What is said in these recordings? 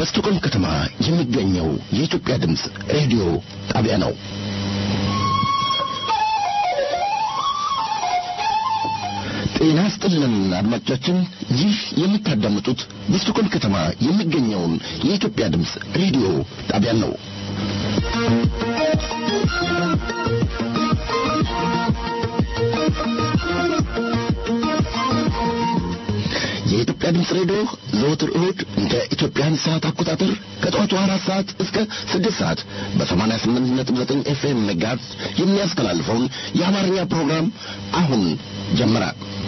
በስቱቆም ከተማ የሚገኘው የኢትዮጵያ ድምፅ ሬዲዮ ጣቢያ ነው። ጤና ስጥልን አድማጮቻችን፣ ይህ የምታዳምጡት በስቱቆም ከተማ የሚገኘውን የኢትዮጵያ ድምፅ ሬዲዮ ጣቢያ ነው። የኢትዮጵያ ድምፅ ሬዲዮ ዘወትር እሁድ እንደ ኢትዮጵያን ሰዓት አቆጣጠር ከጠዋቱ አራት ሰዓት እስከ ስድስት ሰዓት በሰማንያ ስምንት ነጥብ ዘጠኝ ኤፍኤም ሜጋሄርዝ የሚያስተላልፈውን የአማርኛ ፕሮግራም አሁን ጀመረ።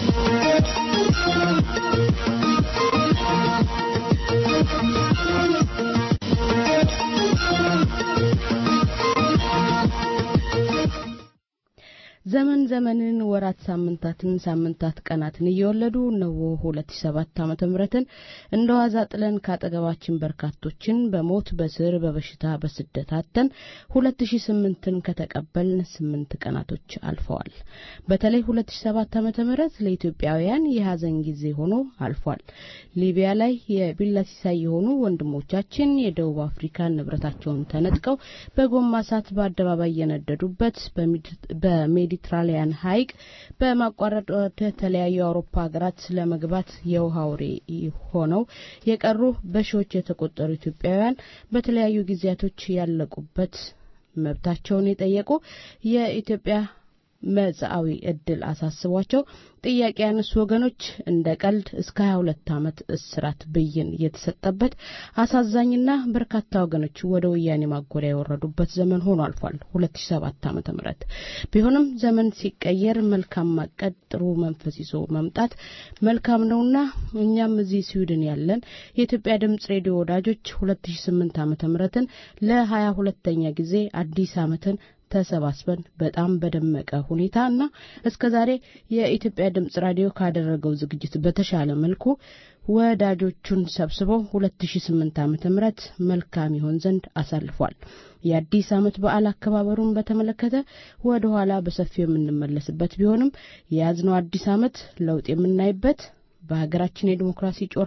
ዘመን ዘመንን ወራት ሳምንታትን ሳምንታት ቀናትን እየወለዱ እነሆ 2007 ዓመተ ምህረትን እንደ ዋዛ ጥለን ካጠገባችን በርካቶችን በሞት በስር በበሽታ በስደት አተን 2008ን ከተቀበልን ስምንት ቀናቶች አልፈዋል። በተለይ 2007 ዓመተ ምህረት ለኢትዮጵያውያን የሀዘን ጊዜ ሆኖ አልፏል። ሊቢያ ላይ የቢላ ሲሳይ የሆኑ ወንድሞቻችን የደቡብ አፍሪካን ንብረታቸውን ተነጥቀው በጎማ እሳት በአደባባይ የነደዱበት በሜዲ ሜዲትራሊያን ሐይቅ በማቋረጥ ወደ ተለያዩ የአውሮፓ ሀገራት ለመግባት የውሃ አውሬ ሆነው የቀሩ በሺዎች የተቆጠሩ ኢትዮጵያውያን በተለያዩ ጊዜያቶች ያለቁበት መብታቸውን የጠየቁ የኢትዮጵያ መጻዊ እድል አሳስቧቸው ጥያቄ ያነሱ ወገኖች እንደ ቀልድ እስከ 22 ዓመት እስራት ብይን የተሰጠበት አሳዛኝና በርካታ ወገኖች ወደ ወያኔ ማጎሪያ የወረዱበት ዘመን ሆኖ አልፏል 2007 ዓመተ ምህረት ቢሆንም ዘመን ሲቀየር መልካም ማቀድ ጥሩ መንፈስ ይዞ መምጣት መልካም ነውና እኛም እዚህ ስዊድን ያለን የኢትዮጵያ ድምጽ ሬዲዮ ወዳጆች 2008 ዓመተ ምህረትን ለ22ኛ ጊዜ አዲስ ዓመትን ተሰባስበን በጣም በደመቀ ሁኔታ እና እስከ ዛሬ የኢትዮጵያ ድምጽ ራዲዮ ካደረገው ዝግጅት በተሻለ መልኩ ወዳጆቹን ሰብስበው 2008 ዓመተ ምህረት መልካም ይሆን ዘንድ አሳልፏል። የአዲስ ዓመት በዓል አከባበሩን በተመለከተ ወደ ኋላ በሰፊው የምንመለስበት ቢሆንም የያዝነው አዲስ ዓመት ለውጥ የምናይበት በሀገራችን የዲሞክራሲ ጮራ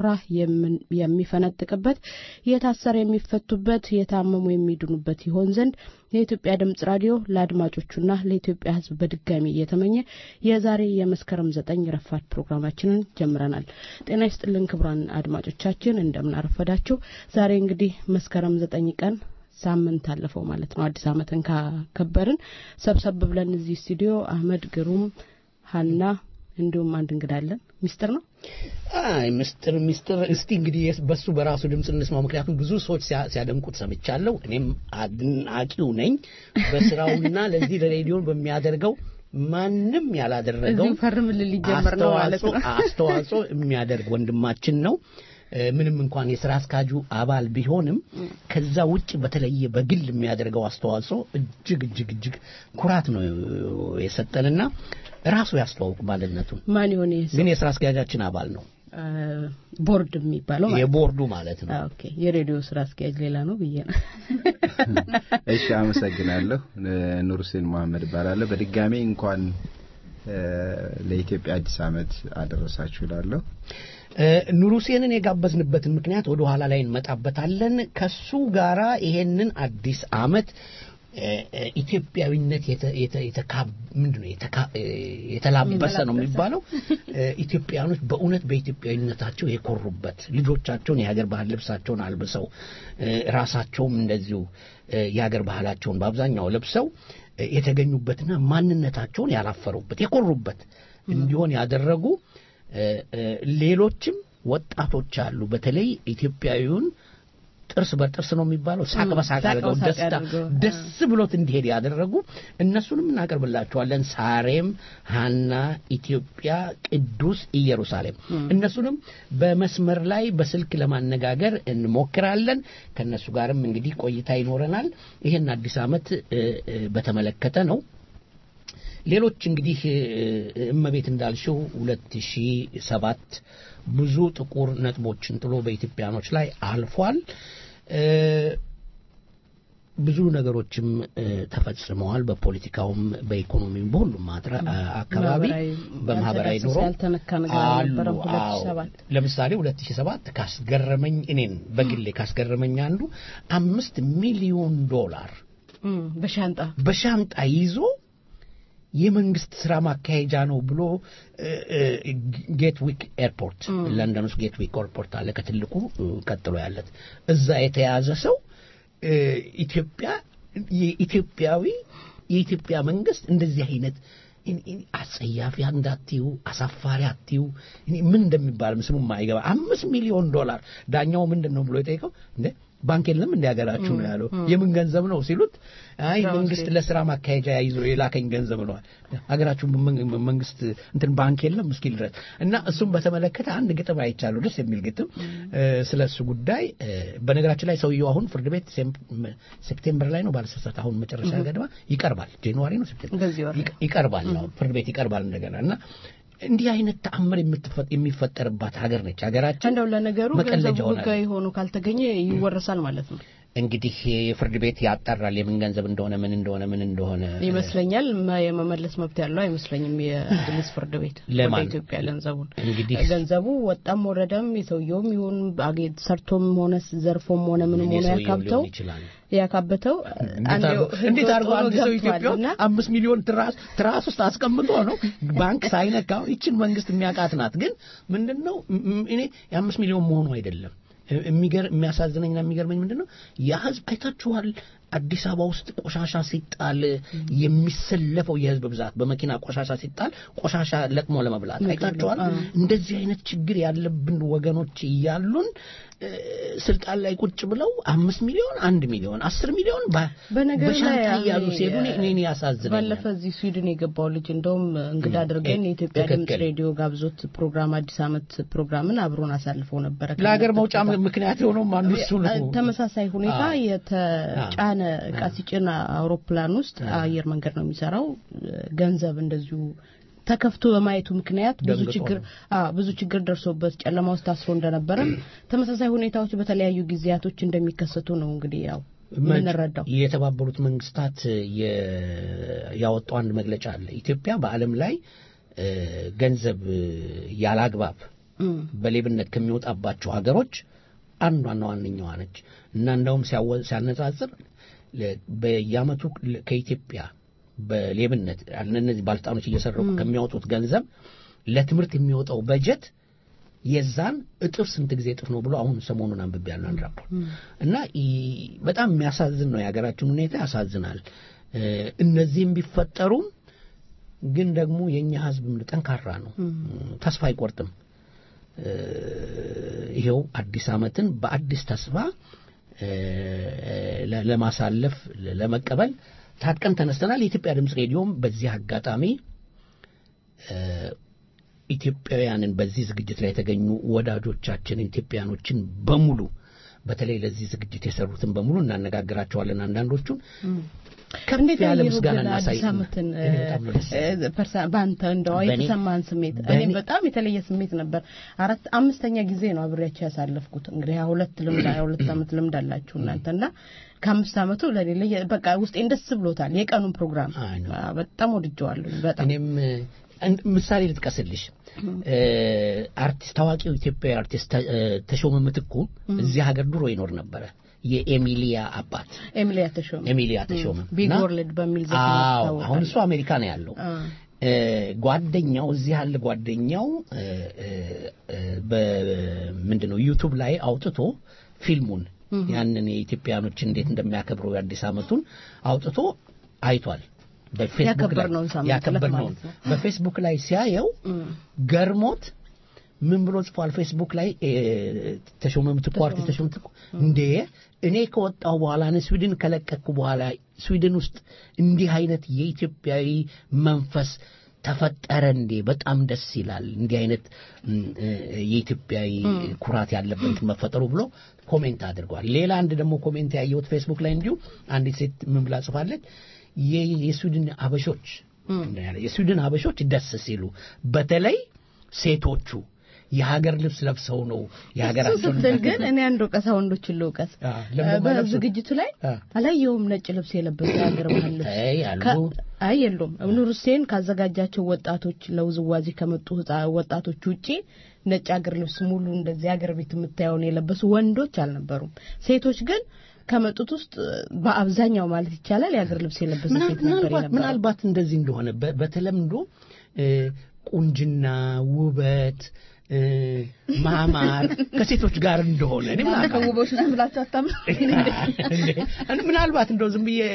የሚፈነጥቅበት የታሰረ የሚፈቱበት የታመሙ የሚድኑበት ይሆን ዘንድ የኢትዮጵያ ድምጽ ራዲዮ ለአድማጮቹና ለኢትዮጵያ ሕዝብ በድጋሚ እየተመኘ የዛሬ የመስከረም ዘጠኝ ረፋድ ፕሮግራማችንን ጀምረናል። ጤና ይስጥልን ክቡራን አድማጮቻችን እንደምን አረፈዳችሁ። ዛሬ እንግዲህ መስከረም ዘጠኝ ቀን ሳምንት አለፈው ማለት ነው። አዲስ ዓመትን ካከበርን ሰብሰብ ብለን እዚህ ስቱዲዮ አህመድ ግሩም፣ ሀና እንዲሁም አንድ እንግዳ አለን። ሚስጥር ነው። አይ ምስጢር ምስጢር። እስቲ እንግዲህ በሱ በራሱ ድምፅ እንስማው። ምክንያቱም ብዙ ሰዎች ሲያደንቁት ሰምቻለሁ። እኔም አድናቂው ነኝ። በስራውና ለዚህ ለሬዲዮን በሚያደርገው ማንም ያላደረገው ፈርምልን ሊጀመር ነው ማለት ነው አስተዋጽኦ የሚያደርግ ወንድማችን ነው። ምንም እንኳን የስራ አስካጁ አባል ቢሆንም ከዛ ውጭ በተለየ በግል የሚያደርገው አስተዋጽኦ እጅግ እጅግ እጅግ ኩራት ነው የሰጠንና ራሱ ያስተዋውቅ ማንነቱን። ማን ይሆን? ግን የስራ አስኪያጃችን አባል ነው። ቦርድ የሚባለው የቦርዱ ማለት ነው። ኦኬ፣ የሬዲዮ ስራ አስኪያጅ ሌላ ነው ብዬ ነው። እሺ፣ አመሰግናለሁ። ኑር ሁሴን መሐመድ እባላለሁ። በድጋሚ እንኳን ለኢትዮጵያ አዲስ ዓመት አደረሳችሁ እላለሁ። ኑር ሁሴንን የጋበዝንበትን ምክንያት ወደ ኋላ ላይ እንመጣበታለን። ከሱ ጋራ ይሄንን አዲስ ዓመት ኢትዮጵያዊነት ምንድን ነው የተላበሰ ነው የሚባለው። ኢትዮጵያኖች በእውነት በኢትዮጵያዊነታቸው የኮሩበት ልጆቻቸውን የሀገር ባህል ልብሳቸውን አልብሰው ራሳቸውም እንደዚሁ የሀገር ባህላቸውን በአብዛኛው ለብሰው የተገኙበትና ማንነታቸውን ያላፈሩበት የኮሩበት እንዲሆን ያደረጉ ሌሎችም ወጣቶች አሉ። በተለይ ኢትዮጵያዊውን ጥርስ በጥርስ ነው የሚባለው ሳቅ በሳቅ አድርገው ደስታ ደስ ብሎት እንዲሄድ ያደረጉ እነሱንም እናቀርብላቸዋለን። ሳሬም፣ ሀና፣ ኢትዮጵያ፣ ቅዱስ ኢየሩሳሌም እነሱንም በመስመር ላይ በስልክ ለማነጋገር እንሞክራለን። ከእነሱ ጋርም እንግዲህ ቆይታ ይኖረናል። ይህን አዲስ ዓመት በተመለከተ ነው። ሌሎች እንግዲህ እመቤት እንዳልሽው ሁለት ሺህ ሰባት ብዙ ጥቁር ነጥቦችን ጥሎ በኢትዮጵያኖች ላይ አልፏል። ብዙ ነገሮችም ተፈጽመዋል። በፖለቲካውም፣ በኢኮኖሚም፣ በሁሉም አካባቢ በማህበራዊ ኑሮ ያልተነካ ነገር አልነበረም። ሁለት ሺህ ሰባት ለምሳሌ ሁለት ሺህ ሰባት ካስገረመኝ እኔን በግሌ ካስገረመኝ አንዱ አምስት ሚሊዮን ዶላር በሻንጣ በሻንጣ ይዞ የመንግስት ስራ ማካሄጃ ነው ብሎ ጌትዊክ ኤርፖርት ለንደን ውስጥ ጌትዊክ ኤርፖርት አለ ከትልቁ ቀጥሎ ያለት እዛ የተያዘ ሰው ኢትዮጵያ የኢትዮጵያዊ የኢትዮጵያ መንግስት እንደዚህ አይነት አጸያፊ እንዳትዩ አሳፋሪ አትዩ ምን እንደሚባል ስሙ ማይገባ አምስት ሚሊዮን ዶላር ዳኛው ምንድን ነው ብሎ የጠየቀው እንደ ባንክ የለም እንደ ሀገራችሁ ነው ያለው የምን ገንዘብ ነው ሲሉት አይ መንግስት ለስራ ማካሄጃ ይዞ የላከኝ ገንዘብ ነዋል ሀገራችሁ መንግስት እንትን ባንክ የለም እስኪል ድረስ እና እሱም በተመለከተ አንድ ግጥም አይቻለሁ ደስ የሚል ግጥም ስለ እሱ ጉዳይ በነገራችን ላይ ሰውየው አሁን ፍርድ ቤት ሴፕቴምበር ላይ ነው ባለስሳት አሁን መጨረሻ ገደማ ይቀርባል ጃንዋሪ ነው ሴፕቴምበር ይቀርባል ፍርድ ቤት ይቀርባል እንደገና እና እንዲህ አይነት ተአምር የሚፈጠርባት ሀገር ነች ሀገራችን። እንደው ለነገሩ ገንዘቡ ህጋዊ ሆኖ ካልተገኘ ይወረሳል ማለት ነው። እንግዲህ የፍርድ ቤት ያጣራል የምን ገንዘብ እንደሆነ ምን እንደሆነ ምን እንደሆነ ይመስለኛል። የመመለስ መብት ያለው አይመስለኝም የእንግሊዝ ፍርድ ቤት ወደ ኢትዮጵያ ገንዘቡን እንግዲህ ገንዘቡ ወጣም ወረደም የሰውየውም ይሁን ሰርቶም ሆነ ዘርፎም ሆነ ምንም ሆነ ያካብተው ያካበተው እንዴት አድርጎ አንድ ሰው ኢትዮጵያ አምስት ሚሊዮን ትራስ ውስጥ አስቀምጦ ነው ባንክ ሳይነካው ይችን መንግስት የሚያውቃት ናት። ግን ምንድን ነው እኔ የአምስት ሚሊዮን መሆኑ አይደለም የሚያሳዝነኝና የሚገርመኝ ምንድን ነው ያ ህዝብ አይታችኋል አዲስ አበባ ውስጥ ቆሻሻ ሲጣል የሚሰለፈው የህዝብ ብዛት በመኪና ቆሻሻ ሲጣል ቆሻሻ ለቅሞ ለመብላት አይታችኋል እንደዚህ አይነት ችግር ያለብን ወገኖች እያሉን ስልጣን ላይ ቁጭ ብለው አምስት ሚሊዮን አንድ ሚሊዮን አስር ሚሊዮን በሻንጣ እያሉ ሲሄዱ እኔን ያሳዝነኛል ባለፈ እዚህ ስዊድን የገባው ልጅ እንደውም እንግዳ አድርገን የኢትዮጵያ ድምፅ ሬዲዮ ጋብዞት ፕሮግራም አዲስ አመት ፕሮግራምን አብሮን አሳልፈው ነበረ ለሀገር መውጫ ምክንያት የሆነውም አንዱ እሱ ነው ተመሳሳይ ሁኔታ የተጫነ እቃ ሲጭን አውሮፕላን ውስጥ አየር መንገድ ነው የሚሰራው ገንዘብ እንደዚሁ ተከፍቶ በማየቱ ምክንያት ብዙ ችግር ብዙ ችግር ደርሶበት ጨለማ ውስጥ ታስሮ እንደነበረ ተመሳሳይ ሁኔታዎች በተለያዩ ጊዜያቶች እንደሚከሰቱ ነው እንግዲህ ያው የምንረዳው። የተባበሩት መንግስታት ያወጣው አንድ መግለጫ አለ። ኢትዮጵያ በዓለም ላይ ገንዘብ ያላግባብ በሌብነት ከሚወጣባቸው ሀገሮች አንዷና ዋነኛዋ ነች እና እንደውም ሲያነጻጽር በየአመቱ ከኢትዮጵያ በሌብነት እነዚህ ባለስልጣኖች እየሰረቁ ከሚያወጡት ገንዘብ ለትምህርት የሚወጣው በጀት የዛን እጥፍ ስንት ጊዜ እጥፍ ነው ብሎ አሁን ሰሞኑን አንብቤ ያለው አንድ ራፖርት እና በጣም የሚያሳዝን ነው። የሀገራችን ሁኔታ ያሳዝናል። እነዚህም ቢፈጠሩም ግን ደግሞ የእኛ ህዝብ ጠንካራ ነው፣ ተስፋ አይቆርጥም። ይሄው አዲስ አመትን በአዲስ ተስፋ ለማሳለፍ ለመቀበል ታጥቀን ተነስተናል። የኢትዮጵያ ድምፅ ሬዲዮም በዚህ አጋጣሚ ኢትዮጵያውያንን በዚህ ዝግጅት ላይ የተገኙ ወዳጆቻችን ኢትዮጵያኖችን በሙሉ በተለይ ለዚህ ዝግጅት የሰሩትን በሙሉ እናነጋግራቸዋለን። አንዳንዶቹን ከፍ ያለ ምስጋና እናሳይ። በአንተ እንደው የተሰማህን ስሜት እኔም በጣም የተለየ ስሜት ነበር። አራት አምስተኛ ጊዜ ነው አብሬያቸው ያሳለፍኩት። እንግዲህ ሁለት ልምድ ሁለት ዓመት ልምድ አላችሁ እናንተ እና ከአምስት ዓመቱ ለሌለ በቃ ውስጤን ደስ ብሎታል። የቀኑን ፕሮግራም በጣም ወድጀዋለሁ። በጣም እኔም ምሳሌ ልጥቀስልሽ። አርቲስት ታዋቂው ኢትዮጵያዊ አርቲስት ተሾመ ምትኩ እዚህ ሀገር ድሮ ይኖር ነበረ። የኤሚሊያ አባት ኤሚሊያ ተሾመ ኤሚሊያ ተሾመ ቢግ ወርልድ በሚል ዘፈን አሁን እሱ አሜሪካ ነው ያለው። ጓደኛው እዚህ ያለ ጓደኛው በምንድን ነው ዩቱብ ላይ አውጥቶ ፊልሙን ያንን የኢትዮጵያኖች እንዴት እንደሚያከብሩ የአዲስ ዓመቱን አውጥቶ አይቷል። ያከበርነውን በፌስቡክ ላይ ሲያየው ገርሞት ምን ብሎ ጽፏል? ፌስቡክ ላይ ተሾመ ምትኩ አርቲስት ተሾመ ምትኩ እንዴ እኔ ከወጣሁ በኋላ እኔ ስዊድን ከለቀቅኩ በኋላ ስዊድን ውስጥ እንዲህ አይነት የኢትዮጵያዊ መንፈስ ተፈጠረ እንዴ? በጣም ደስ ይላል። እንዲህ አይነት የኢትዮጵያዊ ኩራት ያለበት መፈጠሩ ብሎ ኮሜንት አድርጓል። ሌላ አንድ ደግሞ ኮሜንት ያየሁት ፌስቡክ ላይ እንዲሁ አንዲት ሴት ምን ብላ ጽፋለች? የስዊድን አበሾች የስዊድን አበሾች ደስ ሲሉ በተለይ ሴቶቹ የሀገር ልብስ ለብሰው ነው የሀገራቸውን ስትል ግን እኔ አንድ ወቀሳ ወንዶችን ልውቀስ አ፣ ለምን የማይለብሱት? በዝግጅቱ ላይ አ። አላየውም ነጭ ልብስ የለበሰ የሀገር ባህል ልብስ አይ አሉ ከ- አይ የሉም ኑር ሁሴን ካዘጋጃቸው ወጣቶች ለውዝዋዜ ከመጡ ህጻ- ወጣቶች ውጪ ነጭ ሀገር ልብስ ሙሉ እንደዚህ ሀገር ቤት የምታየውን የለበሱ ወንዶች አልነበሩም ሴቶች ግን ከመጡት ውስጥ በአብዛኛው ማለት ይቻላል የሀገር ልብስ የለበሰ ምናል- ሴት ነበር ምናልባት የነበረው ምናልባት እንደዚህ እንደሆነ በ- በተለምዶ እ፣ ቁንጅና ውበት እ፣ ማማር ከሴቶች ጋር እንደሆነ እኔ እናንተ ምናልባት ከውቦች ነን ብላችሁ አታምኑ እንዴ፣ ምናልባት እንደው ዝም ብዬ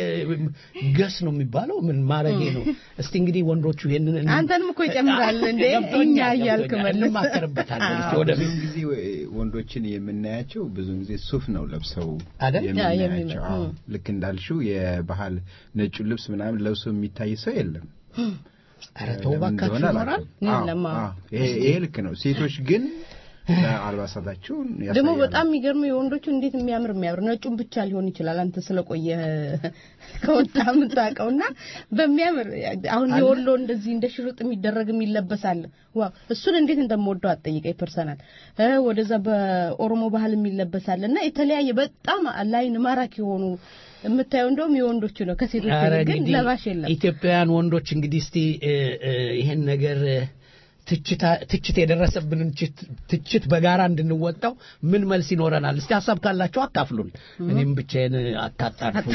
ገስ ነው የሚባለው ምን ማረጌ ነው እስቲ እንግዲህ ወንዶቹ ይሄንን አንተንም እኮ ይጨምራል እንዴ ገብቶኛል፣ እኛ እያልክ ገብቶኛል። መልስ እንማከርበታለን እስቲ ወደ ብዙ ጊዜ ወንዶችን የምናያቸው ብዙ ጊዜ ሱፍ ነው ለብሰው አይደል? ያ፣ የምናያቸው። የሚመ- አዎ። እ። ልክ እንዳልሽው የባህል ነጩን ልብስ ምናምን ለብሶ የሚታይ ሰው የለም። ኧረ ተው ለምን እባካችሁ እንደሆነ ይኖራል አላውቅም። አዎ፣ የለም፣ አዎ። አዎ። ይሄ ይሄ ልክ ነው። ሴቶች ግን አልባሳታቸውን ያሳያሉ። ደግሞ በጣም የሚገርመው የወንዶቹ እንዴት የሚያምር የሚያምር ነጩን ብቻ ሊሆን ይችላል። አንተ ስለቆየ ከወጣ የምታውቀውና በሚያምር አሁን የወሎ እንደዚህ እንደ ሽርጥ የሚደረግ የሚለበሳል። ዋው እሱን እንዴት እንደምወደው አትጠይቀኝ። ፐርሰናል እ ወደዛ በኦሮሞ ባህል የሚለበሳል እና የተለያየ በጣም ላይን ማራኪ የሆኑ የምታየው እንደውም የወንዶቹ ነው። ከሴቶች ኧረ ይልቅ ግን እንግዲህ ለባሽ የለም። ኢትዮጵያውያን ወንዶች እንግዲህ እስቲ እ፣ እ፣ ይሄን ነገር እ፣ ትችታ- ትችት የደረሰብንን ችት- ትችት በጋራ እንድንወጣው ምን መልስ ይኖረናል? እስቲ ሀሳብ ካላችሁ አካፍሉን። እኔም ብቻዬን አታጣርፉኝ።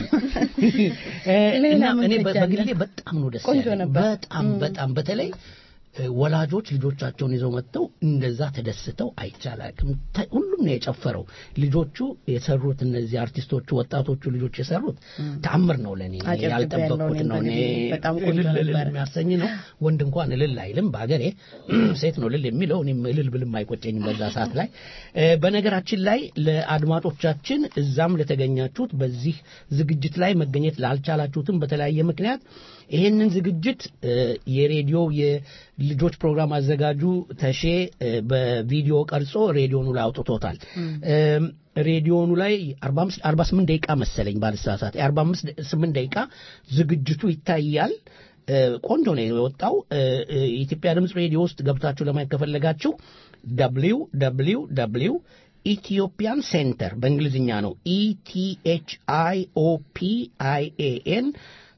እ፣ ሌላ እና ምን እኔ በ- ትቻለህ? በግሌ በጣም ነው ደስ ቆንጆ ያለኝ። ነበር። በጣም በጣም በተለይ እ፣ ወላጆች ልጆቻቸውን ይዘው መጥተው እንደዛ ተደስተው አይቻላቅም። ሁሉም ነው የጨፈረው። ልጆቹ የሰሩት እነዚህ አርቲስቶቹ ወጣቶቹ ልጆች የሰሩት ተአምር ነው ለእኔ እኔ አጨብጭቤ ያልጠበቅኩት ያለው ነው። እኔ እኔም በጣም ቆንጆ እልል እልል ነበር። የሚያሰኝ ነው። ወንድ እንኳን እልል አይልም። በሀገሬ ሴት ነው እልል የሚለው። እኔም እልል ብልም አይቆጨኝም በዛ ሰዓት ላይ። እ፣ በነገራችን ላይ ለአድማጮቻችን እዛም ለተገኛችሁት በዚህ ዝግጅት ላይ መገኘት ላልቻላችሁትም በተለያየ ምክንያት ይህንን ዝግጅት እ፣ የሬዲዮ የልጆች ፕሮግራም አዘጋጁ ተሼ እ፣ በቪዲዮ ቀርጾ ሬዲዮኑ ላይ አውጥቶታል። እም፣ ሬዲዮኑ ላይ 45 48 ደቂቃ መሰለኝ ባልሳሳት 48 ደቂቃ ዝግጅቱ ይታያል። እ፣ ቆንጆ ነው የወጣው። እ፣ እ፣ የኢትዮጵያ ድምፅ ሬዲዮ ውስጥ ገብታችሁ ለማየት ከፈለጋችሁ ደብሊው ደብሊው ደብሊው ኢትዮጵያን ሴንተር በእንግሊዝኛ ነው ኢቲኤች አይ ኦ ፒ አይ ኤ ኤን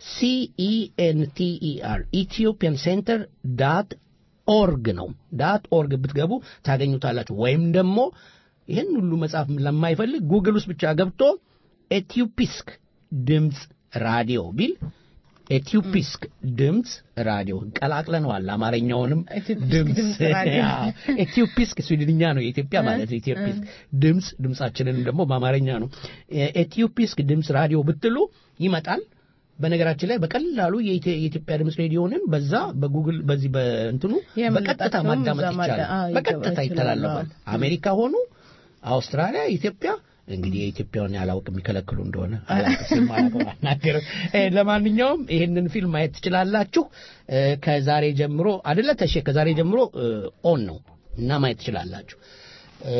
ሲኢኤንቲኢአር ኢትዮጵያን ሴንተር ዳት ኦርግ ነው ዳት ኦርግ ብትገቡ ታገኙታላችሁ። ወይም ደግሞ ይህን ሁሉ መጽሐፍ ለማይፈልግ ጉግል ውስጥ ብቻ ገብቶ ኤትዮፒስክ ድምፅ ራዲዮ ቢል ኤትዮፒስክ ድምፅ ራዲዮ ቀላቅለነዋል። አማርኛውንም ኤትዮፒስክ ድምፅ ድምፅ ራዲዮ። አዎ፣ ኤትዮፒስክ ስዊድንኛ ነው የኢትዮጵያ ማለት ነው። ኢትዮፒስክ ድምፅ ድምፃችንን ደግሞ በአማርኛ ነው። ኤትዮፒስክ ድምፅ ራዲዮ ብትሉ ይመጣል። በነገራችን ላይ በቀላሉ የኢትዮ- የኢትዮጵያ ድምፅ ሬዲዮንን በዛ በጉግል በዚህ በእንትኑ በቀጥታ የምንለቃቸውም ማዳመጥ እዛ ማዳ- ይቻላል። አዎ፣ በቀጥታ ይገባ- ይተላለፋል። ይችላል። አሜሪካ ሆኑ አውስትራሊያ፣ ኢትዮጵያ እንግዲህ የኢትዮጵያውን ያላውቅ የሚከለክሉ እንደሆነ አላውቅም፣ ስም አላውቅም፣ አልናገርም። እ፣ ለማንኛውም ይህንን ፊልም ማየት ትችላላችሁ። እ፣ ከዛሬ ጀምሮ አይደለ ተሼ ከዛሬ ጀምሮ እ፣ ኦን ነው እና ማየት ትችላላችሁ። እ፣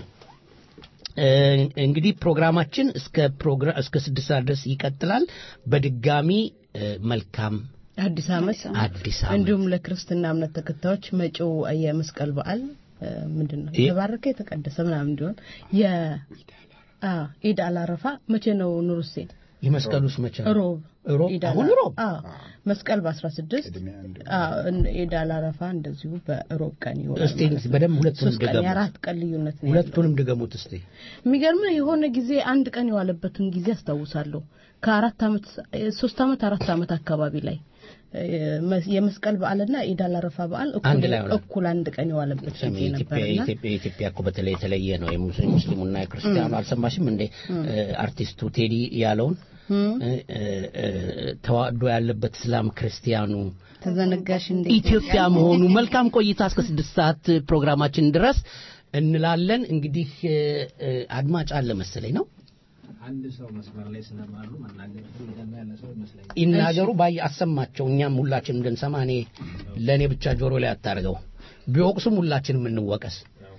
እ፣ እንግዲህ ፕሮግራማችን እስከ ፕሮግራም እስከ ስድስት ሰዓት ድረስ ይቀጥላል። በድጋሚ እ፣ መልካም አዲስ ዓመት አዲስ ዓመት እንዲሁም ለክርስትና እምነት ተከታዮች መጪው የመስቀል በዓል እ፣ ምንድን ነው ይህ- የተባረከ የተቀደሰ ምናምን እንዲሆን የ አ ኢድ አላረፋ መቼ ነው ኑር ሁሴን? የመስቀሉስ መቼ ነው? ሮብ ሮብ? ኢድ አሁን አላ- ሮብ? አዎ መስቀል በ16 ቅድሚያ አንድ ኢድ አላረፋ እንደዚሁ በሮብ ቀን ይሆናል። እስቲ ማለት ነው። በደንብ ሁለቱንም ሶስት ቀን ድገሙት። የአራት ቀን ልዩነት ነው ያለው። ሁለቱንም ድገሙት እስቲ። የሚገርምህ የሆነ ጊዜ አንድ ቀን የዋለበትን ጊዜ አስታውሳለሁ። ከአራት ዓመት ሶስት ዓመት አራት ዓመት አካባቢ ላይ እ፣ የመስቀል በዓልና ኢድ አል አረፋ በዓል እኩል- አንድ ላይ ሆነ። እኩል አንድ ቀን የዋለበት ሰሚ ጊዜ ኢትዮጵያ ነበርና ኢትዮጵያ ኢትዮጵያ እኮ በተለይ የተለየ ነው። የሙስሊም ሙስሊሙና የክርስቲያኑ አልሰማሽም እንዴ? እ፣ አርቲስቱ ቴዲ ያለውን እ፣ እ፣ እ፣ ተዋዶ ያለበት እስላም ክርስቲያኑ ተዘነጋሽ እንዴ? ኢትዮጵያ መሆኑ መልካም ቆይታ እስከ ስድስት ሰዓት ፕሮግራማችን ድረስ እንላለን። እንግዲህ እ፣ እ፣ አድማጭ አለ መሰለኝ ነው አንድ ሰው መስመር ላይ ስለማሉ መናገር ፈልገና ያለ ሰው ይመስለኛል። ይናገሩ ባይ አሰማቸው። እኛም ሁላችንም እንድንሰማ እኔ ለእኔ ብቻ ጆሮ ላይ አታርገው። ቢወቅሱም ሁላችንም እንወቀስ።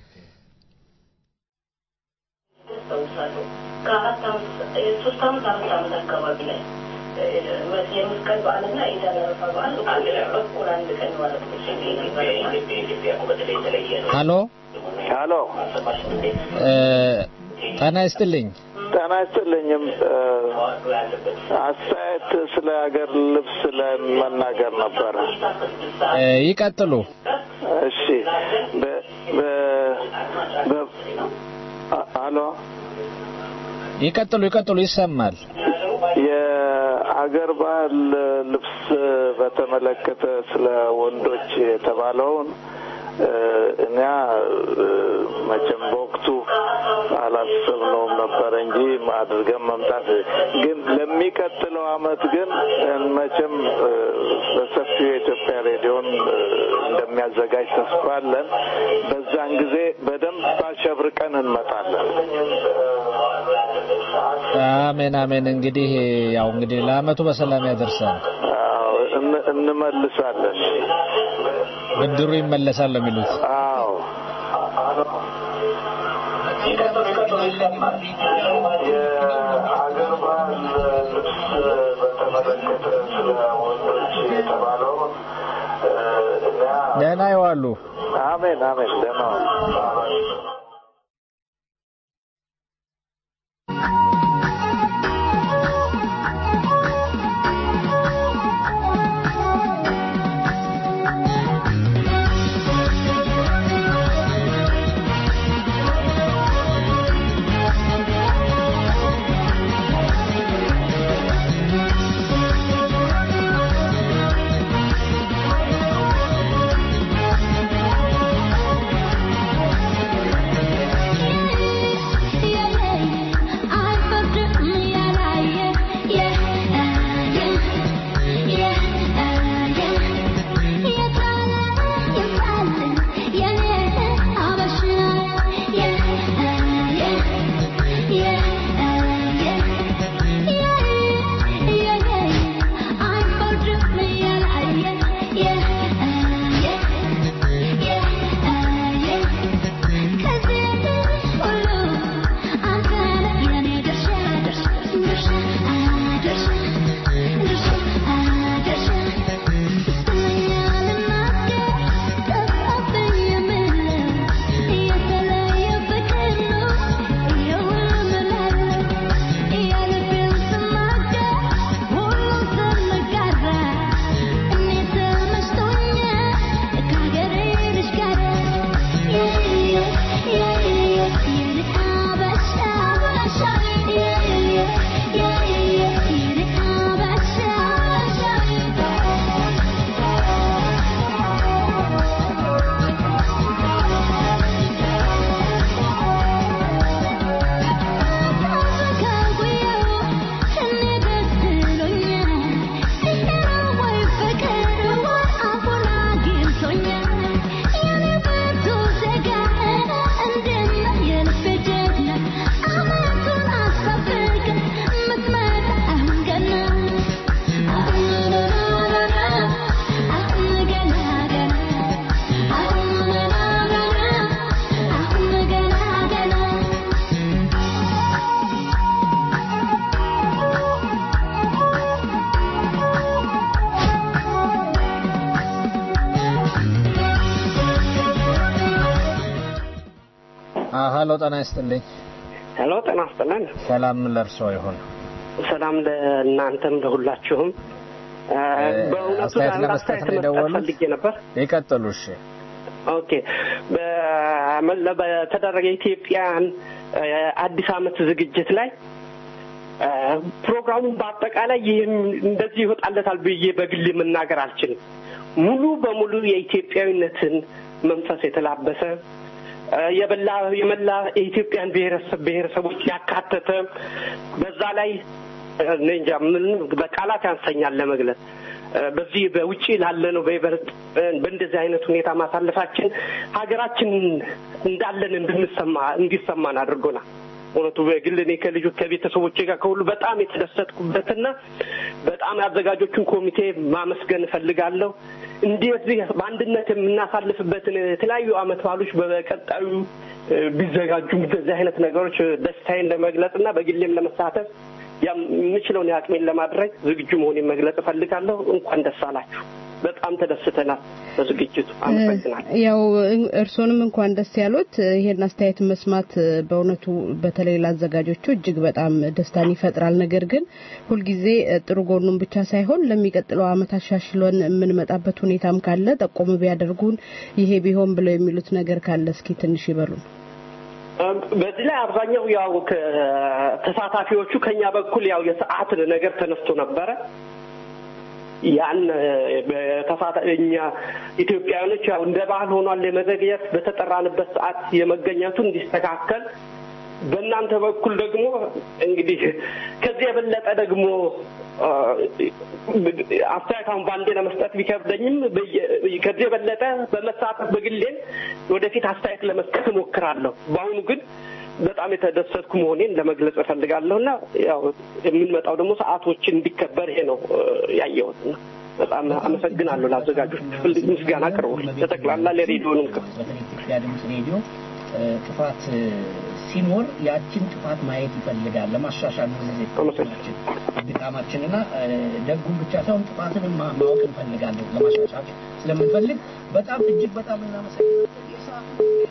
አስታውሳለሁ ከአራት ዓመት ሶስት ዓመት አራት ዓመት አካባቢ ላይ እ፣ የመስቀል በዓልና ኢድ አል አረፋ በዓል አንድ ላይ እኩል አንድ ቀን ማለት ነው። ኢትዮጵያ እኮ በተለይ የተለየ ነው። ሀሎ ሀሎ ጤና ይስጥልኝ። ጤና ይስጥልኝም አስተያየት ስለ ሀገር ልብስ ለመናገር ነበረ። ይቀጥሉ። እሺ በ- በ- በ- አ- ሀሎ ይቀጥሉ፣ ይቀጥሉ። ይሰማል። የአገር ባህል ልብስ በተመለከተ ስለ ወንዶች የተባለውን እ፣ እኛ እ፣ መቼም በወቅቱ አላሰብነውም ነበረ እንጂ አድርገን መምጣት ግን ለሚቀጥለው አመት ግን እ፣ መቼም እ፣ በሰፊው የኢትዮጵያ ሬዲዮን እ፣ እንደሚያዘጋጅ ተስፋ አለን። በዛን ጊዜ በደንብ አሸብርቀን እንመጣለን። አሜን አሜን። እንግዲህ ያው እንግዲህ ለአመቱ በሰላም ያደርሳል። አዎ፣ እን- እንመልሳለን። ብድሩ ይመለሳል ነው የሚሉት። አዎ የአገር ባህል ልብስ በተመለከተ ስለ ወንዶች የተባለውን እ፣ እኛ ደህና ይዋሉ። አሜን አሜን ደህና ዋሉ። ሀሎ ጤና ይስጥልኝ። ሄሎ ጤና ይስጥልን። ሰላም ለእርሶ ይሁን። ሰላም ለእናንተም ለሁላችሁም። እ፣ በእውነቱ አስተያየት አንድ ለመስጠት አስተያየት ነው መስጠት የደወሉት? ፈልጌ ነበር። ይቀጥሉ። እሺ። ኦኬ በመለ- በተደረገ የኢትዮጵያን እ፣ አዲስ ዓመት ዝግጅት ላይ እ፣ ፕሮግራሙን በአጠቃላይ ይህም እንደዚህ ይወጣለታል ብዬ በግል መናገር አልችልም። ሙሉ በሙሉ የኢትዮጵያዊነትን መንፈስ የተላበሰ እ፣ የበላ የመላ የኢትዮጵያን ብሔረሰብ ብሔረሰቦች ያካተተ በዛ ላይ እ፣ እኔ እንጃ ምን በቃላት ያንሰኛል ለመግለጽ እ፣ በዚህ በውጭ ላለነው በይበልጥ እ፣ በእንደዚህ አይነት ሁኔታ ማሳለፋችን ሀገራችን እንዳለን እንድንሰማ እንዲሰማን አድርጎናል። እውነቱ በግል እኔ ከልጁ ከቤተሰቦቼ ጋር ከሁሉ በጣም የተደሰትኩበትና በጣም የአዘጋጆቹን ኮሚቴ ማመስገን እፈልጋለሁ። እንደዚህ በአንድነት የምናሳልፍበትን የተለያዩ አመት በዓሎች በቀጣዩ እ፣ ቢዘጋጁም እንደዚህ አይነት ነገሮች ደስታዬን ለመግለጽ እና በግሌም ለመሳተፍ ያም የምችለውን የአቅሜን ለማድረግ ዝግጁ መሆኔን መግለጽ እፈልጋለሁ። እንኳን ደስ አላችሁ። በጣም ተደስተናል በዝግጅቱ። አመሰግናል። ያው እርሶንም እንኳን ደስ ያሉት። ይሄን አስተያየት መስማት በእውነቱ በተለይ ለአዘጋጆቹ እጅግ በጣም ደስታን ይፈጥራል። ነገር ግን ሁልጊዜ ጥሩ ጎኑን ብቻ ሳይሆን ለሚቀጥለው ዓመት አሻሽሎን የምንመጣበት ሁኔታም ካለ ጠቆም ቢያደርጉን ይሄ ቢሆን ብለው የሚሉት ነገር ካለ እስኪ ትንሽ ይበሉን። በዚህ ላይ አብዛኛው ያው ተሳታፊዎቹ ከኛ በኩል ያው የሰዓት ነገር ተነስቶ ነበረ። ያን እኛ ኢትዮጵያውያኖች ያው እንደ ባህል ሆኗል የመዘግየት በተጠራንበት ሰዓት የመገኘቱ እንዲስተካከል በእናንተ በኩል ደግሞ እንግዲህ ከዚህ የበለጠ ደግሞ አስተያየት አሁን በአንዴ ለመስጠት ቢከብደኝም ከዚህ የበለጠ በመሳተፍ በግሌ ወደፊት አስተያየት ለመስጠት እሞክራለሁ። በአሁኑ ግን በጣም የተደሰትኩ መሆኔን ለመግለጽ እፈልጋለሁ እና ያው የምንመጣው ደግሞ ሰዓቶችን እንዲከበር ይሄ ነው ያየሁት። በጣም አመሰግናለሁ ለአዘጋጆች ምስጋና ቅርቡ ለጠቅላላ ለሬዲዮንም ኢትዮጵያ ድምፅ ሬዲዮ ጥፋት ሲኖር ያችን ጥፋት ማየት ይፈልጋል ለማሻሻል ጊዜ ድካማችንና ደጉን ብቻ ሳይሆን ጥፋትንም ማወቅ እንፈልጋለን ለማሻሻል ስለምንፈልግ በጣም እጅግ በጣም እናመሰግናለን።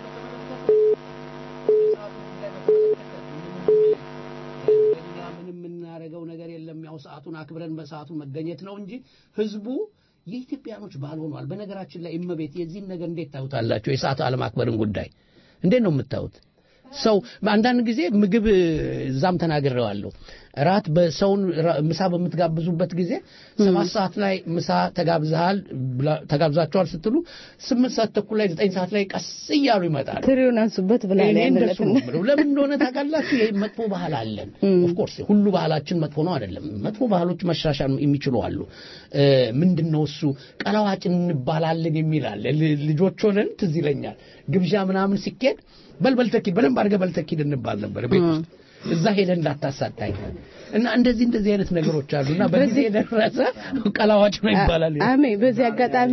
እኛ ምንም የምናደርገው ነገር የለም። ያው ሰዓቱን አክብረን በሰዓቱ መገኘት ነው እንጂ ህዝቡ የኢትዮጵያኖች ባህል ሆኗል። በነገራችን ላይ እመቤት የዚህን ነገር እንዴት ታዩታላችሁ? የሰዓት አለማክበርን ጉዳይ እንዴት ነው የምታዩት? ሰው አንዳንድ ጊዜ ምግብ እዛም ተናግሬዋለሁ። ራት በሰውን ምሳ በምትጋብዙበት ጊዜ ሰባት ሰዓት ላይ ምሳ ተጋብዘሃል ተጋብዛቸዋል ስትሉ ስምንት ሰዓት ተኩል ላይ ዘጠኝ ሰዓት ላይ ቀስ እያሉ ይመጣል። ትሪውን አንሱበት ብላ እኔ እንደሱ ነው የምለው። ለምን እንደሆነ ታውቃላችሁ? ይህ መጥፎ ባህል አለን። ኦፍኮርስ ሁሉ ባህላችን መጥፎ ነው አይደለም። መጥፎ ባህሎች መሻሻል የሚችሉ አሉ። ምንድን ነው እሱ ቀለዋጭ እንባላለን የሚል አለ። ልጆች ሆነን ትዝ ይለኛል ግብዣ ምናምን ሲኬድ በል በልተኪድ በደንብ አድርገህ በልተኪድ እንባል ነበር ቤት ውስጥ እዛ ሄደህ እንዳታሳጣኝ እና እንደዚህ እንደዚህ አይነት ነገሮች አሉና በጊዜ የደረሰ ቀላዋጭ ነው ይባላል። አሜ በዚህ አጋጣሚ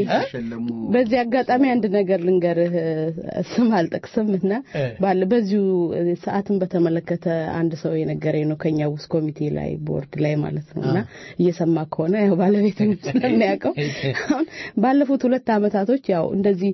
በዚህ አጋጣሚ አንድ ነገር ልንገርህ፣ ስም አልጠቅስም እና ባለ በዚሁ ሰዓትን በተመለከተ አንድ ሰው የነገረኝ ነው ከኛ ውስጥ ኮሚቴ ላይ ቦርድ ላይ ማለት ነው እና እየሰማ ከሆነ ያው ባለቤት ስለሚያውቀው አሁን ባለፉት ሁለት አመታቶች ያው እንደዚህ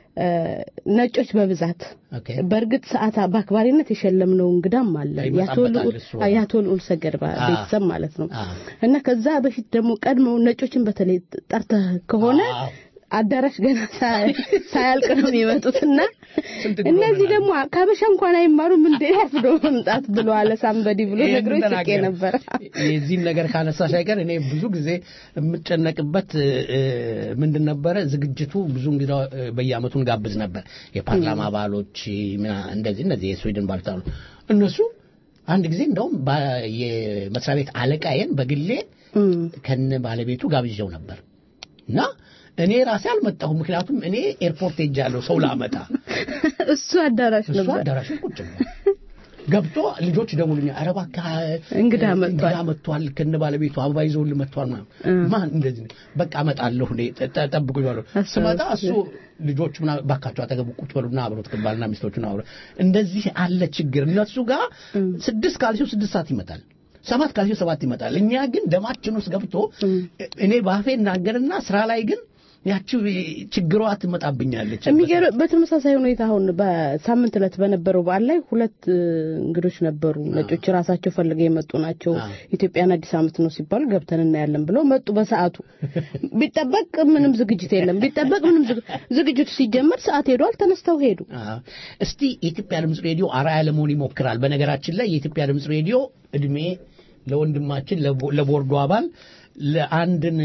ነጮች በብዛት በእርግጥ ሰዓት በአክባሪነት የሸለምነው እንግዳም አለ የአቶ ልዑል ሰገድ ቤተሰብ ማለት ነው እና ከዛ በፊት ደግሞ ቀድመው ነጮችን በተለይ ጠርተህ ከሆነ አዳራሽ ገና ሳያልቅ ነው የሚመጡት እና እነዚህ ደግሞ ከበሻ እንኳን አይማሩም እንዴ ያስዶ መምጣት ብሎ አለ ሳምበዲ ብሎ ነግሮ ስቄ ነበር። የዚህን ነገር ካነሳሽ አይቀር እኔ ብዙ ጊዜ የምጨነቅበት ምንድን ነበረ ዝግጅቱ ብዙ እንግዳ በየአመቱ እንጋብዝ ነበር። የፓርላማ አባሎች እንደዚህ እነዚህ የስዊድን ባለስልጣኑ እነሱ አንድ ጊዜ እንደውም የመስሪያ ቤት አለቃዬን በግሌ ከነ ባለቤቱ ጋብዣው ነበር እና እኔ ራሴ አልመጣሁም። ምክንያቱም እኔ ኤርፖርት ሄጃለሁ ሰው ላመጣ። እሱ አዳራሽ ነበር። እሱ አዳራሽ ቁጭ ገብቶ ልጆች ደውሉኛ፣ ኧረ እባክህ እንግዳ መጥቷል እንግዳ መጥቷል ከነ ባለቤቱ አበባ ይዘውልህ መጥቷል ምናምን። ማን እንደዚህ በቃ እመጣለሁ እኔ ጠብቁ ይባሉ። ስመጣ እሱ ልጆቹ ምናምን እባካቸው አጠገቡ ቁጭ በሉና አብሮት ባልና ሚስቶቹን አብሮ እንደዚህ አለ ችግር። እነሱ ጋር ስድስት ካልሲው ስድስት ሰዓት ይመጣል። ሰባት ካልሲው ሰባት ይመጣል። እኛ ግን ደማችን ውስጥ ገብቶ እኔ ባፌ እናገርና ስራ ላይ ግን ያቺ ችግሯ ትመጣብኛለች። የሚገርም በተመሳሳይ ሁኔታ አሁን በሳምንት ዕለት በነበረው በዓል ላይ ሁለት እንግዶች ነበሩ። ነጮች ራሳቸው ፈልገው የመጡ ናቸው። ኢትዮጵያን አዲስ ዓመት ነው ሲባሉ ገብተን እናያለን ብለው መጡ። በሰዓቱ ቢጠበቅ ምንም ዝግጅት የለም። ቢጠበቅ ምንም ዝግጅቱ ሲጀመር ሰዓት ሄዷል። ተነስተው ሄዱ። እስቲ የኢትዮጵያ ድምፅ ሬዲዮ አርአያ ለመሆን ይሞክራል። በነገራችን ላይ የኢትዮጵያ ድምፅ ሬዲዮ እድሜ ለወንድማችን ለቦርዱ አባል ለአንድን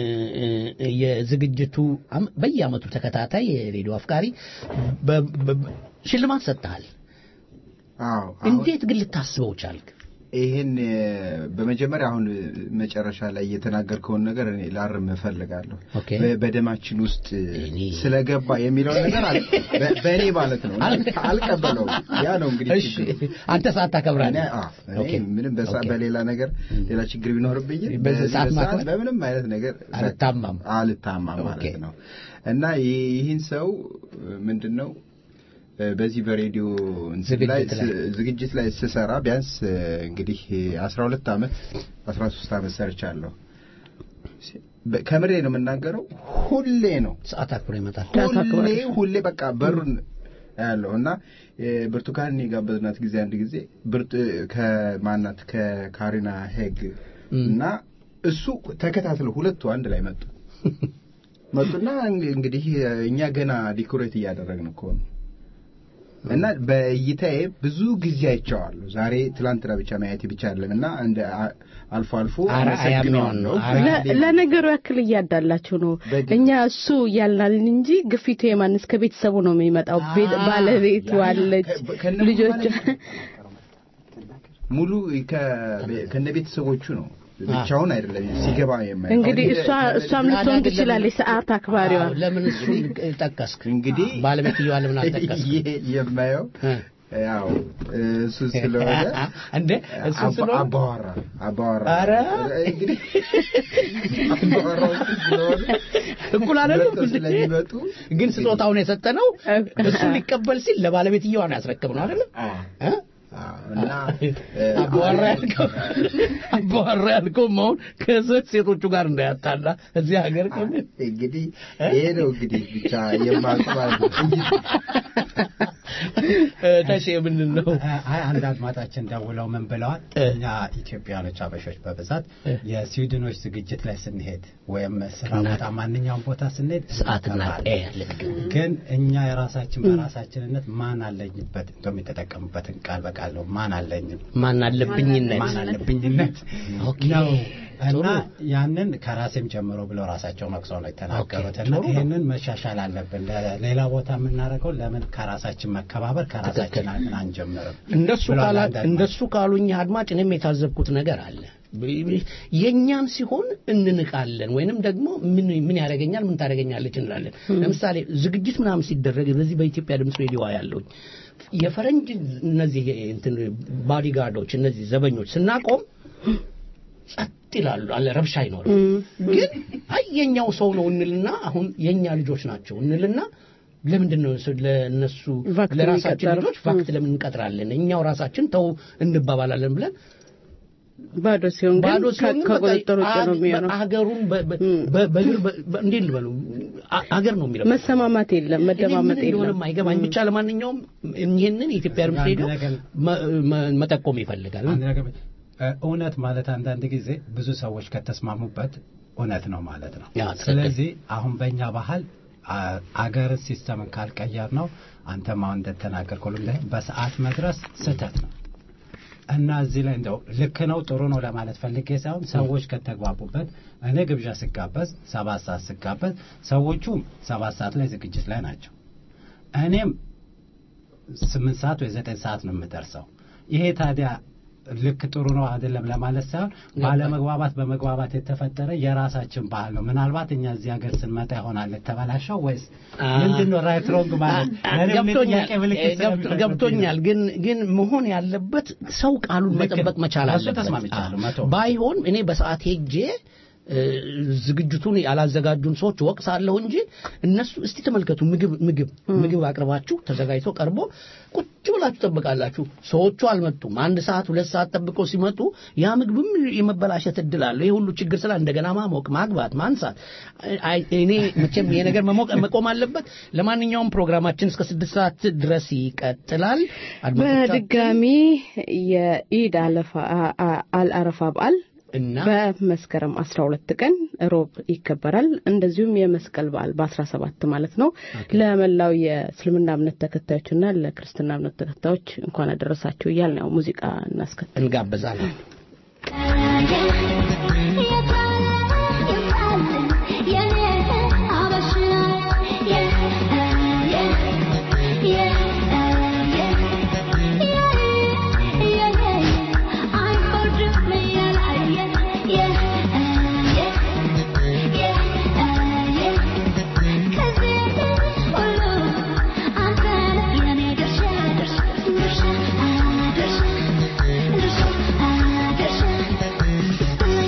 የዝግጅቱ በየአመቱ ተከታታይ የሬዲዮ አፍቃሪ ሽልማት ሰጥተሃል። እንዴት ግን ልታስበው ቻልክ? ይህን በመጀመሪያ አሁን መጨረሻ ላይ የተናገርከውን ነገር እኔ ላርም እፈልጋለሁ። በደማችን ውስጥ ስለገባ የሚለውን ነገር በእኔ ማለት ነው አልቀበለውም። ያ ነው እንግዲህ አንተ ሰዓት ታከብራለህ። ምንም በሌላ ነገር ሌላ ችግር ቢኖርብኝ ሰዓት በምንም አይነት ነገር አልታማም አልታማም ማለት ነው እና ይህን ሰው ምንድን ነው በዚህ በሬዲዮ ዝግጅት ላይ ስሰራ ቢያንስ እንግዲህ አስራ ሁለት ዓመት አስራ ሶስት ዓመት ሰርቻለሁ ከምሬ ነው የምናገረው ሁሌ ነው ሰዓት አክብሮ ይመጣል ሁሌ ሁሌ በቃ በሩን ያለው እና ብርቱካን የጋበዝናት ጊዜ አንድ ጊዜ ከማናት ከካሪና ሄግ እና እሱ ተከታትለው ሁለቱ አንድ ላይ መጡ መጡና እንግዲህ እኛ ገና ዲኮሬት እያደረግን እኮ ነው እና በእይታዬ ብዙ ጊዜ አይቼዋለሁ። ዛሬ ትላንትና ብቻ ማየቴ ብቻ አይደለም እና እንደ አልፎ አልፎ አመሰግነዋለሁ። ለነገሩ ያክል እያዳላችሁ ነው። እኛ እሱ እያልናልን እንጂ ግፊቱ የማንስ ከቤተሰቡ ነው የሚመጣው። ባለቤቱ አለች፣ ልጆች ሙሉ ከነ ቤተሰቦቹ ነው ብቻውን አይደለም ሲገባ የማየው። እንግዲህ እሷ እሷም ልትሆን ትችላለች ሰዓት አክባሪዋ። ለምን እሱን ጠቀስክ? እንግዲህ ባለቤትየዋ ለምን አልጠቀስክ? የማየው ያው እሱ ስለሆነ እንደ እሱ ስለሆነ አባዋራ አባዋራ ኧረ እንግዲህ አባዋራዎች ስለሆነ እኩል አይደለም ስለሚመጡ ግን ስጦታውን የሰጠነው እሱ ሊቀበል ሲል ለባለቤትየዋ ነው ያስረክብ ነው አይደለም እና አባወራ ያልከው አባወራ ያልከው አሁን ከሴት ሴቶቹ ጋር እንዳያጣላ እዚህ ሀገር እንግዲህ ይሄ ነው እንግዲህ ብቻ የማስባል ተሼ ምንድን ነው? አይ አንድ አድማጫችን ደውለው ምን ብለዋል? እኛ ኢትዮጵያኖች አበሾች በብዛት የስዊድኖች ዝግጅት ላይ ስንሄድ ወይም ስራ ቦታ ማንኛውም ቦታ ስንሄድ ሰዓትና ግን እኛ የራሳችን በራሳችንነት ማን አለኝበት እንደውም የተጠቀሙበትን ቃል በቃል ነው ማን አለኝም ማን አለብኝነት ማን አለብኝነት ነው እና ያንን ከራሴም ጀምሮ ብለው ራሳቸው ነቅሰው ነው የተናገሩት እና ይህንን መሻሻል አለብን ሌላ ቦታ የምናደርገው ለምን ከራሳችን መከባበር ከራሳችን ምን አንጀምርም እንደሱ ካሉኝ አድማጭ እኔም የታዘብኩት ነገር አለ የእኛም ሲሆን እንንቃለን ወይንም ደግሞ ምን ምን ያደረገኛል ምን ታደረገኛለች እንላለን ለምሳሌ ዝግጅት ምናምን ሲደረግ በዚህ በኢትዮጵያ ድምፅ ሬዲዮ ያለውኝ የፈረንጅ እነዚህ እንትን ባዲጋርዶች እነዚህ ዘበኞች ስናቆም ጸጥ ይላሉ አለ ረብሻ አይኖርም ግን አይ የኛው ሰው ነው እንልና አሁን የኛ ልጆች ናቸው እንልና ለምንድን ነው ለእነሱ ለራሳችን ልጆች ቫክት ለምን እንቀጥራለን እኛው ራሳችን ተው እንባባላለን ብለን ባዶ ሲሆን ባዶ ሲሆን ከቁጥጥር ውጭ ነው የሚሆነው ሀገሩን በእግር እንዴት ልበሉ ሀገር ነው የሚለው መሰማማት የለም መደማመጥ የለም አይገባኝ ብቻ ለማንኛውም ይህንን የኢትዮጵያ ድምፅ ሬዲዮ መጠቆም ይፈልጋል እውነት ማለት አንዳንድ ጊዜ ብዙ ሰዎች ከተስማሙበት እውነት ነው ማለት ነው ስለዚህ አሁን በእኛ ባህል አገርን ሲስተምን ካልቀየር ነው አንተም አሁን እንደተናገር ሁሉም ላይ በሰዓት መድረስ ስህተት ነው እና እዚህ ላይ እንደው ልክ ነው ጥሩ ነው ለማለት ፈልጌ ሳይሆን ሰዎች ከተግባቡበት እኔ ግብዣ ስጋበዝ ሰባት ሰዓት ስጋበዝ ሰዎቹም ሰባት ሰዓት ላይ ዝግጅት ላይ ናቸው እኔም ስምንት ሰዓት ወይ ዘጠኝ ሰዓት ነው የምደርሰው ይሄ ታዲያ ልክ ጥሩ ነው አይደለም ለማለት ሳይሆን ባለመግባባት በመግባባት የተፈጠረ የራሳችን ባህል ነው ምናልባት እኛ እዚህ ሀገር ስንመጣ ይሆናል የተበላሸው ወይስ ምንድን ነው ራይት ሮንግ ማለት ገብቶኛል ግን ግን መሆን ያለበት ሰው ቃሉን መጠበቅ መቻል አለበት ባይሆን እኔ በሰዓት ሄጄ ዝግጅቱን ያላዘጋጁን ሰዎች ወቅሳለሁ እንጂ እነሱ እስቲ ተመልከቱ ምግብ ምግብ ምግብ አቅርባችሁ ተዘጋጅቶ ቀርቦ ቁጭ ብላችሁ ጠብቃላችሁ ሰዎቹ አልመጡም አንድ ሰዓት ሁለት ሰዓት ጠብቀው ሲመጡ ያ ምግብም የመበላሸት እድል አለው ይህ ሁሉ ችግር ስላ እንደገና ማሞቅ ማግባት ማንሳት እኔ መቼም ይሄ ነገር መቆም አለበት ለማንኛውም ፕሮግራማችን እስከ ስድስት ሰዓት ድረስ ይቀጥላል በድጋሚ የኢድ አልአረፋ በዓል እና በመስከረም 12 ቀን ሮብ ይከበራል። እንደዚሁም የመስቀል በዓል በ17 ማለት ነው። ለመላው የእስልምና እምነት ተከታዮችና ለክርስትና እምነት ተከታዮች እንኳን አደረሳችሁ እያልን ያው ሙዚቃ እናስከትል እንጋብዛለን። Thank you.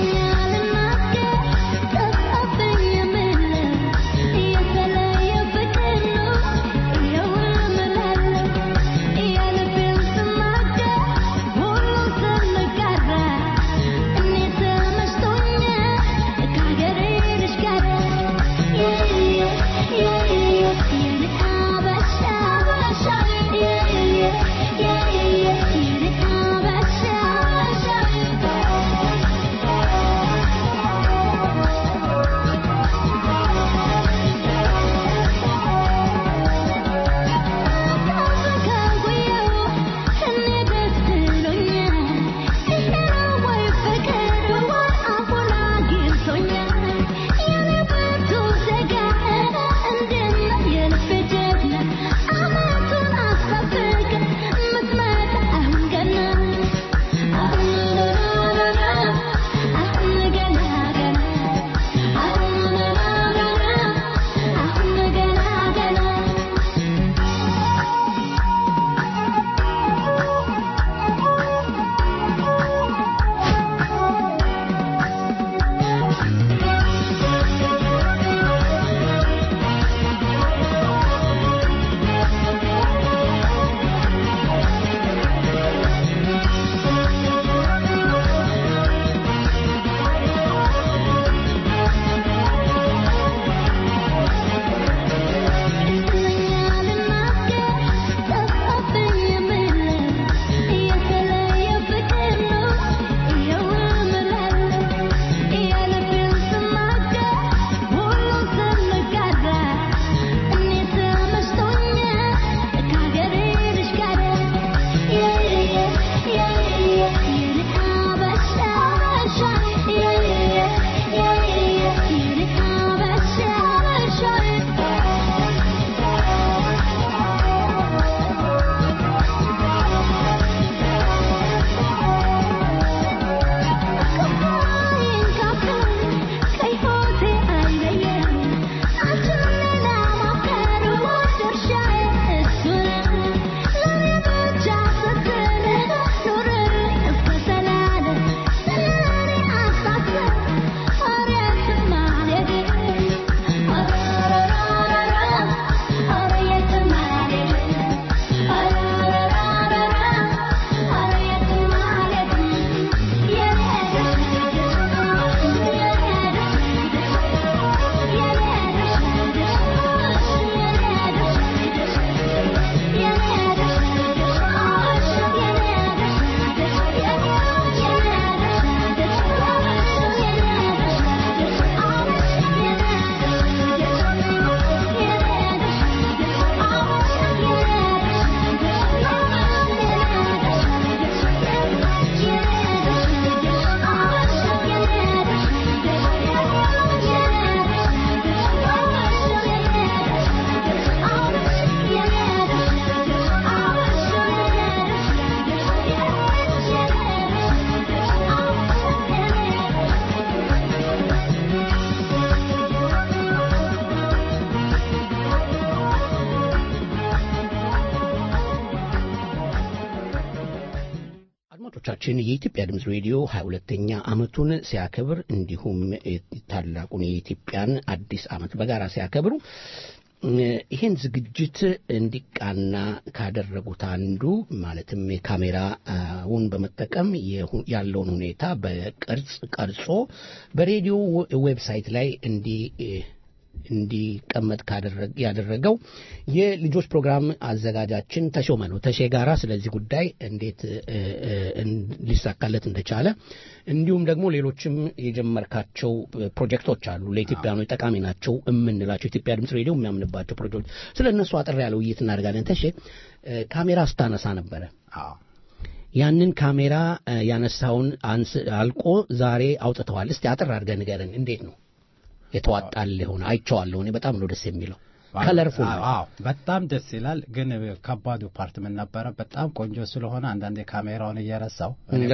አድማጮቻችን የኢትዮጵያ ድምፅ ሬዲዮ ሀያ ሁለተኛ ዓመቱን ሲያከብር እንዲሁም ታላቁን የኢትዮጵያን አዲስ ዓመት በጋራ ሲያከብሩ ይህን ዝግጅት እንዲቃና ካደረጉት አንዱ ማለትም የካሜራውን በመጠቀም ያለውን ሁኔታ በቅርጽ ቀርጾ በሬዲዮ ዌብሳይት ላይ እንዲ እንዲቀመጥ ያደረገው የልጆች ፕሮግራም አዘጋጃችን ተሾመ ነው። ተሼ ጋራ ስለዚህ ጉዳይ እንዴት ሊሳካለት እንደቻለ እንዲሁም ደግሞ ሌሎችም የጀመርካቸው ፕሮጀክቶች አሉ ለኢትዮጵያኖች ጠቃሚ ናቸው የምንላቸው ኢትዮጵያ ድምፅ ሬዲዮ የሚያምንባቸው ፕሮጀክቶች ስለ እነሱ አጠር ያለ ውይይት እናደርጋለን። ተሼ ካሜራ ስታነሳ ነበረ። ያንን ካሜራ ያነሳውን አልቆ ዛሬ አውጥተዋል። እስቲ አጠር አድርገህ ንገረን፣ እንዴት ነው የተዋጣል ሆነ? አይቼዋለሁ። እኔ በጣም ነው ደስ የሚለው ከለርፉል አዎ በጣም ደስ ይላል። ግን ከባዱ ፓርት ምን ነበረ? በጣም ቆንጆ ስለሆነ አንዳንዴ ካሜራውን እየረሳው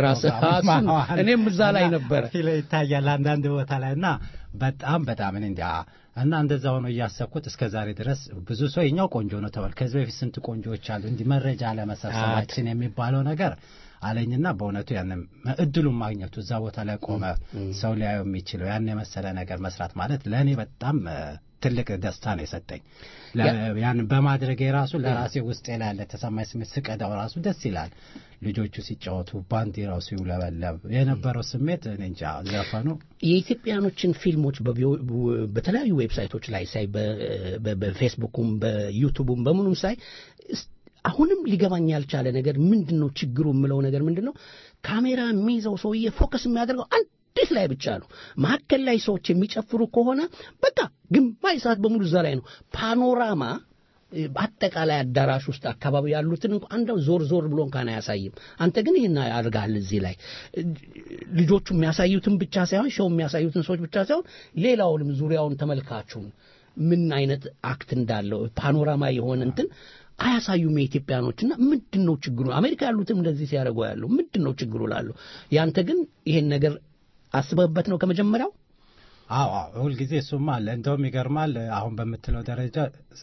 እኔም እዛ ላይ ነበረ ይታያል አንዳንድ ቦታ ላይ እና በጣም በጣም እኔ እንዲያ እና እንደዛ ሆኖ እያሰብኩት እስከ ዛሬ ድረስ ብዙ ሰው የኛው ቆንጆ ነው ተባል። ከዚህ በፊት ስንት ቆንጆዎች አሉ። እንዲህ መረጃ ለመሰብሰባችን የሚባለው ነገር አለኝና በእውነቱ ያንን እድሉን ማግኘቱ እዛ ቦታ ላይ ቆመ ሰው ሊያየው የሚችለው ያን የመሰለ ነገር መስራት ማለት ለእኔ በጣም ትልቅ ደስታ ነው የሰጠኝ። ያን በማድረግ የራሱ ለራሴ ውስጤ ላይ ያለ ተሰማኝ ስሜት ስቀዳው ራሱ ደስ ይላል። ልጆቹ ሲጫወቱ ባንዲራው ሲውለበለብ የነበረው ስሜት እኔ እንጃ። ዘፈኑ የኢትዮጵያኖችን ፊልሞች በተለያዩ ዌብሳይቶች ላይ ሳይ በፌስቡኩም በዩቱቡም በምኑም ሳይ አሁንም ሊገባኝ ያልቻለ ነገር ምንድን ነው ችግሩ የምለው ነገር ምንድን ነው ካሜራ የሚይዘው ሰውዬ ፎከስ የሚያደርገው አንዲት ላይ ብቻ ነው መካከል ላይ ሰዎች የሚጨፍሩ ከሆነ በቃ ግማሽ ሰዓት በሙሉ እዛ ላይ ነው ፓኖራማ በአጠቃላይ አዳራሽ ውስጥ አካባቢ ያሉትን እንኳ አንደው ዞር ዞር ብሎ እንኳን አያሳይም አንተ ግን ይህን ያደርጋል እዚህ ላይ ልጆቹ የሚያሳዩትን ብቻ ሳይሆን ሸው የሚያሳዩትን ሰዎች ብቻ ሳይሆን ሌላውንም ዙሪያውን ተመልካቹን ምን አይነት አክት እንዳለው ፓኖራማ የሆነ እንትን አያሳዩም የኢትዮጵያኖችና ምንድን ነው ችግሩ አሜሪካ ያሉትም እንደዚህ ሲያደርጉ ያለው ምንድን ነው ችግሩ ላሉ ያንተ ግን ይሄን ነገር አስበህበት ነው ከመጀመሪያው አዎ ሁልጊዜ እሱም አለ እንደውም ይገርማል አሁን በምትለው ደረጃ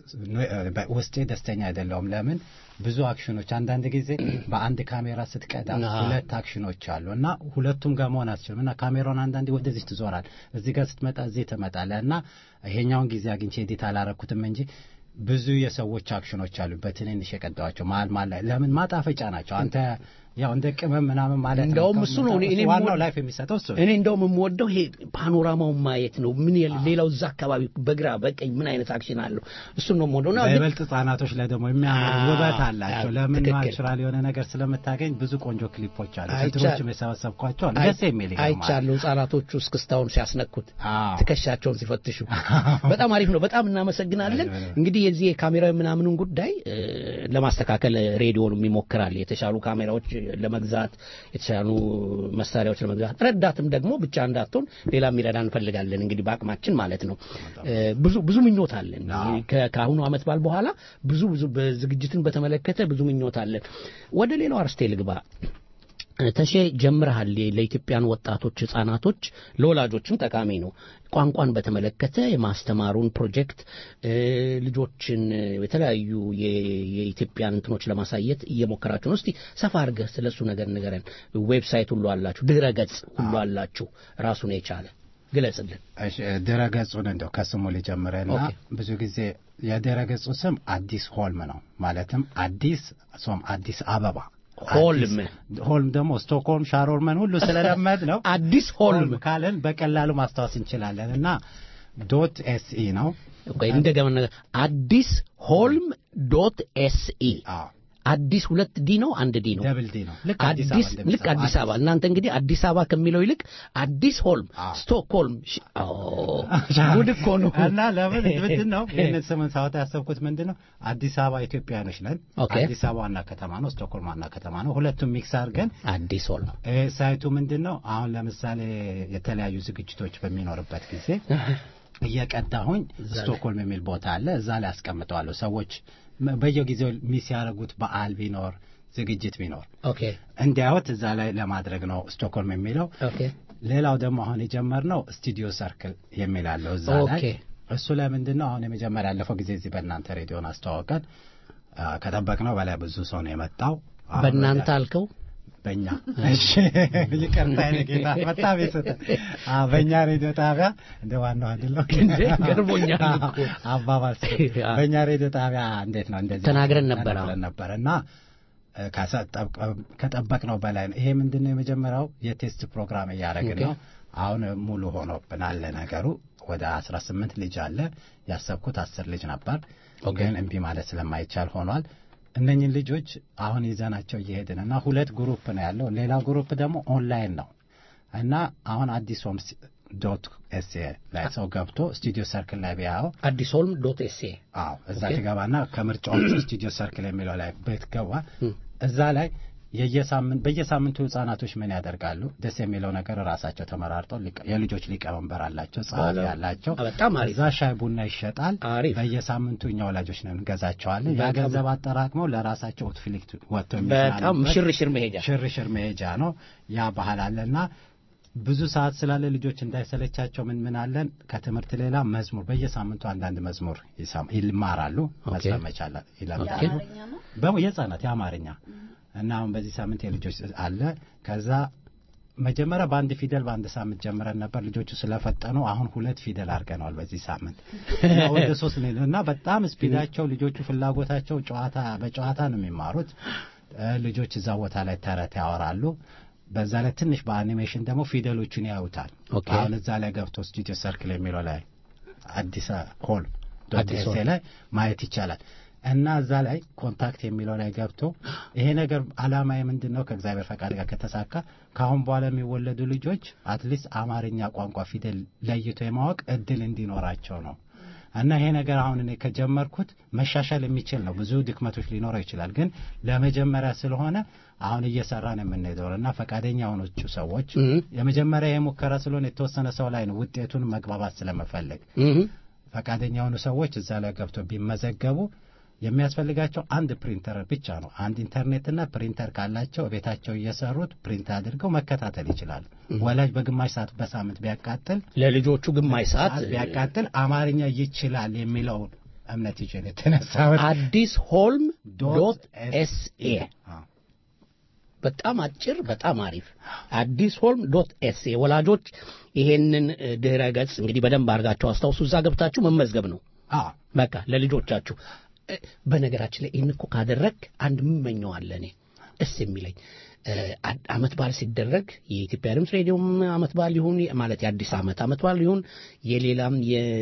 ውስጤ ደስተኛ አይደለውም ለምን ብዙ አክሽኖች አንዳንድ ጊዜ በአንድ ካሜራ ስትቀዳ ሁለት አክሽኖች አሉ እና ሁለቱም ጋር መሆን አትችልም እና ካሜራውን አንዳንዴ ወደዚህ ትዞራል እዚህ ጋር ስትመጣ እዚህ ትመጣለ እና ይሄኛውን ጊዜ አግኝቼ ኤዲት አላረኩትም እንጂ ብዙ የሰዎች አክሽኖች አሉ በትንንሽ የቀዳዋቸው መሀል መሀል ላይ ለምን ማጣፈጫ ናቸው አንተ ያው እንደ ቅመም ምናምን ማለት እንደውም እሱ ነው እኔ ዋናው ላይፍ የሚሰጠው እሱ እኔ እንደውም የምወደው ይሄ ፓኖራማውን ማየት ነው ምን ሌላው እዛ አካባቢ በግራ በቀኝ ምን አይነት አክሽን አለው እሱን ነው የምወደው እና በይበልጥ ህጻናቶች ላይ ደግሞ የሚያምር ውበት አላቸው ለምን ናቹራል የሆነ ነገር ስለምታገኝ ብዙ ቆንጆ ክሊፖች አሉ ከድሮችም የሰበሰብኳቸው አሉ ደስ የሚል አይቻለሁ ህጻናቶቹ እስክስታውን ሲያስነኩት ትከሻቸውን ሲፈትሹ በጣም አሪፍ ነው በጣም እናመሰግናለን እንግዲህ የዚህ የካሜራ ምናምኑን ጉዳይ ለማስተካከል ሬዲዮንም ይሞክራል የተሻሉ ካሜራዎች ለመግዛት የተሻሉ መሳሪያዎች ለመግዛት ረዳትም ደግሞ ብቻ እንዳትሆን ሌላ የሚረዳ እንፈልጋለን እንግዲህ በአቅማችን ማለት ነው ብዙ ብዙ ምኞት አለን ከአሁኑ አመት ባል በኋላ ብዙ ብዙ ዝግጅትን በተመለከተ ብዙ ምኞት አለን ወደ ሌላው አርስቴ ልግባ ተሼ ጀምረሃል ለኢትዮጵያን ወጣቶች ህጻናቶች ለወላጆችም ጠቃሚ ነው ቋንቋን በተመለከተ የማስተማሩን ፕሮጀክት ልጆችን የተለያዩ የኢትዮጵያን እንትኖች ለማሳየት እየሞከራችሁ ነው እስቲ ሰፋ አድርገህ ስለ እሱ ነገር ንገረን ዌብሳይት ሁሉ አላችሁ ድረ ገጽ ሁሉ አላችሁ ራሱን የቻለ ግለጽልን ድረ ገጹን እንደው ከስሙ ሊጀምረና ብዙ ጊዜ የድረ ገጹ ስም አዲስ ሆልም ነው ማለትም አዲስ ሶም አዲስ አበባ ሆልም ሆልም ደግሞ ስቶክሆልም ሻሮርመን ሁሉ ስለለመድ ነው አዲስ ሆልም ካለን በቀላሉ ማስታወስ እንችላለን እና ዶት ኤስኢ ነው እንደገና አዲስ ሆልም ዶት ኤስኢ አዲስ ሁለት ዲ ነው አንድ ዲ ነው ደብል ዲ ነው አዲስ ልክ አዲስ አበባ እናንተ እንግዲህ አዲስ አበባ ከሚለው ይልቅ አዲስ ሆልም ስቶክሆልም ጉድ እኮ ነው እና ለምን ምንድን ነው ይህንን ስምን ሳወጣ ያሰብኩት ምንድን ነው አዲስ አበባ ኢትዮጵያኖች ነን አዲስ አበባ ዋና ከተማ ነው ስቶክሆልም ዋና ከተማ ነው ሁለቱም ሚክስ አድርገን አዲስ ሆልም ሳይቱ ምንድን ነው አሁን ለምሳሌ የተለያዩ ዝግጅቶች በሚኖርበት ጊዜ እየቀዳሁኝ ስቶክሆልም የሚል ቦታ አለ እዛ ላይ አስቀምጠዋለሁ ሰዎች በየጊዜው ሚስ ያደረጉት በዓል ቢኖር ዝግጅት ቢኖር እንዲያዩት እዛ ላይ ለማድረግ ነው ስቶክሆልም የሚለው ሌላው ደግሞ አሁን የጀመርነው ስቱዲዮ ሰርክል የሚል አለው እዛ ላይ እሱ ላይ ምንድን ነው አሁን የመጀመሪያ ያለፈው ጊዜ እዚህ በእናንተ ሬዲዮን አስተዋወቀን ከጠበቅነው በላይ ብዙ ሰው ነው የመጣው በእናንተ አልከው በእኛ እሺ ይቅርታ የኔ ጌታ በጣም የስተ በእኛ ሬዲዮ ጣቢያ እንደ ዋናው አይደለም እንዴ ገርሞኛል እኮ አባባል በእኛ ሬዲዮ ጣቢያ እንዴት ነው እንደዚህ ተናግረን ነበር ተናግረን ነበር እና ከጠበቅነው በላይ ነው። ይሄ ምንድን ነው? የመጀመሪያው የቴስት ፕሮግራም እያደረግን ነው። አሁን ሙሉ ሆኖብናል ነገሩ። ወደ አስራ ስምንት ልጅ አለ። ያሰብኩት አስር ልጅ ነበር፣ ግን እምቢ ማለት ስለማይቻል ሆኗል። እነኝን ልጆች አሁን ይዘናቸው እየሄድን እና ሁለት ግሩፕ ነው ያለው። ሌላ ግሩፕ ደግሞ ኦንላይን ነው እና አሁን አዲስ ሆምስ ዶት ኤስኤ ላይ ሰው ገብቶ ስቱዲዮ ሰርክል ላይ ቢያየው አዲስ ሆልም ዶት ኤስኤ አዎ፣ እዛ ትገባና ከምርጫዎቹ ስቱዲዮ ሰርክል የሚለው ላይ ብትገባ እዛ ላይ የየሳምንት በየሳምንቱ ህጻናቶች ምን ያደርጋሉ? ደስ የሚለው ነገር ራሳቸው ተመራርጠው የልጆች ሊቀመንበር አላቸው፣ ጸሐፊ ያላቸው። በጣም አሪፍ። እዛ ሻይ ቡና ይሸጣል። አሪፍ። በየሳምንቱ እኛ ወላጆች ነን እንገዛቸዋለን። ያ ገንዘብ አጠራቅመው ለራሳቸው ኦትፍሊክት ወጥተው በጣም ሽርሽር መሄጃ ሽርሽር መሄጃ ነው። ያ ባህል አለና ብዙ ሰዓት ስላለ ልጆች እንዳይሰለቻቸው ምን ምን አለን ከትምህርት ሌላ መዝሙር በየሳምንቱ አንዳንድ መዝሙር ይማራሉ። መዝመር መቻል ይለምዳሉ። የህጻናት የአማርኛ እና አሁን በዚህ ሳምንት የልጆች አለ። ከዛ መጀመሪያ በአንድ ፊደል በአንድ ሳምንት ጀምረን ነበር። ልጆቹ ስለፈጠኑ አሁን ሁለት ፊደል አድርገነዋል በዚህ ሳምንት ወደ ሶስት እና በጣም ስፒዳቸው ልጆቹ ፍላጎታቸው ጨዋታ በጨዋታ ነው የሚማሩት። ልጆች እዛ ቦታ ላይ ተረት ያወራሉ። በዛ ላይ ትንሽ በአኒሜሽን ደግሞ ፊደሎቹን ያዩታል። አሁን እዛ ላይ ገብቶ ስቱዲዮ ሰርክል የሚለው ላይ አዲስ ሆል ዶት ላይ ማየት ይቻላል። እና እዛ ላይ ኮንታክት የሚለው ላይ ገብቶ ይሄ ነገር አላማዬ ምንድን ነው ከእግዚአብሔር ፈቃድ ጋር ከተሳካ ከአሁን በኋላ የሚወለዱ ልጆች አትሊስት አማርኛ ቋንቋ ፊደል ለይቶ የማወቅ እድል እንዲኖራቸው ነው። እና ይሄ ነገር አሁን እኔ ከጀመርኩት መሻሻል የሚችል ነው። ብዙ ድክመቶች ሊኖረው ይችላል፣ ግን ለመጀመሪያ ስለሆነ አሁን እየሰራን የምንሄደው እና ፈቃደኛ የሆኖቹ ሰዎች የመጀመሪያ የሙከራ ስለሆነ የተወሰነ ሰው ላይ ነው ውጤቱን መግባባት ስለመፈለግ ፈቃደኛ የሆኑ ሰዎች እዛ ላይ ገብቶ ቢመዘገቡ የሚያስፈልጋቸው አንድ ፕሪንተር ብቻ ነው። አንድ ኢንተርኔትና ፕሪንተር ካላቸው ቤታቸው እየሰሩት ፕሪንት አድርገው መከታተል ይችላሉ። ወላጅ በግማሽ ሰዓት በሳምንት ቢያቃጥል ለልጆቹ ግማሽ ሰዓት ቢያቃጥል አማርኛ ይችላል የሚለውን እምነት ይዤ የተነሳሁት አዲስ ሆልም ዶት ኤስኤ በጣም አጭር፣ በጣም አሪፍ አዲስ ሆልም ዶት ኤስኤ። ወላጆች ይሄንን ድህረ ገጽ እንግዲህ በደንብ አድርጋቸው አስታውሱ። እዛ ገብታችሁ መመዝገብ ነው በቃ ለልጆቻችሁ በነገራችን ላይ ይህን እኮ ካደረግ አንድ ምመኘው አለ እኔ ደስ የሚለኝ አመት በዓል ሲደረግ የኢትዮጵያ ድምፅ ሬዲዮም አመት በዓል ይሁን ማለት የአዲስ አመት አመት በዓል ይሁን የሌላም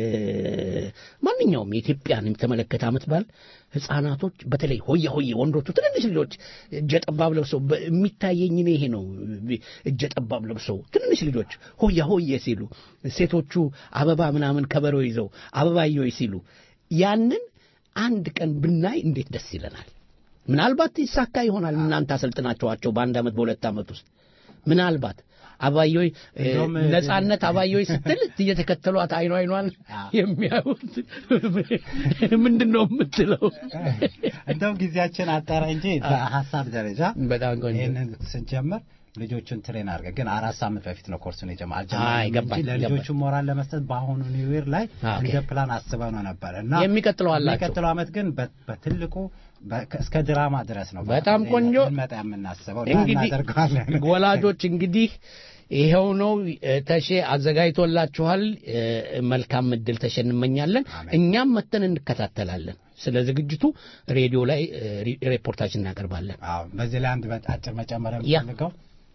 ማንኛውም የኢትዮጵያን የተመለከተ አመት በዓል ህጻናቶች በተለይ ሆየ ሆየ ወንዶቹ ትንንሽ ልጆች እጀ ጠባብ ለብሰው የሚታየኝ እኔ ይሄ ነው። እጀ ጠባብ ለብሰው ትንንሽ ልጆች ሆያ ሆየ ሲሉ፣ ሴቶቹ አበባ ምናምን ከበሮ ይዘው አበባየው ሲሉ ያንን አንድ ቀን ብናይ እንዴት ደስ ይለናል። ምናልባት ይሳካ ይሆናል። እናንተ አሰልጥናቸዋቸው በአንድ ዓመት በሁለት ዓመት ውስጥ ምናልባት አባዮይ ነጻነት አባዮይ ስትል እየተከተሏት አይኗ አይኗን የሚያዩት ምንድን ነው የምትለው? እንደውም ጊዜያችን አጠረ እንጂ በሀሳብ ደረጃ በጣም ቆንጆ ይህንን ስንጀምር ልጆቹን ትሬን አድርገን ግን አራት ሳምንት በፊት ነው ኮርሱን የጀመ አይ፣ ገባኝ፣ ለልጆቹ ሞራል ለመስጠት በአሁኑ ኒው ይር ላይ እንደ ፕላን አስበው ነው ነበር እና የሚቀጥለው አላቸው የሚቀጥለው ዓመት ግን በትልቁ እስከ ድራማ ድረስ ነው በጣም ቆንጆ እንመጣ የምናስበው እንግዲህ እናደርገዋለን። ወላጆች እንግዲህ ይኸው ነው ተሼ አዘጋጅቶላችኋል። መልካም እድል ተሼ እንመኛለን። እኛም መተን እንከታተላለን። ስለ ዝግጅቱ ሬዲዮ ላይ ሪፖርታችን እናቀርባለን። አዎ፣ በዚህ ላይ አንድ አጭር መጨመር የምፈልገው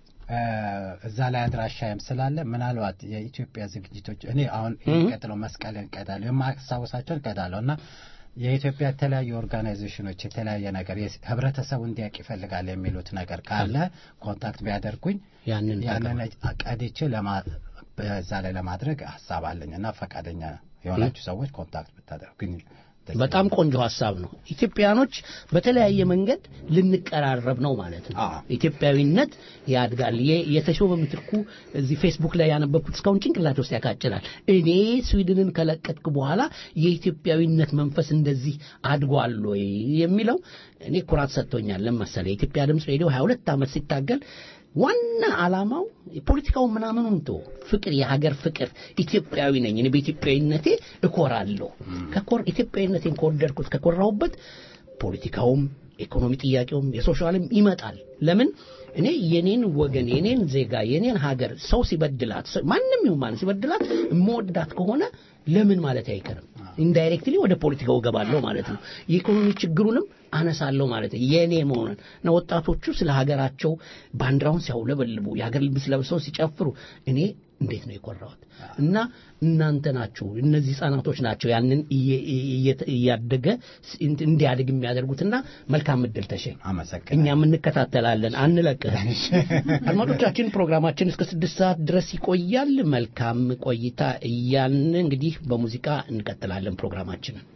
እዛ ላይ አድራሻዬም ስላለ ምናልባት የኢትዮጵያ ዝግጅቶች እኔ አሁን የሚቀጥለው መስቀልን እቀዳለሁ የማስታወሳቸውን እቀዳለሁ እና የኢትዮጵያ የተለያዩ ኦርጋናይዜሽኖች የተለያየ ነገር ህብረተሰቡ እንዲያውቅ ይፈልጋል የሚሉት ነገር ካለ ኮንታክት ቢያደርጉኝ ያንን ያንን ቀድቼ በዛ ላይ ለማድረግ ሀሳብ አለኝ እና ፈቃደኛ የሆናችሁ ሰዎች ኮንታክት ብታደርጉኝ በጣም ቆንጆ ሀሳብ ነው። ኢትዮጵያኖች በተለያየ መንገድ ልንቀራረብ ነው ማለት ነው። ኢትዮጵያዊነት ያድጋል። የተሾመ ምትኩ እዚህ ፌስቡክ ላይ ያነበብኩት እስካሁን ጭንቅላት ውስጥ ያቃጭላል። እኔ ስዊድንን ከለቀጥኩ በኋላ የኢትዮጵያዊነት መንፈስ እንደዚህ አድጓል ወይ የሚለው እኔ ኩራት ሰጥቶኛል። ለመሰለ የኢትዮጵያ ድምፅ ሬዲዮ 22 ዓመት ሲታገል ዋና ዓላማው የፖለቲካው ምናምኑን ቶ ፍቅር፣ የሀገር ፍቅር ኢትዮጵያዊ ነኝ እኔ በኢትዮጵያዊነቴ እኮራለሁ። ከኮር ኢትዮጵያዊነቴን ከወደድኩት ከኮራሁበት ፖለቲካውም ኢኮኖሚ ጥያቄውም የሶሻልም ይመጣል። ለምን እኔ የኔን ወገን የኔን ዜጋ የኔን ሀገር ሰው ሲበድላት ማንም ይሁን ማን ሲበድላት የምወዳት ከሆነ ለምን ማለት አይቀርም ኢንዳይሬክትሊ ወደ ፖለቲካው ገባለሁ ማለት ነው። የኢኮኖሚ ችግሩንም አነሳለሁ ማለት ነው። የኔ መሆኑን እና ወጣቶቹ ስለ ሀገራቸው ባንዲራውን ሲያውለበልቡ የሀገር ልብስ ለብሰው ሲጨፍሩ እኔ እንዴት ነው የኮራሁት? እና እናንተ ናችሁ እነዚህ ህጻናቶች ናቸው ያንን እያደገ እንዲያድግ የሚያደርጉትና መልካም እድል ተሸ እኛም እንከታተላለን አንለቅህ አድማጮቻችን ፕሮግራማችን እስከ ስድስት ሰዓት ድረስ ይቆያል መልካም ቆይታ እያልን እንግዲህ በሙዚቃ እንቀጥላለን ፕሮግራማችንን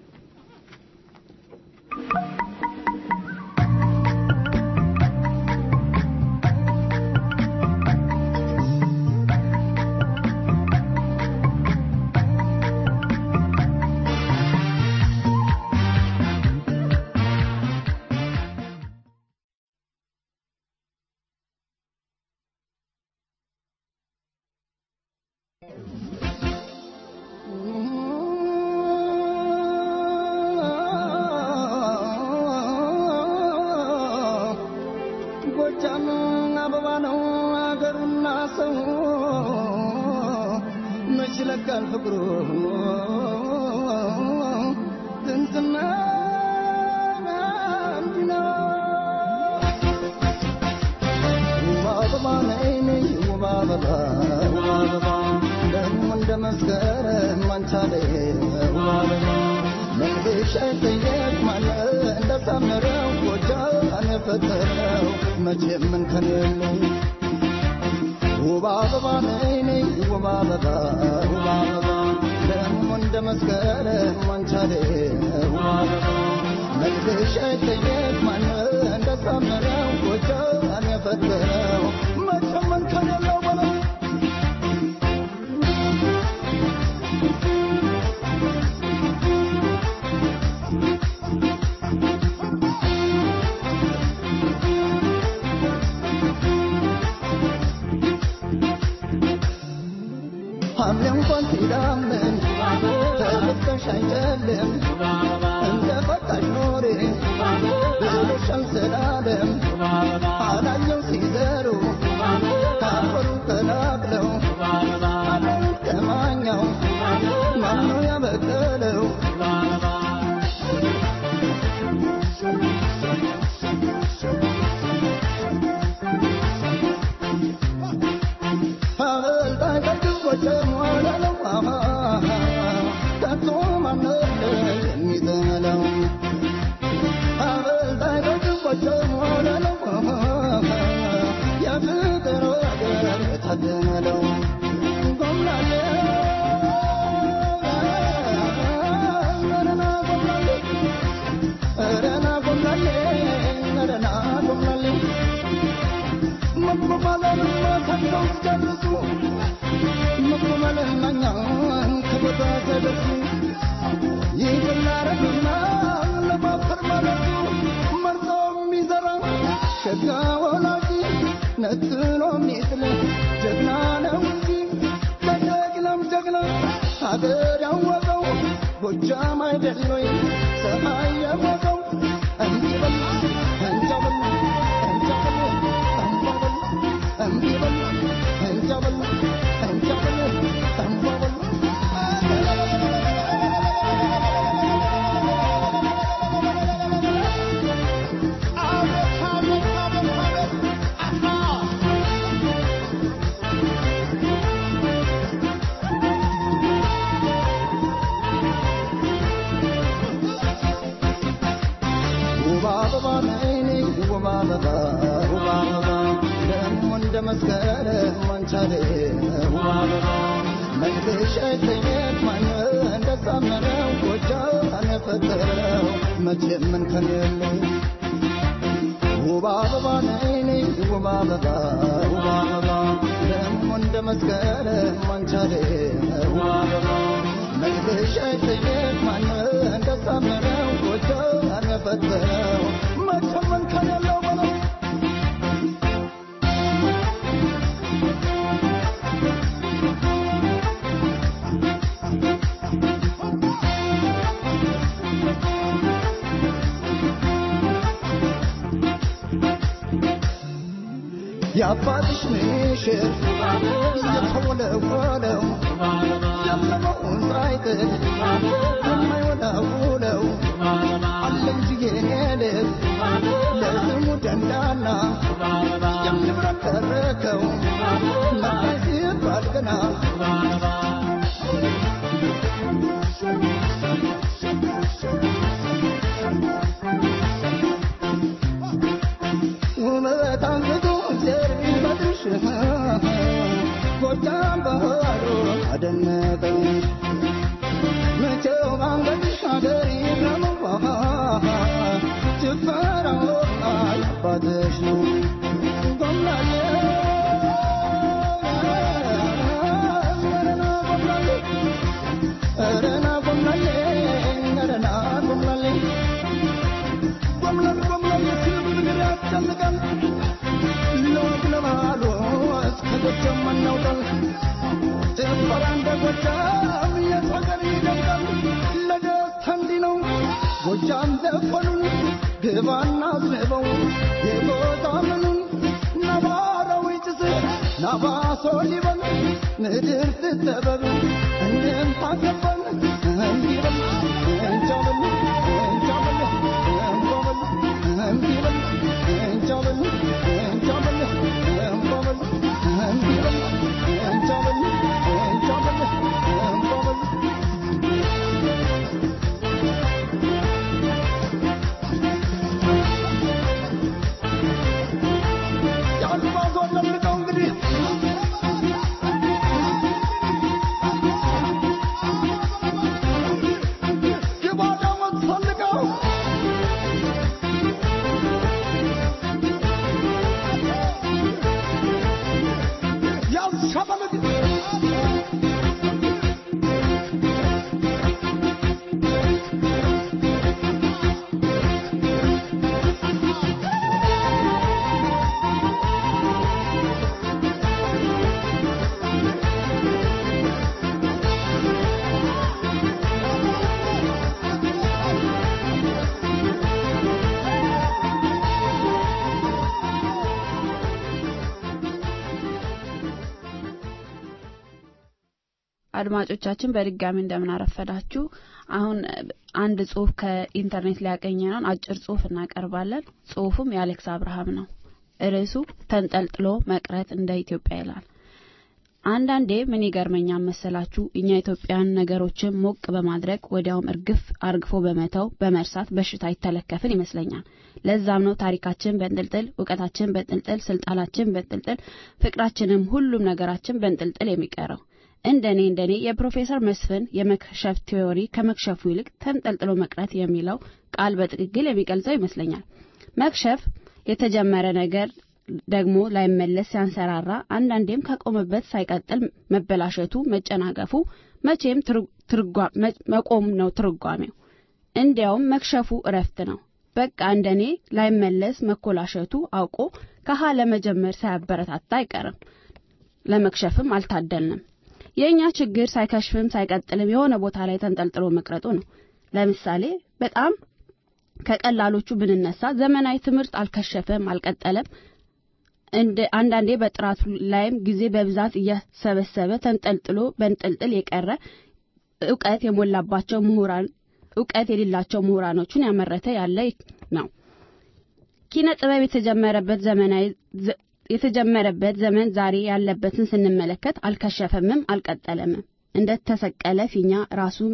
የአባትሽ ምሽር የተወለወለው ያለመውን ሳይጥል የማይወላውለው አለኝ የኔ ልብ ለስሙ ደንዳና የሚብረከረከው መጣይ ሲባል ገና ውበት አንግቶ ዘር ቢፈጥርሽ ጎጃም ባህሩ አደነቀኝ መቼው ባንገትሽ አገር ይረመዋ ጭፈራው አባትሽ ነው ጎምላሌ ረና ጎምላሌ ረና ጎምላሌ ጎምላል ጎምላል ሲብል ያስጨንቃል ለወግ ለባህሉ እስከ ጎጃም አናውቃል ጭፈራ እንደ ጎጃም የት ሀገር ይደምቃል ለደስታ እንዲህ ነው ጎጃም ዘፈኑን ግባና አዝንበው የጎዛምኑን ነባራዊ ጭስ ናባሶ ሊበል ምድር ትጠበብ እንም ታገባን እንዲበል እንጃበል እንጃበል እንባበል እንዲበል እንጃበል እንጃበል እንባበል እንዲበል እንጃበል እንጃበል እንባበል የአልባዞን ለምቀው እንግዲህ የባዳመት ፈልገው ያሸበልግ አድማጮቻችን በድጋሚ እንደምን አረፈዳችሁ። አሁን አንድ ጽሁፍ ከኢንተርኔት ላይ ያገኘነውን አጭር ጽሁፍ እናቀርባለን። ጽሁፉም የአሌክስ አብርሃም ነው። ርዕሱ ተንጠልጥሎ መቅረት እንደ ኢትዮጵያ ይላል። አንዳንዴ ምን ይገርመኛል መሰላችሁ እኛ ኢትዮጵያን ነገሮችን ሞቅ በማድረግ ወዲያውም እርግፍ አርግፎ በመተው በመርሳት በሽታ ይተለከፍን ይመስለኛል። ለዛም ነው ታሪካችን በንጥልጥል፣ እውቀታችን በንጥልጥል፣ ስልጣናችን በንጥልጥል፣ ፍቅራችንም ሁሉም ነገራችን በንጥልጥል የሚቀረው። እንደኔ እንደኔ የፕሮፌሰር መስፍን የመክሸፍ ቲዎሪ ከመክሸፉ ይልቅ ተንጠልጥሎ መቅረት የሚለው ቃል በትክክል የሚገልጸው ይመስለኛል። መክሸፍ የተጀመረ ነገር ደግሞ ላይመለስ ሲያንሰራራ አንዳንዴም ከቆመበት ሳይቀጥል መበላሸቱ፣ መጨናገፉ መቼም መቆም ነው ትርጓሜው። እንዲያውም መክሸፉ እረፍት ነው። በቃ እንደኔ ላይመለስ መኮላሸቱ አውቆ ከሀ ለመጀመር ሳያበረታታ አይቀርም። ለመክሸፍም አልታደልንም። የእኛ ችግር ሳይከሽፍም ሳይቀጥልም የሆነ ቦታ ላይ ተንጠልጥሎ መቅረጡ ነው። ለምሳሌ በጣም ከቀላሎቹ ብንነሳ ዘመናዊ ትምህርት አልከሸፈም፣ አልቀጠለም። እንደ አንዳንዴ በጥራቱ ላይም ጊዜ በብዛት እያሰበሰበ ተንጠልጥሎ በንጥልጥል የቀረ እውቀት የሞላባቸው ምሁራን እውቀት የሌላቸው ምሁራኖቹን ያመረተ ያለ ነው። ኪነ ጥበብ የተጀመረበት ዘመናዊ የተጀመረበት ዘመን ዛሬ ያለበትን ስንመለከት አልከሸፈምም፣ አልቀጠለምም። እንደ ተሰቀለ ፊኛ ራሱን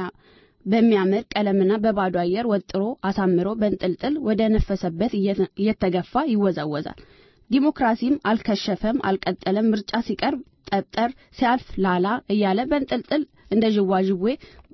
በሚያምር ቀለምና በባዶ አየር ወጥሮ አሳምሮ በንጥልጥል ወደ ነፈሰበት እየተገፋ ይወዛወዛል። ዲሞክራሲም አልከሸፈም፣ አልቀጠለም። ምርጫ ሲቀርብ ጠጠር፣ ሲያልፍ ላላ እያለ በንጥልጥል እንደ ዥዋዥዌ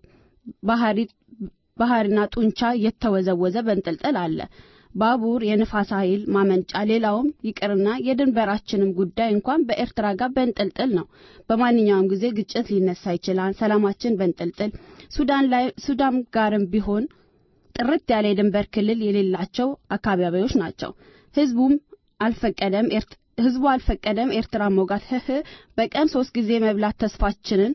ባህሪና ጡንቻ እየተወዘወዘ በንጥልጥል አለ። ባቡር፣ የንፋስ ኃይል ማመንጫ፣ ሌላውም ይቅርና የድንበራችንም ጉዳይ እንኳን በኤርትራ ጋር በንጥልጥል ነው። በማንኛውም ጊዜ ግጭት ሊነሳ ይችላል። ሰላማችን በንጥልጥል። ሱዳን ላይ ሱዳን ጋርም ቢሆን ጥርት ያለ የድንበር ክልል የሌላቸው አካባቢዎች ናቸው። ህዝቡም አልፈቀደም ህዝቡ አልፈቀደም ኤርትራ ሞጋት ህህ በቀን ሶስት ጊዜ መብላት ተስፋችንን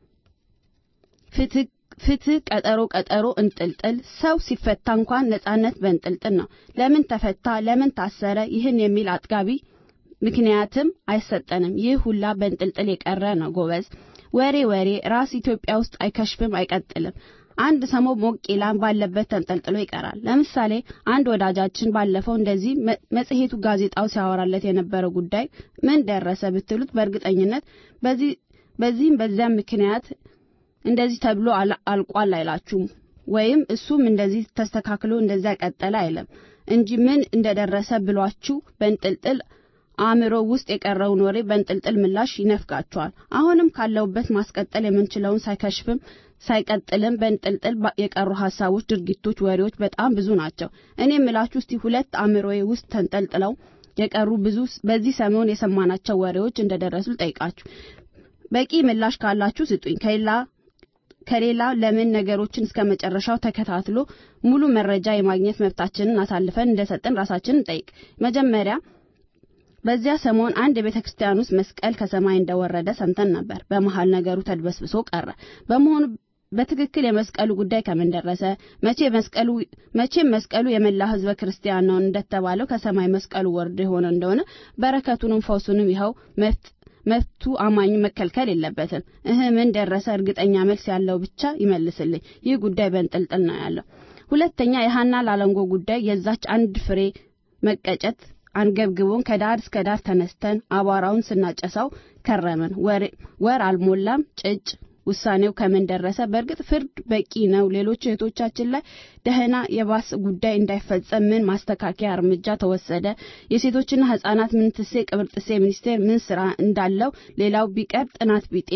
ፍትህ ፍትህ ቀጠሮ ቀጠሮ እንጥልጥል። ሰው ሲፈታ እንኳን ነጻነት በእንጥልጥል ነው። ለምን ተፈታ? ለምን ታሰረ? ይህን የሚል አጥጋቢ ምክንያትም አይሰጠንም። ይህ ሁላ በንጥልጥል የቀረ ነው ጎበዝ። ወሬ ወሬ ራስ ኢትዮጵያ ውስጥ አይከሽፍም፣ አይቀጥልም። አንድ ሰሞን ሞቅ ይላን ባለበት ተንጠልጥሎ ይቀራል። ለምሳሌ አንድ ወዳጃችን ባለፈው እንደዚህ መጽሔቱ ጋዜጣው ሲያወራለት የነበረው ጉዳይ ምን ደረሰ ብትሉት በእርግጠኝነት በዚህ በዚህም በዚያም ምክንያት እንደዚህ ተብሎ አልቋል አይላችሁም። ወይም እሱም እንደዚህ ተስተካክሎ እንደዚያ ቀጠለ አይለም እንጂ ምን እንደደረሰ ብሏችሁ በንጥልጥል አእምሮ ውስጥ የቀረውን ወሬ በንጥልጥል ምላሽ ይነፍጋቸዋል። አሁንም ካለውበት ማስቀጠል የምንችለውን ሳይከሽፍም ሳይቀጥልም በንጥልጥል የቀሩ ሀሳቦች፣ ድርጊቶች፣ ወሬዎች በጣም ብዙ ናቸው። እኔ የምላችሁ እስቲ ሁለት አእምሮዬ ውስጥ ተንጠልጥለው የቀሩ ብዙ በዚህ ሰሞን የሰማናቸው ወሬዎች እንደደረሱ ጠይቃችሁ በቂ ምላሽ ካላችሁ ስጡኝ። ከሌላ ከሌላ ለምን ነገሮችን እስከ መጨረሻው ተከታትሎ ሙሉ መረጃ የማግኘት መብታችንን አሳልፈን እንደሰጠን ራሳችንን ጠይቅ። መጀመሪያ በዚያ ሰሞን አንድ የቤተ ክርስቲያን ውስጥ መስቀል ከሰማይ እንደወረደ ሰምተን ነበር። በመሃል ነገሩ ተድበስብሶ ቀረ። በመሆኑ በትክክል የመስቀሉ ጉዳይ ከምን ደረሰ? መቼ መስቀሉ መቼም መስቀሉ የመላ ሕዝበ ክርስቲያን ነው እንደተባለው ከሰማይ መስቀሉ ወርዶ የሆነ እንደሆነ በረከቱንም ፈውሱንም ይኸው መፍቱ አማኙ መከልከል የለበትም። እህ ምን ደረሰ? እርግጠኛ መልስ ያለው ብቻ ይመልስልኝ። ይህ ጉዳይ በንጥልጥል ነው ያለው። ሁለተኛ የሀና ላለንጎ ጉዳይ የዛች አንድ ፍሬ መቀጨት አንገብግቦን ከዳር እስከ ዳር ተነስተን አቧራውን ስናጨሳው ከረመን። ወር አልሞላም ጭጭ ውሳኔው ከምን ደረሰ? በእርግጥ ፍርድ በቂ ነው። ሌሎች እህቶቻችን ላይ ደህና የባስ ጉዳይ እንዳይፈጸም ምን ማስተካከያ እርምጃ ተወሰደ? የሴቶችና ህጻናት ምንትሴ ቅብርጥሴ ሚኒስቴር ምን ስራ እንዳለው ሌላው ቢቀር ጥናት ቢጤ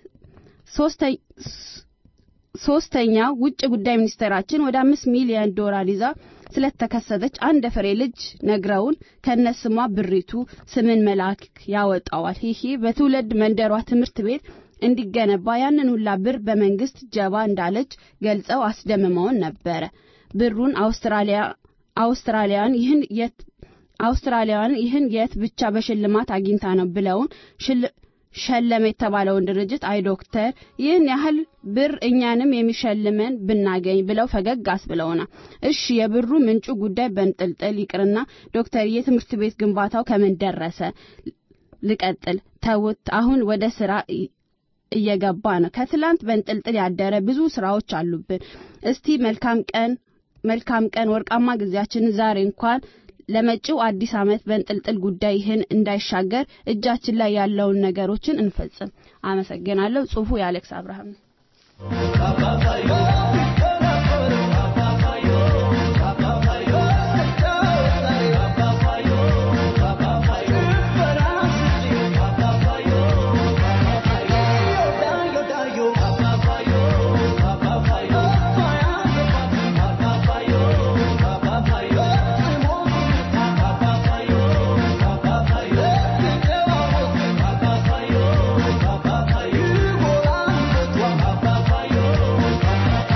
ሶስተኛው ውጭ ጉዳይ ሚኒስቴራችን ወደ አምስት ሚሊዮን ዶላር ይዛ ስለተከሰተች አንድ ፍሬ ልጅ ነግረውን ከነስሟ ብሪቱ ስምን መልአክ ያወጣዋል። ይሄ በትውልድ መንደሯ ትምህርት ቤት እንዲገነባ ያንን ሁላ ብር በመንግስት ጀባ እንዳለች ገልጸው አስደምመውን ነበረ። ብሩን አውስትራሊያ አውስትራሊያን ይህን የት አውስትራሊያን ይህን የት ብቻ በሽልማት አግኝታ ነው ብለውን ሸለመ የተባለውን ድርጅት አይ ዶክተር ይህን ያህል ብር እኛንም የሚሸልመን ብናገኝ ብለው ፈገግ አስብለውናል። እሺ የብሩ ምንጩ ጉዳይ በንጥልጥል ይቅርና ዶክተር የትምህርት ቤት ግንባታው ከምን ደረሰ? ልቀጥል ተውት። አሁን ወደ ስራ እየገባ ነው። ከትላንት በንጥልጥል ያደረ ብዙ ስራዎች አሉብን። እስቲ መልካም ቀን መልካም ቀን ወርቃማ ጊዜያችንን ዛሬ እንኳን ለመጪው አዲስ ዓመት በንጥልጥል ጉዳይ ይህን እንዳይሻገር እጃችን ላይ ያለውን ነገሮችን እንፈጽም። አመሰግናለሁ። ጽሁፉ የአሌክስ አብርሃም ነው። Bye.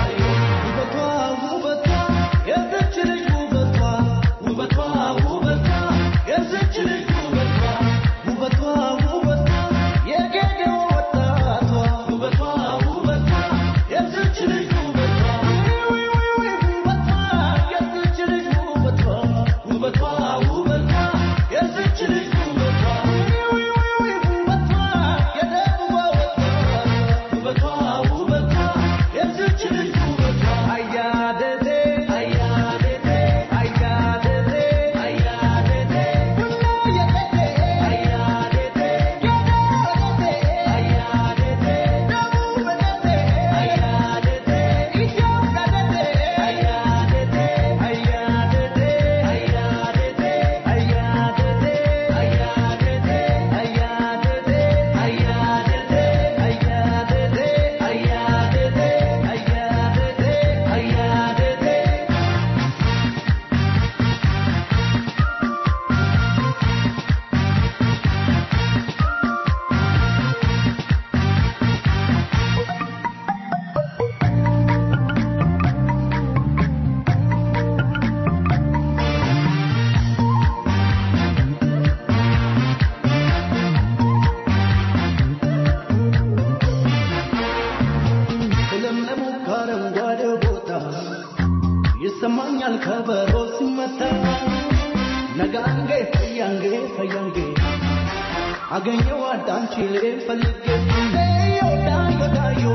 አገኘው አዳንቺ ልል ፈልጌ ዮዳ ዮዳዮ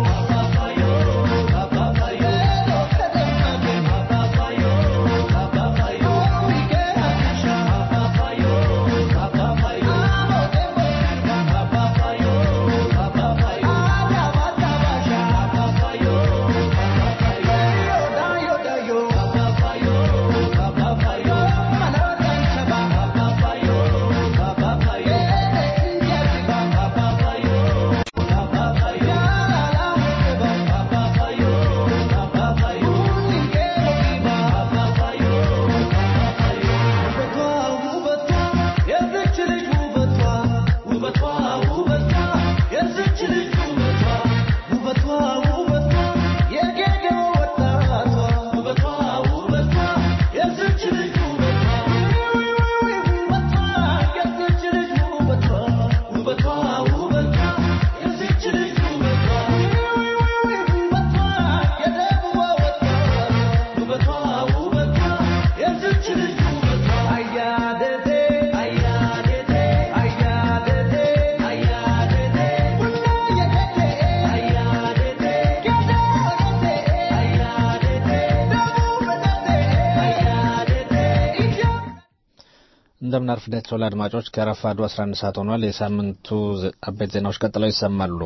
እንደምን አርፍዳችኋል አድማጮች። ከረፋዱ 11 ሰዓት ሆኗል። የሳምንቱ አበይት ዜናዎች ቀጥለው ይሰማሉ።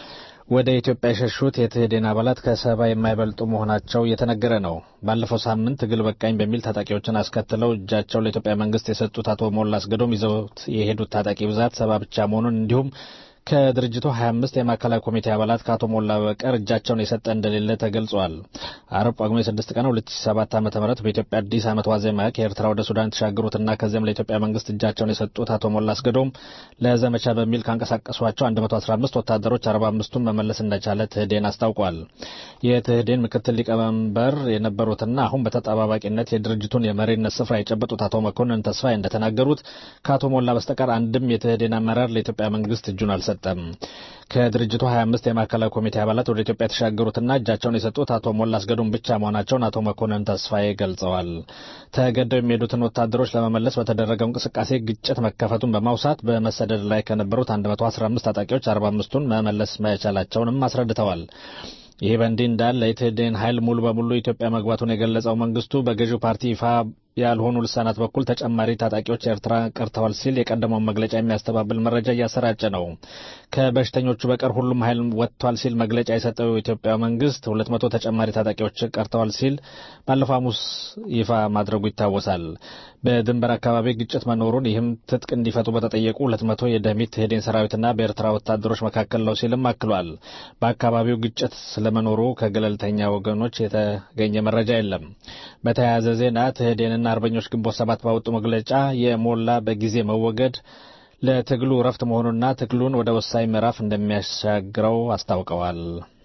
ወደ ኢትዮጵያ የሸሹት የትህዴን አባላት ከሰባ የማይበልጡ መሆናቸው እየተነገረ ነው። ባለፈው ሳምንት ትግል በቃኝ በሚል ታጣቂዎችን አስከትለው እጃቸው ለኢትዮጵያ መንግስት የሰጡት አቶ ሞላ አስገዶም ይዘውት የሄዱት ታጣቂ ብዛት ሰባ ብቻ መሆኑን እንዲሁም ከድርጅቱ 25 የማዕከላዊ ኮሚቴ አባላት ከአቶ ሞላ በቀር እጃቸውን የሰጠ እንደሌለ ተገልጿል። አርብ ጳጉሜ 6 ቀን 2007 ዓ.ም በኢትዮጵያ አዲስ ዓመት ዋዜማ ከኤርትራ ወደ ሱዳን የተሻገሩትና ከዚያም ለኢትዮጵያ መንግስት እጃቸውን የሰጡት አቶ ሞላ አስገዶም ለዘመቻ በሚል ካንቀሳቀሷቸው 115 ወታደሮች 45ቱን መመለስ እንደቻለ ትህዴን አስታውቋል። የትህዴን ምክትል ሊቀመንበር የነበሩትና አሁን በተጠባባቂነት የድርጅቱን የመሪነት ስፍራ የጨበጡት አቶ መኮንን ተስፋዬ እንደተናገሩት ከአቶ ሞላ በስተቀር አንድም የትህዴን አመራር ለኢትዮጵያ መንግስት እጁን አልሰጠም። ከድርጅቱ 25 የማዕከላዊ ኮሚቴ አባላት ወደ ኢትዮጵያ የተሻገሩትና እጃቸውን የሰጡት አቶ ሞላ አስገዶም ብቻ መሆናቸውን አቶ መኮንን ተስፋዬ ገልጸዋል። ተገደው የሚሄዱትን ወታደሮች ለመመለስ በተደረገው እንቅስቃሴ ግጭት መከፈቱን በማውሳት በመሰደድ ላይ ከነበሩት 115 ታጣቂዎች 45ቱን መመለስ መቻላቸውንም አስረድተዋል። ይህ በእንዲህ እንዳለ የትህዴን ኃይል ሙሉ በሙሉ ኢትዮጵያ መግባቱን የገለጸው መንግስቱ በገዢው ፓርቲ ይፋ ያልሆኑ ልሳናት በኩል ተጨማሪ ታጣቂዎች ኤርትራ ቀርተዋል ሲል የቀደመውን መግለጫ የሚያስተባብል መረጃ እያሰራጨ ነው። ከበሽተኞቹ በቀር ሁሉም ኃይል ወጥቷል ሲል መግለጫ የሰጠው የኢትዮጵያ መንግስት ሁለት መቶ ተጨማሪ ታጣቂዎች ቀርተዋል ሲል ባለፈው ሐሙስ ይፋ ማድረጉ ይታወሳል። በድንበር አካባቢ ግጭት መኖሩን ይህም ትጥቅ እንዲፈቱ በተጠየቁ ሁለት መቶ የደሚት ትህዴን ሰራዊትና በኤርትራ ወታደሮች መካከል ነው ሲልም አክሏል። በአካባቢው ግጭት ስለመኖሩ ከገለልተኛ ወገኖች የተገኘ መረጃ የለም። በተያያዘ ዜና ትህዴንና አርበኞች ግንቦት ሰባት ባወጡ መግለጫ የሞላ በጊዜ መወገድ ለትግሉ እረፍት መሆኑና ትግሉን ወደ ወሳኝ ምዕራፍ እንደሚያሻግረው አስታውቀዋል።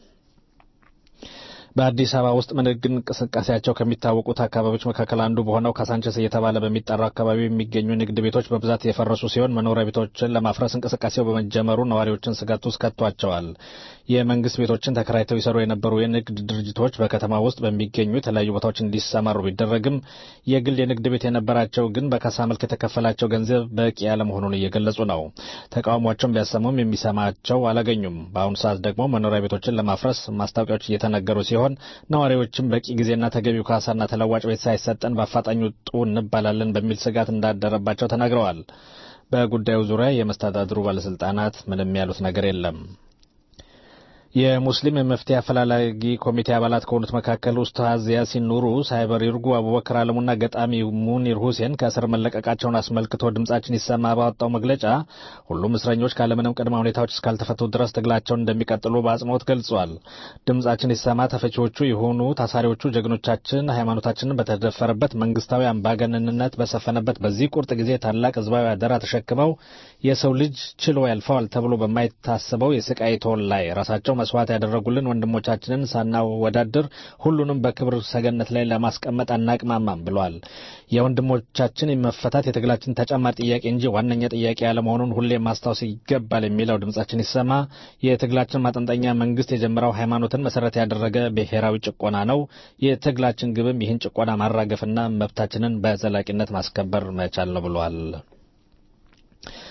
በአዲስ አበባ ውስጥ በንግድ እንቅስቃሴያቸው ከሚታወቁት አካባቢዎች መካከል አንዱ በሆነው ካሳንቸስ እየተባለ በሚጠራው አካባቢ የሚገኙ ንግድ ቤቶች በብዛት የፈረሱ ሲሆን መኖሪያ ቤቶችን ለማፍረስ እንቅስቃሴው በመጀመሩ ነዋሪዎችን ስጋት ውስጥ ከቷቸዋል። የመንግስት ቤቶችን ተከራይተው ይሰሩ የነበሩ የንግድ ድርጅቶች በከተማ ውስጥ በሚገኙ የተለያዩ ቦታዎች እንዲሰማሩ ቢደረግም የግል የንግድ ቤት የነበራቸው ግን በካሳ መልክ የተከፈላቸው ገንዘብ በቂ ያለመሆኑን እየገለጹ ነው። ተቃውሟቸውን ቢያሰሙም የሚሰማቸው አላገኙም። በአሁኑ ሰዓት ደግሞ መኖሪያ ቤቶችን ለማፍረስ ማስታወቂያዎች እየተነገሩ ሲሆን ነዋሪዎችም በቂ ጊዜና ተገቢው ካሳና ተለዋጭ ቤት ሳይሰጠን በአፋጣኝ ውጡ እንባላለን በሚል ስጋት እንዳደረባቸው ተናግረዋል። በጉዳዩ ዙሪያ የመስተዳድሩ ባለስልጣናት ምንም ያሉት ነገር የለም። የሙስሊም የመፍትሄ አፈላላጊ ኮሚቴ አባላት ከሆኑት መካከል ኡስታዝ ያሲን ኑሩ፣ ሳይበር ይርጉ፣ አቡበክር አለሙና ገጣሚ ሙኒር ሁሴን ከእስር መለቀቃቸውን አስመልክቶ ድምጻችን ይሰማ ባወጣው መግለጫ ሁሉም እስረኞች ካለምንም ቅድመ ሁኔታዎች እስካልተፈቱ ድረስ ትግላቸውን እንደሚቀጥሉ በአጽንኦት ገልጿል። ድምጻችን ይሰማ ተፈቺዎቹ የሆኑ ታሳሪዎቹ ጀግኖቻችን ሃይማኖታችንን በተደፈረበት መንግስታዊ አምባገነንነት በሰፈነበት በዚህ ቁርጥ ጊዜ ታላቅ ህዝባዊ አደራ ተሸክመው የሰው ልጅ ችሎ ያልፈዋል ተብሎ በማይታሰበው የስቃይ ቶል ላይ ራሳቸው መስዋዕት ያደረጉልን ወንድሞቻችንን ሳናወዳድር ሁሉንም በክብር ሰገነት ላይ ለማስቀመጥ አናቅማማም ብሏል። የወንድሞቻችን መፈታት የትግላችን ተጨማሪ ጥያቄ እንጂ ዋነኛ ጥያቄ ያለመሆኑን ሁሌም ማስታወስ ይገባል የሚለው ድምጻችን ይሰማ የትግላችን ማጠንጠኛ መንግስት የጀመረው ሃይማኖትን መሰረት ያደረገ ብሔራዊ ጭቆና ነው። የትግላችን ግብም ይህን ጭቆና ማራገፍና መብታችንን በዘላቂነት ማስከበር መቻል ነው ብሏል።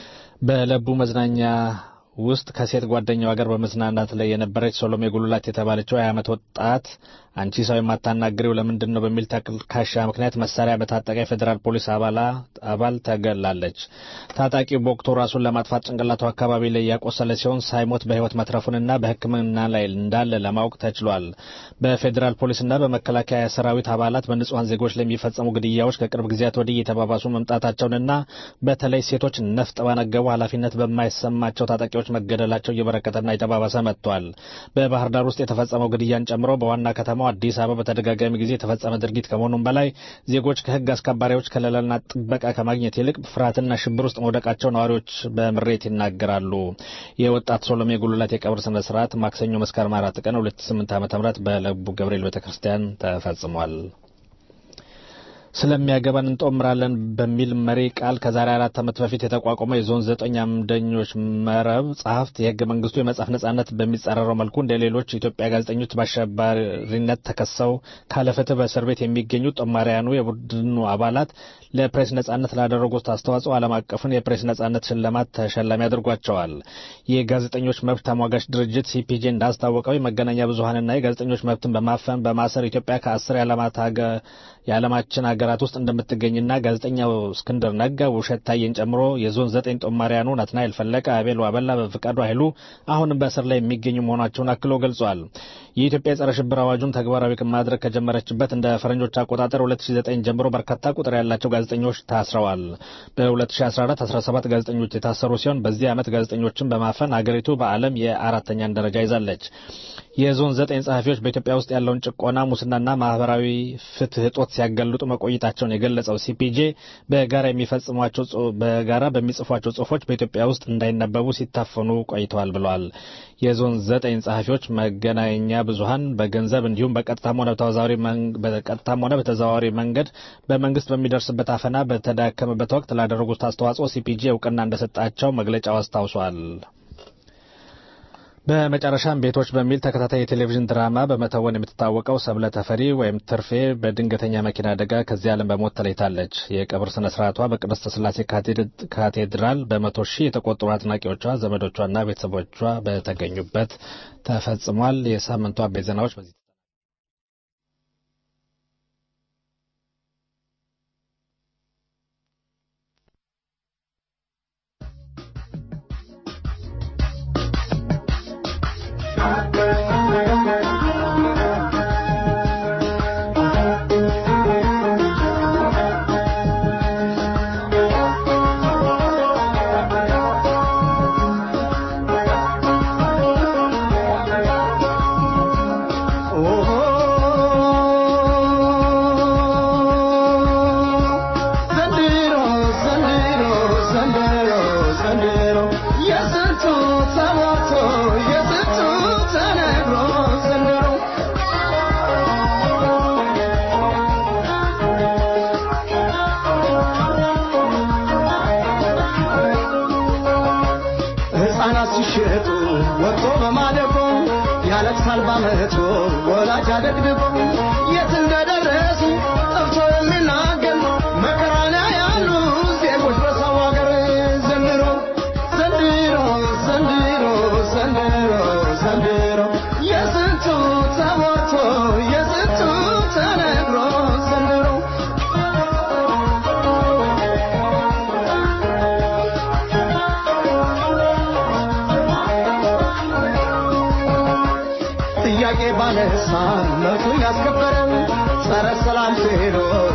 በለቡ መዝናኛ ውስጥ ከሴት ጓደኛዋ ጋር በመዝናናት ላይ የነበረች ሶሎሜ ጉልላት የተባለችው የዓመት ዓመት ወጣት አንቺ ሰው የማታናግሪው ለምንድን ነው በሚል ተልካሻ ምክንያት መሳሪያ በታጠቀ የፌዴራል ፖሊስ አባል ተገላለች። ታጣቂው በወቅቱ ራሱን ለማጥፋት ጭንቅላቱ አካባቢ ላይ ያቆሰለ ሲሆን ሳይሞት በሕይወት መትረፉንና በሕክምና ላይ እንዳለ ለማወቅ ተችሏል። በፌዴራል ፖሊስና በመከላከያ ሰራዊት አባላት በንጹሐን ዜጎች ላይ የሚፈጸሙ ግድያዎች ከቅርብ ጊዜያት ወዲህ እየተባባሱ መምጣታቸውንና በተለይ ሴቶች ነፍጥ ባነገቡ ኃላፊነት በማይሰማቸው ታጣቂዎች መገደላቸው እየበረከተና እየተባባሰ መጥቷል። በባህር ዳር ውስጥ የተፈጸመው ግድያን ጨምሮ በዋና ከተማው አዲስ አበባ በተደጋጋሚ ጊዜ የተፈጸመ ድርጊት ከመሆኑም በላይ ዜጎች ከሕግ አስከባሪዎች ከለላና ጥበቃ ከማግኘት ይልቅ ፍርሃትና ሽብር ውስጥ መውደቃቸው ነዋሪዎች በምሬት ይናገራሉ። የወጣት ሶሎሜ ጉልላት የቀብር ስነ ስርዓት ማክሰኞ መስከረም አራት ቀን 2008 ዓ.ም በለቡ ገብርኤል ቤተክርስቲያን ተፈጽሟል። ስለሚያገባን እንጦምራለን በሚል መሪ ቃል ከዛሬ አራት ዓመት በፊት የተቋቋመው የዞን ዘጠኝ አምደኞች መረብ ጸሐፍት የህገ መንግስቱ የመጻፍ ነጻነት በሚጻረረው መልኩ እንደ ሌሎች ኢትዮጵያ ጋዜጠኞች በአሸባሪነት ተከሰው ካለፍትህ በእስር ቤት የሚገኙ ጦማሪያኑ የቡድኑ አባላት ለፕሬስ ነጻነት ላደረጉት አስተዋጽኦ ዓለም አቀፉን የፕሬስ ነጻነት ሽልማት ተሸላሚ አድርጓቸዋል። የጋዜጠኞች መብት ተሟጋች ድርጅት ሲፒጄ እንዳስታወቀው የመገናኛ ብዙሀንና የጋዜጠኞች መብትን በማፈን በማሰር ኢትዮጵያ ከአስር የዓለማችን ሀገራት ውስጥ እንደምትገኝና ጋዜጠኛው እስክንድር ነጋ፣ ውብሸት ታዬን ጨምሮ የዞን ዘጠኝ ጦማሪያኑ ናትናኤል ፈለቀ፣ አቤል ዋበላ፣ በፍቃዱ ኃይሉ አሁንም በእስር ላይ የሚገኙ መሆናቸውን አክሎ ገልጿል። የኢትዮጵያ የጸረ ሽብር አዋጁን ተግባራዊ ማድረግ ከጀመረችበት እንደ ፈረንጆች አቆጣጠር 2009 ጀምሮ በርካታ ቁጥር ያላቸው ጋዜጠኞች ታስረዋል። በ2014 17 ጋዜጠኞች የታሰሩ ሲሆን በዚህ ዓመት ጋዜጠኞችን በማፈን አገሪቱ በዓለም የአራተኛን ደረጃ ይዛለች። የዞን ዘጠኝ ጸሐፊዎች በኢትዮጵያ ውስጥ ያለውን ጭቆና፣ ሙስናና ማህበራዊ ፍትህ እጦት ሲያጋልጡ መቆየታቸውን የገለጸው ሲፒጄ በጋራ የሚፈጽሟቸው በጋራ በሚጽፏቸው ጽሁፎች በኢትዮጵያ ውስጥ እንዳይነበቡ ሲታፈኑ ቆይተዋል ብለዋል። የዞን ዘጠኝ ጸሐፊዎች መገናኛ ብዙሀን በገንዘብ እንዲሁም በቀጥታም ሆነ በተዘዋዋሪ በቀጥታም ሆነ በተዘዋዋሪ መንገድ በመንግስት በሚደርስበት አፈና በተዳከመበት ወቅት ላደረጉት አስተዋጽኦ ሲፒጄ እውቅና እንደሰጣቸው መግለጫው አስታውሷል። በመጨረሻም ቤቶች በሚል ተከታታይ የቴሌቪዥን ድራማ በመተወን የምትታወቀው ሰብለ ተፈሪ ወይም ትርፌ በድንገተኛ መኪና አደጋ ከዚህ ዓለም በሞት ተለይታለች። የቀብር ስነ ስርዓቷ በቅድስተ ስላሴ ካቴድራል በመቶ ሺህ የተቆጠሩ አድናቂዎቿ፣ ዘመዶቿና ቤተሰቦቿ በተገኙበት ተፈጽሟል። የሳምንቱ አበይት ዜናዎች በዚህ ሲሸጡ ወጥቶ በማደጎ ያለቅሳል ባመቶ ወላጅ አደግድጎ የት እንደደረሱ ጠፍቶ የሚናገር መከራና ያሉ ዜጎች በሰው ሀገር ዘንድሮ ዘንድሮ ዘንድሮ ዘንድሮ ዘንድሮ የስንቱ ተሞቶ የስንቱ ተነግሮ ዘንድሮ ጥያቄ ባነሳ መብቱ ያስከበረው ጸረ ሰላም ዜሮች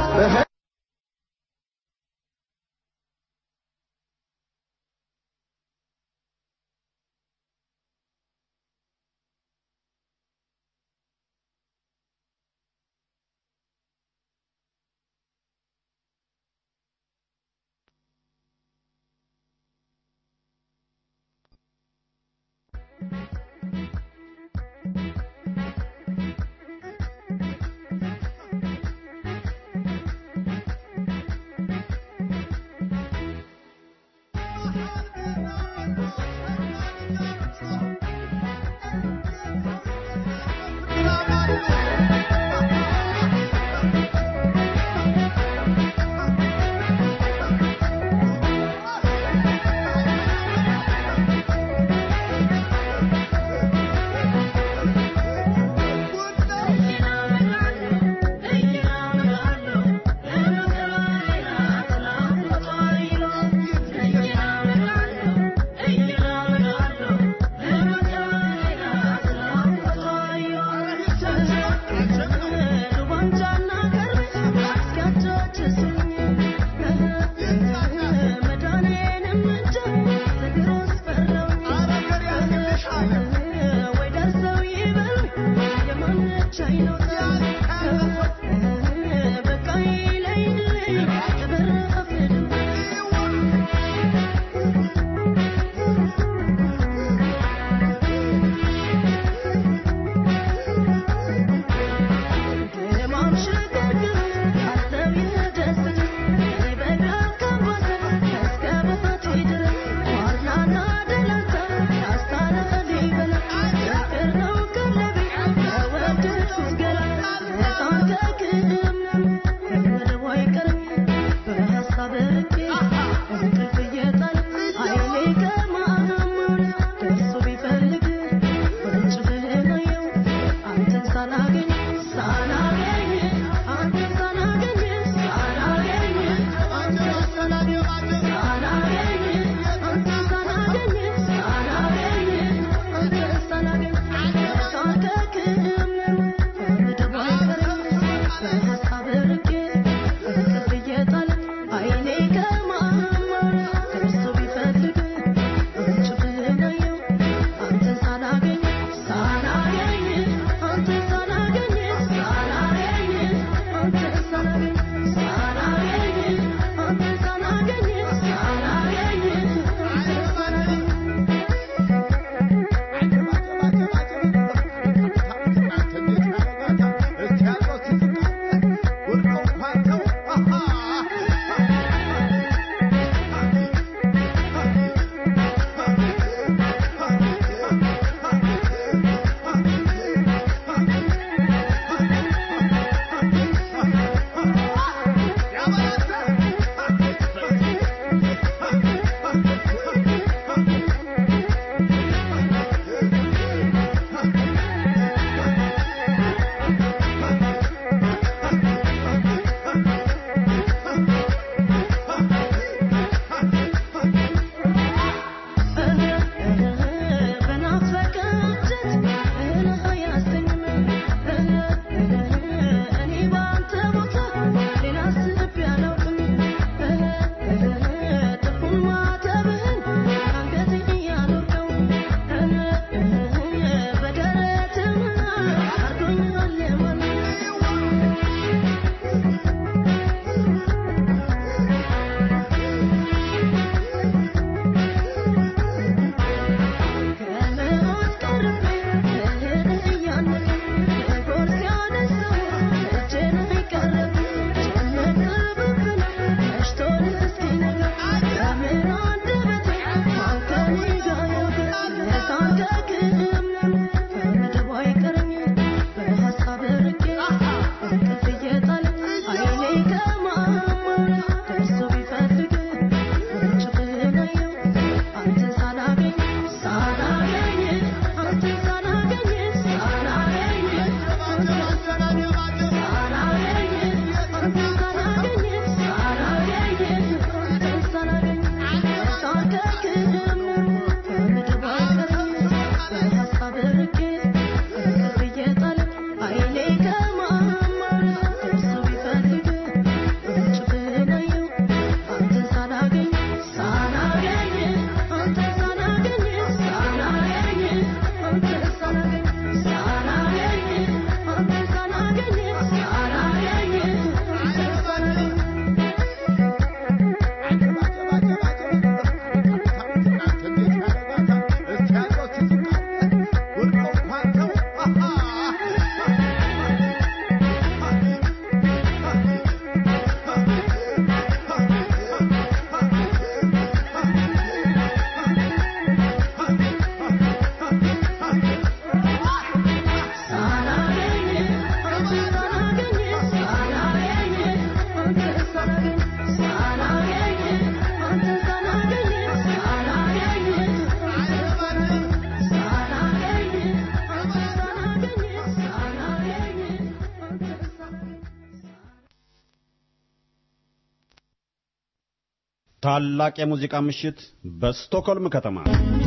ታላቅ የሙዚቃ ምሽት በስቶክሆልም ከተማ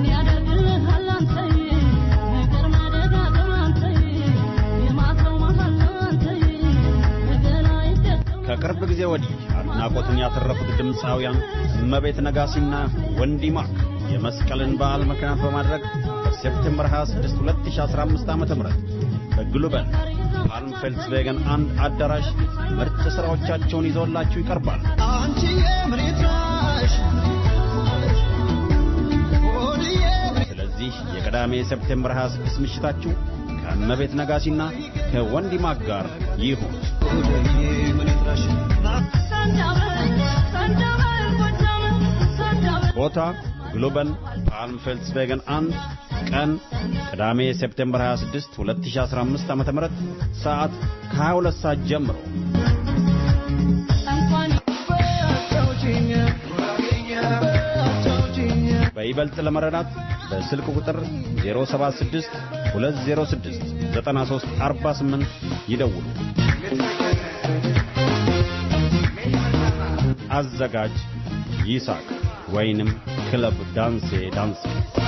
ከቅርብ ጊዜ ወዲህ አድናቆትን ያተረፉት ድምፃውያን እመቤት ነጋሲና ወንዲ ማክ የመስቀልን በዓል ምክንያት በማድረግ በሴፕቴምበር 26 2015 ዓ.ም በግሉበን ፓልም ፌልስቬገን አንድ አዳራሽ ምርጥ ሥራዎቻቸውን ይዘውላችሁ ይቀርባል። ስለዚህ የቅዳሜ ሴፕቴምበር 26 ምሽታችሁ ከእመቤት ነጋሲና ከወንዲ ማክ ጋር ይሁን። ቦታ ግሎበል ፓልም ፌልስቬገን አንድ ቀን ቅዳሜ ሴፕቴምበር 26 2015 ዓ.ም ሰዓት ከ22 ሰዓት ጀምሮ በይበልጥ ለመረዳት በስልክ ቁጥር 076 206 9348 ይደውሉ። አዘጋጅ ይሳቅ ወይንም ክለብ ዳንሴ ዳንሴ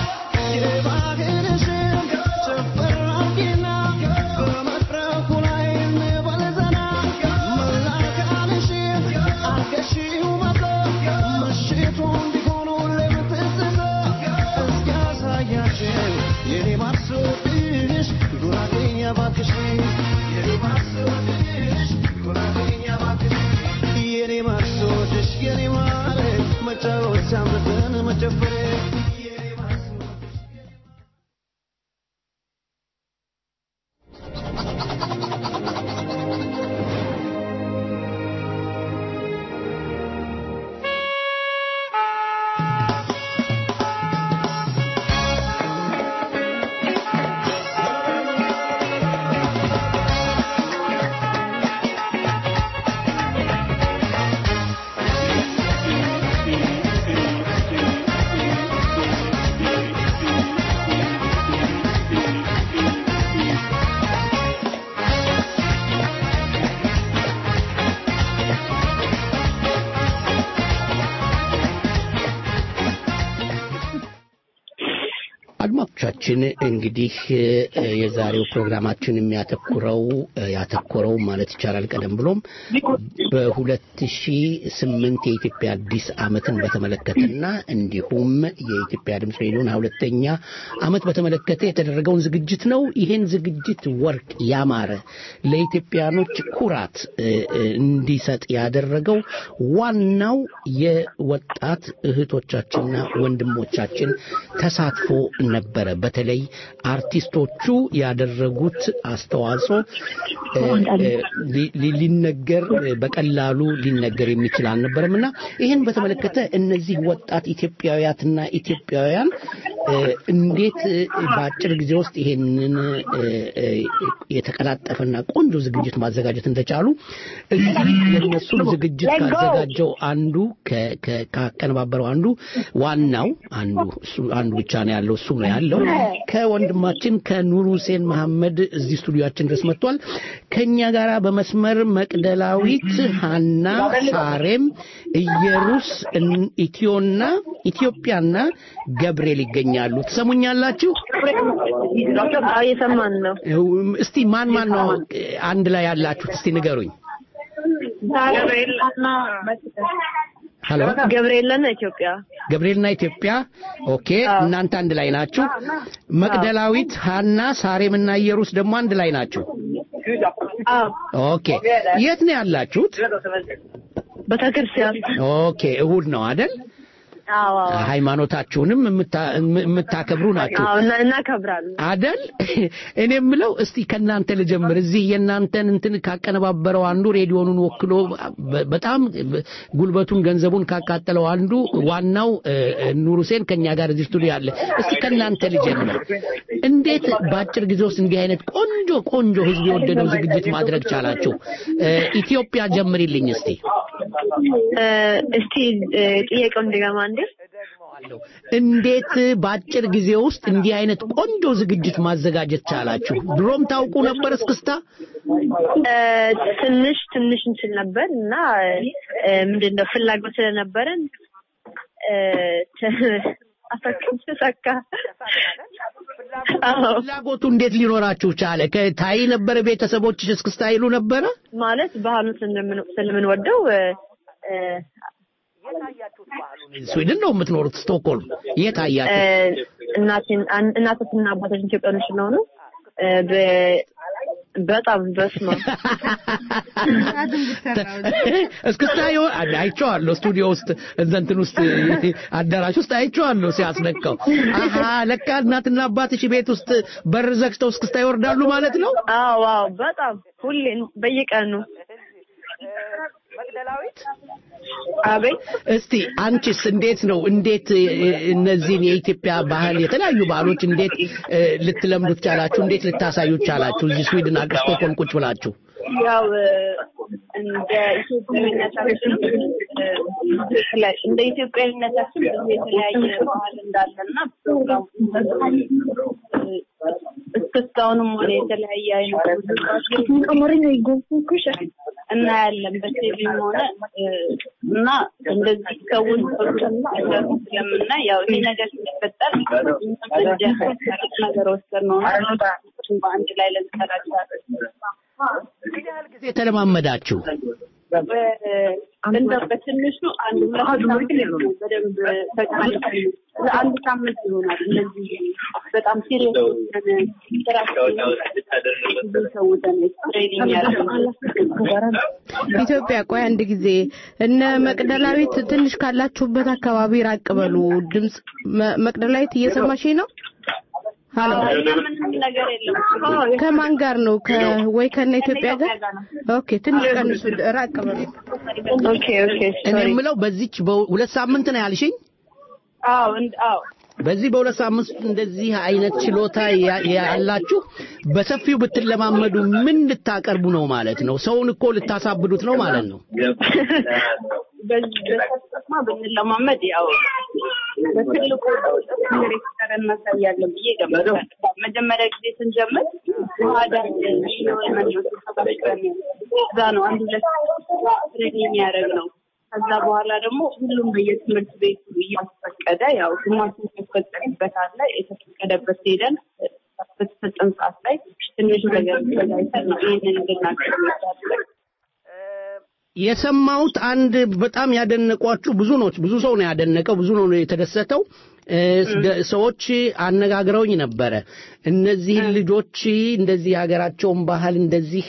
አድማጮቻችን እንግዲህ የዛሬው ፕሮግራማችን የሚያተኩረው ያተኮረው ማለት ይቻላል ቀደም ብሎም በሁለት ሺ ስምንት የኢትዮጵያ አዲስ ዓመትን በተመለከተና እንዲሁም የኢትዮጵያ ድምፅ ሬዲዮን ሁለተኛ ዓመት በተመለከተ የተደረገውን ዝግጅት ነው። ይህን ዝግጅት ወርቅ ያማረ ለኢትዮጵያኖች ኩራት እንዲሰጥ ያደረገው ዋናው የወጣት እህቶቻችንና ወንድሞቻችን ተሳትፎ ነበረ። በተለይ አርቲስቶቹ ያደረጉት አስተዋጽኦ ሊነገር በቀላሉ ሊነገር የሚችል አልነበረም እና ይህን በተመለከተ እነዚህ ወጣት ኢትዮጵያውያትና ኢትዮጵያውያን እንዴት በአጭር ጊዜ ውስጥ ይሄንን የተቀላጠፈና ቆንጆ ዝግጅት ማዘጋጀት እንደቻሉ እዚህ የነሱን ዝግጅት ካዘጋጀው አንዱ ካቀነባበረው አንዱ ዋናው አንዱ አንዱ ብቻ ነው ያለው እሱ ነው ያለው ከወንድማችን ከኑር ሁሴን መሐመድ እዚህ ስቱዲዮአችን ድረስ መጥቷል። ከኛ ጋር በመስመር መቅደላዊት፣ ሀና፣ ሳሬም፣ እየሩስ፣ ኢትዮና ኢትዮጵያና ገብርኤል ይገኛሉ። ትሰሙኛላችሁ? እየሰማን ነው። እስቲ ማን ማን ነው አንድ ላይ ያላችሁት? እስቲ ንገሩኝ። ሄሎ ገብርኤልና ኢትዮጵያ ገብርኤልና ኢትዮጵያ ኦኬ እናንተ አንድ ላይ ናችሁ መቅደላዊት ሀና ሳሬምና ኢየሩስ ደግሞ አንድ ላይ ናችሁ ኦኬ የት ነው ያላችሁት ቤተክርስቲያን ኦኬ እሁድ ነው አይደል ሃይማኖታችሁንም የምታከብሩ ናችሁ እናከብራለን አደል እኔ የምለው እስቲ ከእናንተ ልጀምር እዚህ የእናንተን እንትን ካቀነባበረው አንዱ ሬዲዮኑን ወክሎ በጣም ጉልበቱን ገንዘቡን ካቃጠለው አንዱ ዋናው ኑር ሁሴን ከኛ ጋር እዚህ ስቱዲዮ አለ እስቲ ከእናንተ ልጀምር እንዴት በአጭር ጊዜ ውስጥ እንዲህ አይነት ቆንጆ ቆንጆ ህዝብ የወደደው ዝግጅት ማድረግ ቻላችሁ ኢትዮጵያ ጀምሪልኝ እስቲ እስቲ ጥያቄው እንደገማ እንዴ እንዴት በአጭር ጊዜ ውስጥ እንዲህ አይነት ቆንጆ ዝግጅት ማዘጋጀት ቻላችሁ? ድሮም ታውቁ ነበር እስክስታ? ትንሽ ትንሽ እንችል ነበር እና ምንድነው ፍላጎት ስለነበረን አፈቅም ተሳካ። ፍላጎቱ እንዴት ሊኖራችሁ ቻለ? ከታይ ነበረ ቤተሰቦችሽ እስክስታ ይሉ ነበረ? ማለት ባህሉን ስለምን- ስለምንወደው እ፣ ስዊድን ነው የምትኖሩት? ስቶክሆልም። የት አያችሁ? እ፣ እናቴን አን- እናቶችና አባቶች ኢትዮጵያኖች ስለሆኑ እ፣ በ- በጣም በስማ እስክስታ ይሆን አይ- አይቼዋለሁ። ስቱዲዮ ውስጥ እዛ እንትን ውስጥ አዳራሽ ውስጥ አይቼዋለሁ ሲያስነካው። አሀ ለካ እናትና አባትሽ ቤት ውስጥ በር ዘግተው እስክስታ ይወርዳሉ ማለት ነው? አዎ አዎ በጣም ሁሌ በየቀኑ አቤት እስቲ አንቺስ እንዴት ነው እንዴት እ፣ እነዚህን የኢትዮጵያ ባህል የተለያዩ ባህሎች እንዴት እ፣ ልትለምዱት ቻላችሁ? እንዴት ልታሳዩት ቻላችሁ? እዚህ ስዊድን አገር ስቶክሆልም ቁጭ ብላችሁ ያው እ፣ እንደ ኢትዮጵያዊነታችን እ፣ የተለያየ- እንደ ኢትዮጵያዊነታችን ብዙ የተለያየ ባህል እንዳለና ፕሮግራሙ እ፣ እስክስታውንም ሆነ የተለያየ አይነት ሙዚቃዎችን እናያለን በቴቪም ሆነ እ፣ እና እንደዚህ ሰዎች ስለምናይ ያው ይሄ ነገር ሲፈጠር እንደ ነገር ወሰድ ነው በአንድ ላይ ልንሰራቸዋለን ጊዜ ተለማመዳችሁ? እንደው በትንሹ አንድ ሁለት ሳምንት ነው በደንብ ተቀምጠን ለአንድ ሳምንት ይሆናል። እነዚህ በጣም ሲሪየስ የሆነ ስራችን ብዙ ሰውተን ትሬኒንግ ያደረግነው ኢትዮጵያ ቆይ አንድ ጊዜ እነ መቅደላዊት ትንሽ ካላችሁበት አካባቢ ራቅ በሉ። ድምጽ መ- መቅደላዊት እየሰማሽኝ ነው? ሀሎ ምንም ነገር የለም። ከማን ጋር ነው? ከ ወይ ከነ ኢትዮጵያ ጋር? ኦኬ ትንሽ ቀንሱ፣ ራቅ በሉ። ኦኬ ኦኬ እኔ የምለው በዚች በሁለት ሳምንት ነው ያልሽኝ? አዎ እንድ አዎ በዚህ በሁለት ሳምንት ውስጥ እንደዚህ አይነት ችሎታ ያ- ያላችሁ በሰፊው ብትለማመዱ ምን ልታቀርቡ ነው ማለት ነው? ሰውን እኮ ልታሳብዱት ነው ማለት ነው። በዚህ በተስማ ብንለማመድ ያው በትልቁ ሬክተር እናሳያለን ብዬ ገምታለሁ። መጀመሪያ ጊዜ ስንጀምር ዋዳን እዛ ነው አንድ ሁለት ትሬኒንግ ያደረግ ነው። ከዛ በኋላ ደግሞ ሁሉም በየትምህርት ቤቱ እያስፈቀደ ያው ግማሹ የተፈቀደበት አለ የተፈቀደበት ሄደን በተሰጠን ሰዓት ላይ ትንሽ ነገር ተዘጋጅተን ነው ይህንን እንድናገር ይቻላል። የሰማሁት አንድ በጣም ያደነቋችሁ ብዙ ነው ብዙ ሰው ነው ያደነቀው ብዙ ነው የተደሰተው እ፣ ደ- ሰዎች አነጋግረውኝ ነበረ እነዚህን ልጆች እንደዚህ ሀገራቸውን ባህል እንደዚህ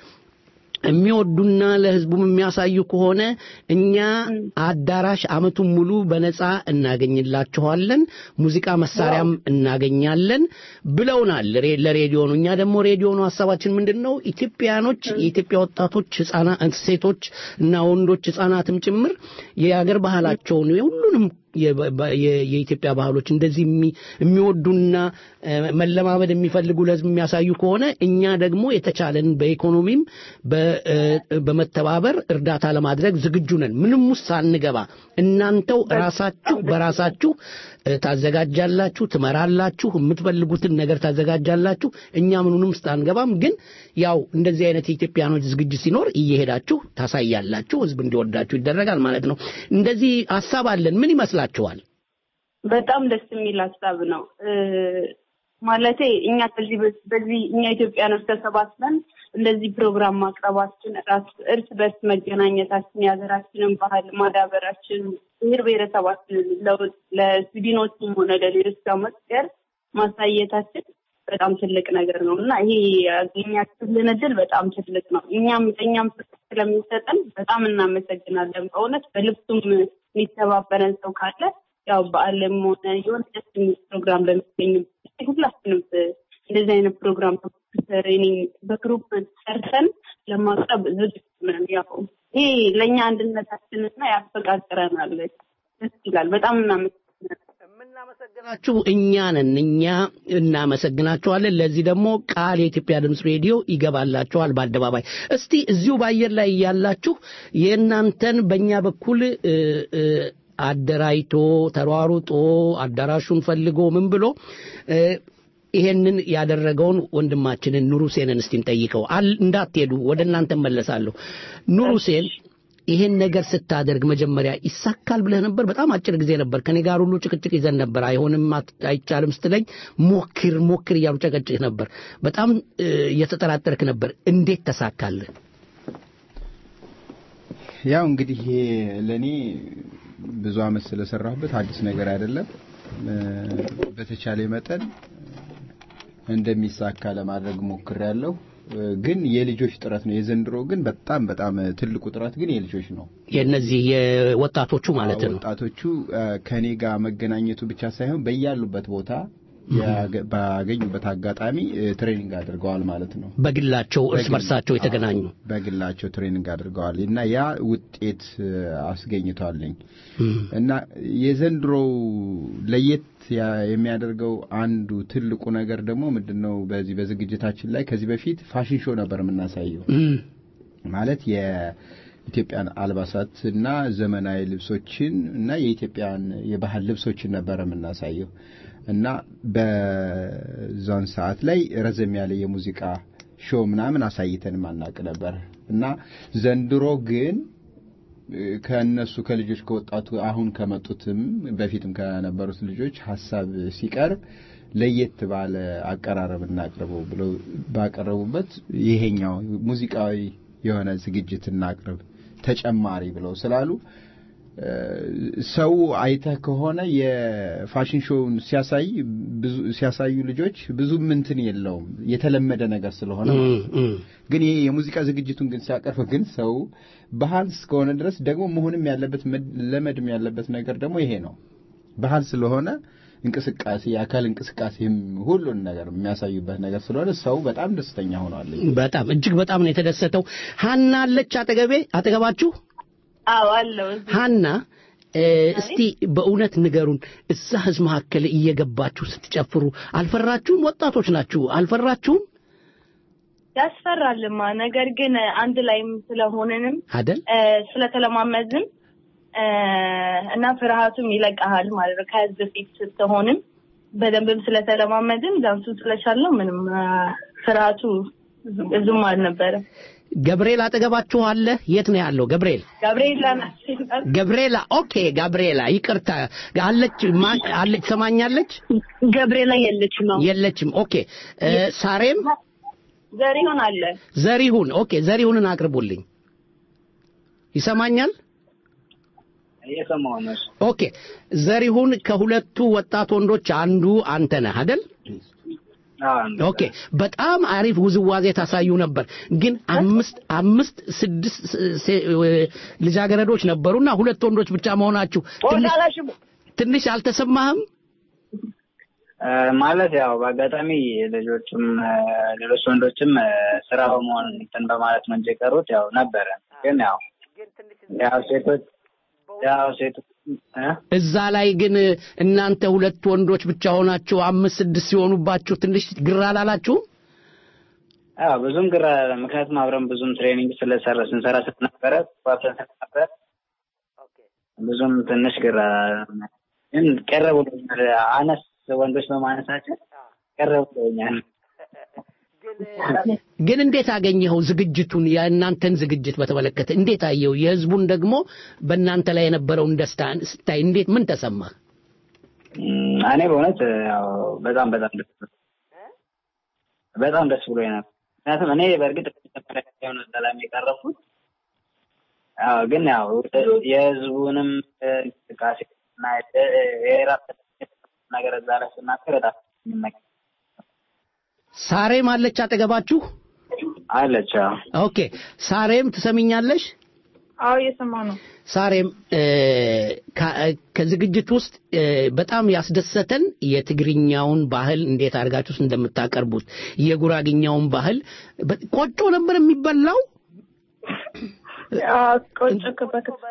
የሚወዱና ለህዝቡም የሚያሳዩ ከሆነ እኛ አዳራሽ አመቱን ሙሉ በነፃ እናገኝላችኋለን፣ ሙዚቃ መሳሪያም እናገኛለን ብለውናል። ሬ- ለሬዲዮኑ እኛ ደግሞ ሬዲዮኑ ሀሳባችን ምንድን ነው? ኢትዮጵያኖች የኢትዮጵያ ወጣቶች፣ ህጻናት፣ ሴቶች እና ወንዶች ህጻናትም ጭምር የሀገር ባህላቸውን የሁሉንም የ- በ- የ- የኢትዮጵያ ባህሎች እንደዚህ የሚ- የሚወዱና እ፣ መለማመድ የሚፈልጉ ለህዝብ የሚያሳዩ ከሆነ እኛ ደግሞ የተቻለን በኢኮኖሚም በ- እ፣ በመተባበር እርዳታ ለማድረግ ዝግጁ ነን። ምንም ውስጥ ሳንገባ እናንተው ራሳችሁ በራሳችሁ እ፣ ታዘጋጃላችሁ፣ ትመራላችሁ፣ የምትፈልጉትን ነገር ታዘጋጃላችሁ። እኛ ምኑንም ውስጥ አንገባም። ግን ያው እንደዚህ አይነት የኢትዮጵያኖች ዝግጅት ሲኖር እየሄዳችሁ ታሳያላችሁ፣ ህዝብ እንዲወዳችሁ ይደረጋል ማለት ነው። እንደዚህ ሀሳብ አለን። ምን ይመስላችኋል? በጣም ደስ የሚል ሀሳብ ነው። እ፣ ማለቴ እኛ ከዚህ በ- በዚህ እኛ ኢትዮጵያኖች ተሰባስበን እንደዚህ ፕሮግራም ማቅረባችን ራስ እርስ በርስ መገናኘታችን የሀገራችንን ባህል ማዳበራችን ብሔር ብሔረሰባችንን ለውጥ ለስዊድኖችም ሆነ ለሌሎች ጋር መቀየር ማሳየታችን በጣም ትልቅ ነገር ነው እና ይሄ ያገኛችሁልን እድል በጣም ትልቅ ነው። እኛም እኛም ፍቅር ስለሚሰጠን በጣም እናመሰግናለን። በእውነት በልብሱም የሚተባበረን ሰው ካለ ያው በዓለም ሆነ የሆነ ደስ የሚል ፕሮግራም በሚገኙ ሁላችንም እንደዚህ አይነት ፕሮግራም ትሬኒንግ በግሩፕ ሰርተን ለማቅረብ ዝግጁ ነን። ያው ይሄ ለእኛ አንድነታችንና ያፈቃቅረናል። ደስ ይላል። በጣም እናመሰግናለን። ናችሁ እኛ ነን። እኛ እናመሰግናችኋለን። ለዚህ ደግሞ ቃል የኢትዮጵያ ድምፅ ሬዲዮ ይገባላችኋል በአደባባይ። እስቲ እዚሁ በአየር ላይ እያላችሁ የእናንተን በእኛ በኩል እ፣ እ፣ አደራጅቶ ተሯሩጦ አዳራሹን ፈልጎ ምን ብሎ እ፣ ይሄንን ያደረገውን ወንድማችንን ኑር ሁሴንን እስቲ እንጠይቀው። አል- እንዳትሄዱ ወደ እናንተ መለሳለሁ። ኑር ሁሴን ይሄን ነገር ስታደርግ መጀመሪያ ይሳካል ብለህ ነበር? በጣም አጭር ጊዜ ነበር። ከኔ ጋር ሁሉ ጭቅጭቅ ይዘን ነበር። አይሆንም፣ አይቻልም ስትለኝ ሞክር ሞክር እያሉ ጨቀጭቅ ነበር። በጣም እየተጠራጠርክ ነበር። እንዴት ተሳካልህ? ያው እንግዲህ ይሄ ለእኔ ብዙ አመት ስለሰራሁበት አዲስ ነገር አይደለም። በተቻለ መጠን እንደሚሳካ ለማድረግ ሞክሬያለሁ። ግን የልጆች ጥረት ነው። የዘንድሮ ግን በጣም በጣም ትልቁ ጥረት ግን የልጆች ነው። የነዚህ የወጣቶቹ ማለት ነው። ወጣቶቹ ከኔ ጋር መገናኘቱ ብቻ ሳይሆን በያሉበት ቦታ ባገኙበት አጋጣሚ ትሬኒንግ አድርገዋል ማለት ነው። በግላቸው እርስ በርሳቸው የተገናኙ በግላቸው ትሬኒንግ አድርገዋል እና ያ ውጤት አስገኝቷልኝ እና የዘንድሮው ለየት የሚያደርገው አንዱ ትልቁ ነገር ደግሞ ምንድን ነው? በዚህ በዝግጅታችን ላይ ከዚህ በፊት ፋሽን ሾው ነበር የምናሳየው ማለት የኢትዮጵያን አልባሳት እና ዘመናዊ ልብሶችን እና የኢትዮጵያን የባህል ልብሶችን ነበር የምናሳየው እና በዛን ሰዓት ላይ ረዘም ያለ የሙዚቃ ሾው ምናምን አሳይተን ማናቅ ነበር እና ዘንድሮ ግን ከእነሱ ከልጆች ከወጣቱ አሁን ከመጡትም በፊትም ከነበሩት ልጆች ሀሳብ ሲቀርብ ለየት ባለ አቀራረብ እናቅርበው ብለው ባቀረቡበት ይሄኛው ሙዚቃዊ የሆነ ዝግጅት እናቅርብ ተጨማሪ ብለው ስላሉ ሰው አይተህ ከሆነ የፋሽን ሾውን ሲያሳይ ብዙ ሲያሳዩ ልጆች ብዙ ምንትን የለውም የተለመደ ነገር ስለሆነ ግን ይሄ የሙዚቃ ዝግጅቱን ግን ሲያቀርብ ግን ሰው ባህል እስከሆነ ድረስ ደግሞ መሆንም ያለበት ለመድም ያለበት ነገር ደግሞ ይሄ ነው። ባህል ስለሆነ እንቅስቃሴ የአካል እንቅስቃሴም ሁሉን ነገር የሚያሳዩበት ነገር ስለሆነ ሰው በጣም ደስተኛ ሆኗል። በጣም እጅግ በጣም ነው የተደሰተው። ሀና አለች አጠገቤ አጠገባችሁ አዎ አለው። ሀና እስቲ በእውነት ንገሩን፣ እዛ ህዝብ መካከል እየገባችሁ ስትጨፍሩ አልፈራችሁም? ወጣቶች ናችሁ፣ አልፈራችሁም? ያስፈራልማ። ነገር ግን አንድ ላይም ስለሆንንም አይደል ስለተለማመዝም እና ፍርሃቱም ይለቀሃል ማለት ነው። ከህዝብ ፊት ስትሆንም በደንብም ስለተለማመድን ዳንሱን ስለቻልነው ምንም ፍርሃቱ ብዙም አልነበረም። ገብርኤል አጠገባችሁ አለ? የት ነው ያለው ገብርኤል? ገብርኤላ ገብርኤላ ኦኬ፣ ገብርኤላ ይቅርታ፣ አለች አለች፣ ሰማኛለች? ገብርኤላ የለችም ነው የለችም። ኦኬ፣ ሳሬም ዘሪሁን አለ። ዘሪሁን ኦኬ፣ ዘሪሁንን አቅርቡልኝ። ይሰማኛል? እየሰማሁ ነው። ኦኬ፣ ዘሪሁን ከሁለቱ ወጣት ወንዶች አንዱ አንተ ነህ አይደል? ኦኬ በጣም አሪፍ ውዝዋዜ ታሳዩ ነበር። ግን አምስት አምስት ስድስት ልጃገረዶች ነበሩና ሁለት ወንዶች ብቻ መሆናችሁ ትንሽ አልተሰማህም? ማለት ያው በአጋጣሚ ልጆችም ሌሎች ወንዶችም ስራ በመሆን እንትን በማለት ነው እንጂ የቀሩት ያው ነበረ። ግን ያው ያው ሴቶች ያው ሴቶች እዛ ላይ ግን እናንተ ሁለት ወንዶች ብቻ ሆናችሁ አምስት ስድስት ሲሆኑባችሁ ትንሽ ግራ አላላችሁም? አዎ ብዙም ግራ ምክንያቱም አብረን ብዙም ትሬኒንግ ስለሰራ ስንሰራ ስለነበረ ባብረን ስለነበረ ብዙም ትንሽ ግራ ግን ቀረ ብሎኛል። አነስ ወንዶች በማነሳችን ቀረ ብሎኛል። ግን እንዴት አገኘኸው ዝግጅቱን የእናንተን ዝግጅት በተመለከተ እንዴት አየው የህዝቡን ደግሞ በእናንተ ላይ የነበረውን ደስታ ስታይ እንዴት ምን ተሰማ እኔ በእውነት ያው በጣም በጣም ደስ በጣም ደስ ብሎ ነበር ምክንያቱም እኔ በእርግጥ መጀመሪያ የሆነ ሰላም የቀረብኩት ያው ግን ያው የህዝቡንም እንቅስቃሴ እና የራስ ነገር እዛ ላይ ስናገር በጣም ሳሬም አለች አጠገባችሁ? አለች። ኦኬ ሳሬም ትሰሚኛለሽ? አዎ እየሰማ ነው። ሳሬም ከዝግጅት ውስጥ በጣም ያስደሰተን የትግርኛውን ባህል እንዴት አድርጋችሁስ እንደምታቀርቡት የጉራግኛውን ባህል ቆጮ ነበር የሚበላው ቆጮ በክትፎ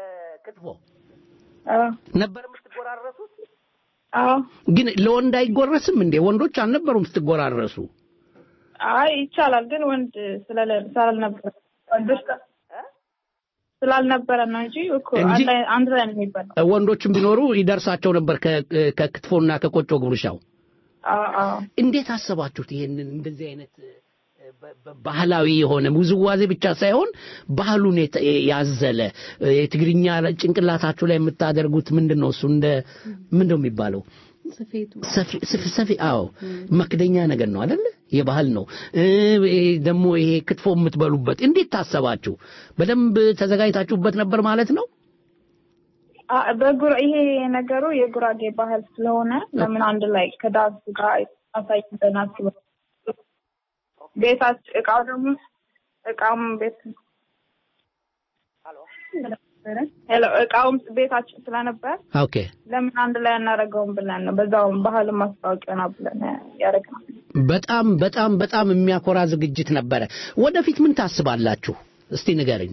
ነበር የምትጎራረሱት ግን ለወንድ አይጎረስም እንዴ? ወንዶች አልነበሩም ስትጎራረሱ? አይ ይቻላል፣ ግን ወንድ ስላልነበረ ወንዶች ስላልነበረ ነው እንጂ እኮ አንድ ላይ ነው የሚባለው። ወንዶችም ቢኖሩ ይደርሳቸው ነበር ከክትፎና ከቆጮ ጉርሻው። እንዴት አሰባችሁት ይሄንን እንደዚህ አይነት ባህላዊ የሆነ ውዝዋዜ ብቻ ሳይሆን ባህሉን ያዘለ የትግርኛ ጭንቅላታችሁ ላይ የምታደርጉት ምንድን ነው? እሱ እንደ ምንድን ነው የሚባለው? ሰፊ አዎ፣ መክደኛ ነገር ነው አይደለ? የባህል ነው ደግሞ ይሄ ክትፎ የምትበሉበት እንዴት ታሰባችሁ? በደንብ ተዘጋጅታችሁበት ነበር ማለት ነው? በጉራ ይሄ ነገሩ የጉራጌ ባህል ስለሆነ ለምን አንድ ላይ ከዳንስ ጋር አሳይተን አስበ ቤታች እቃው ደግሞ እቃውም ቤት ሄሎ እቃውም ቤታችን ስለነበር ኦኬ ለምን አንድ ላይ አናደርገውም ብለን ነው። በዛው ባህል ማስታወቂያ ነው ብለን ያደረግነው። በጣም በጣም በጣም የሚያኮራ ዝግጅት ነበረ። ወደፊት ምን ታስባላችሁ? እስቲ ንገርኝ።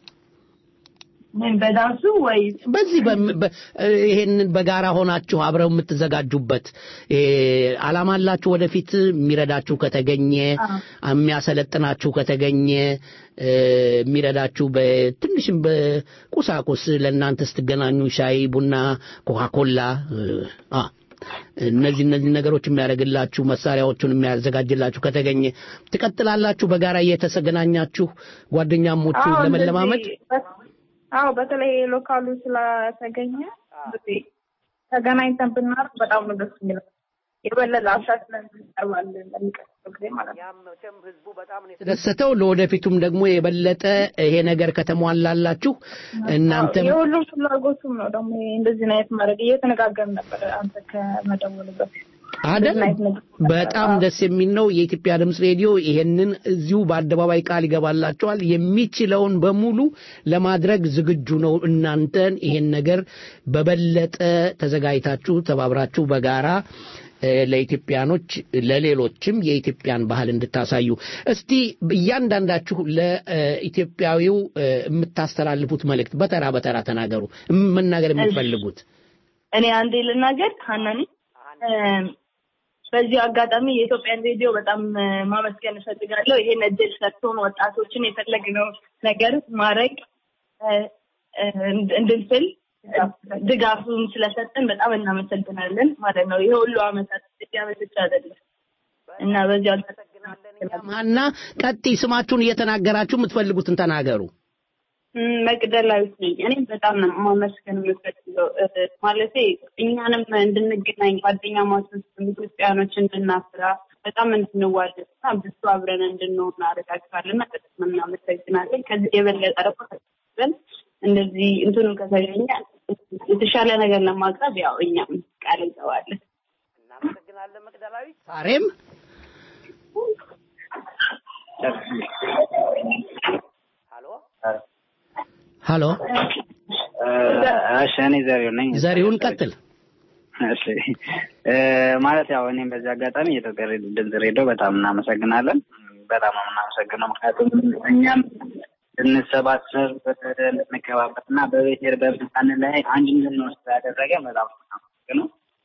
ምን በዳንሱ ወይ በዚህ ይሄንን በጋራ ሆናችሁ አብረው የምትዘጋጁበት አላማ አላችሁ? ወደፊት የሚረዳችሁ ከተገኘ የሚያሰለጥናችሁ ከተገኘ የሚረዳችሁ በትንሽም በቁሳቁስ ለእናንተ ስትገናኙ ሻይ፣ ቡና፣ ኮካኮላ እነዚህ እነዚህ ነገሮች የሚያደርግላችሁ መሳሪያዎቹን የሚያዘጋጅላችሁ ከተገኘ ትቀጥላላችሁ በጋራ እየተገናኛችሁ ጓደኛሞቹ ለመለማመድ አዎ በተለይ ሎካሉ ስለተገኘ ተገናኝተን ብናርፍ በጣም ነው ደስ የሚለው። የበለጠ አሻሽለን እንቀርባለን ለሚቀጥለው ጊዜ ማለት ነው። የተደሰተው ለወደፊቱም ደግሞ የበለጠ ይሄ ነገር ከተሟላላችሁ እናንተም የሁሉም ፍላጎቱም ነው ደግሞ እንደዚህ አይነት ማድረግ እየተነጋገርን ነበር አንተ ከመደወሉ በፊት አደል በጣም ደስ የሚል ነው። የኢትዮጵያ ድምፅ ሬዲዮ ይሄንን እዚሁ በአደባባይ ቃል ይገባላቸዋል። የሚችለውን በሙሉ ለማድረግ ዝግጁ ነው። እናንተን ይሄን ነገር በበለጠ ተዘጋጅታችሁ ተባብራችሁ በጋራ ለኢትዮጵያኖች ለሌሎችም የኢትዮጵያን ባህል እንድታሳዩ እስቲ እያንዳንዳችሁ ለኢትዮጵያዊው የምታስተላልፉት መልእክት በተራ በተራ ተናገሩ። መናገር የምትፈልጉት እኔ አንዴ ልናገር ሀናኒ በዚህ አጋጣሚ የኢትዮጵያን ሬዲዮ በጣም ማመስገን እፈልጋለሁ። ይሄን እድል ሰጥቶን ወጣቶችን የፈለግነው ነገር ማድረግ እንድንችል ድጋፉን ስለሰጠን በጣም እናመሰግናለን ማለት ነው። ይሄ ሁሉ አመታት አመት ብቻ አይደለም እና በዚህ ሀና ቀጥይ፣ ስማችሁን እየተናገራችሁ የምትፈልጉትን ተናገሩ። መቅደላዊት ነኝ። እኔም በጣም ነው ማመስገን የምፈልገው ማለቴ እኛንም እንድንገናኝ ጓደኛ ማቾች ኢትዮጵያኖች እንድናፍራ በጣም እንድንዋደድ እና ብዙ አብረን እንድንሆን አደርጋችኋለን እና በጣም እናመሰግናለን። ከዚህ የበለጠ ደግሞ ተሰብስበን እንደዚህ እንትኑ ከተገኘ የተሻለ ነገር ለማቅረብ ያው እኛም ቃል እንገባለን። እናመሰግናለን መቅደላዊት። ሳሬም ሀሎ እሺ፣ እኔ ዘሪሁን ነኝ። ዘሪሁን ቀጥል። እሺ ማለት ያው እኔም በዚህ አጋጣሚ የኢትዮጵያ ድምፅ ሬዲዮ በጣም እናመሰግናለን። በጣም ነው የምናመሰግነው። ምክንያቱም እኛም እንሰባሰብ እንከባበር እና በቤቴር በብሳን ላይ አንድ እንድንሆን ስላደረገ በጣም ነው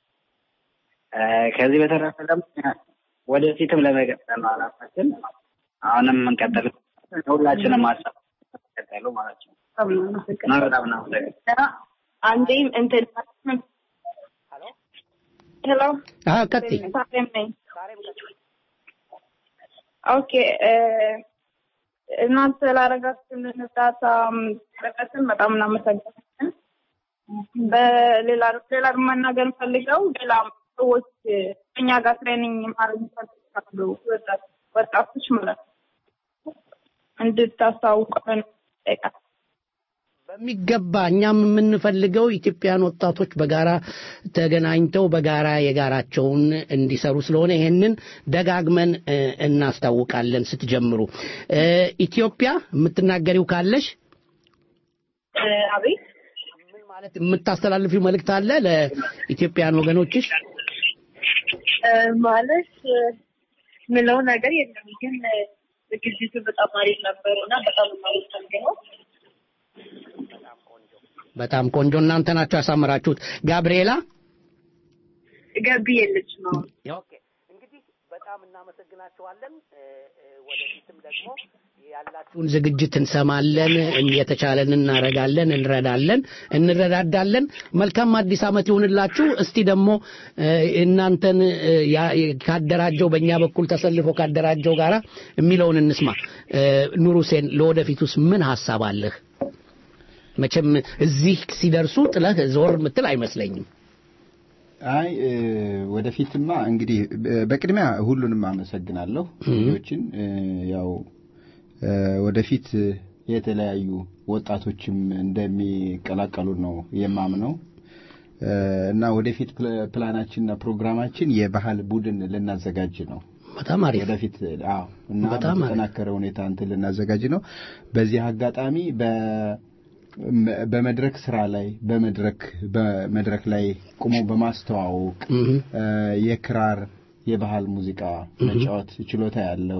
ከዚህ በተረፈ ደግሞ ወደፊትም ለመቀጠል ነው አላማችን። አሁንም እንቀጥል ሁላችንም ሀሳብ ቀጠሉ ማለት ነው። በጣም እናመሰግናለን። አንዴም እንትን ሄሎ ቀጥይ። ሳሬም ነኝ። ኦኬ እናንተ ላደረጋችሁልን እርዳታ ጥረትን በጣም እናመሰግናለን። በሌላ ሌላ መናገር ፈልገው ሌላ ሰዎች እኛ ጋር ትሬኒንግ ማድረግ ይፈልጋሉ ወጣቶች ማለት ነው እንድታስታውቀን ጠይቃል። በሚገባ እኛም የምንፈልገው ኢትዮጵያን ወጣቶች በጋራ ተገናኝተው በጋራ የጋራቸውን እንዲሰሩ ስለሆነ ይሄንን ደጋግመን እናስታውቃለን ስትጀምሩ። ኢትዮጵያ የምትናገሪው ካለሽ አቤት ምን ማለት የምታስተላልፊው መልእክት አለ ለኢትዮጵያን ወገኖችሽ? ማለት ምለው ነገር የለም ግን ዝግጅቱ በጣም አሪፍ ነበር እና በጣም የማመሰግነው በጣም ቆንጆ እናንተ ናችሁ ያሳምራችሁት። ጋብርኤላ ገቢ የለች ነው። በጣም እናመሰግናችኋለን። ወደፊትም ደግሞ ያላችሁን ዝግጅት እንሰማለን፣ የተቻለን እናረጋለን፣ እንረዳለን፣ እንረዳዳለን። መልካም አዲስ ዓመት ይሁንላችሁ። እስቲ ደግሞ እናንተን ካደራጀው በእኛ በኩል ተሰልፎ ካደራጀው ጋራ የሚለውን እንስማ። ኑር ሁሴን ለወደፊቱስ ምን ሀሳብ አለህ? መቼም እዚህ ሲደርሱ ጥለህ ዞር ምትል አይመስለኝም። አይ ወደፊትማ እንግዲህ በቅድሚያ ሁሉንም አመሰግናለሁ ልጆችን ያው ወደፊት የተለያዩ ወጣቶችም እንደሚቀላቀሉ ነው የማምነው እና ወደፊት ፕላናችንና ፕሮግራማችን የባህል ቡድን ልናዘጋጅ ነው በጣም አሪፍ ወደፊት አዎ እና በተጠናከረ ሁኔታ እንትን ልናዘጋጅ ነው በዚህ አጋጣሚ በ በመድረክ ስራ ላይ በመድረክ በመድረክ ላይ ቁሞ በማስተዋወቅ የክራር የባህል ሙዚቃ መጫወት ችሎታ ያለው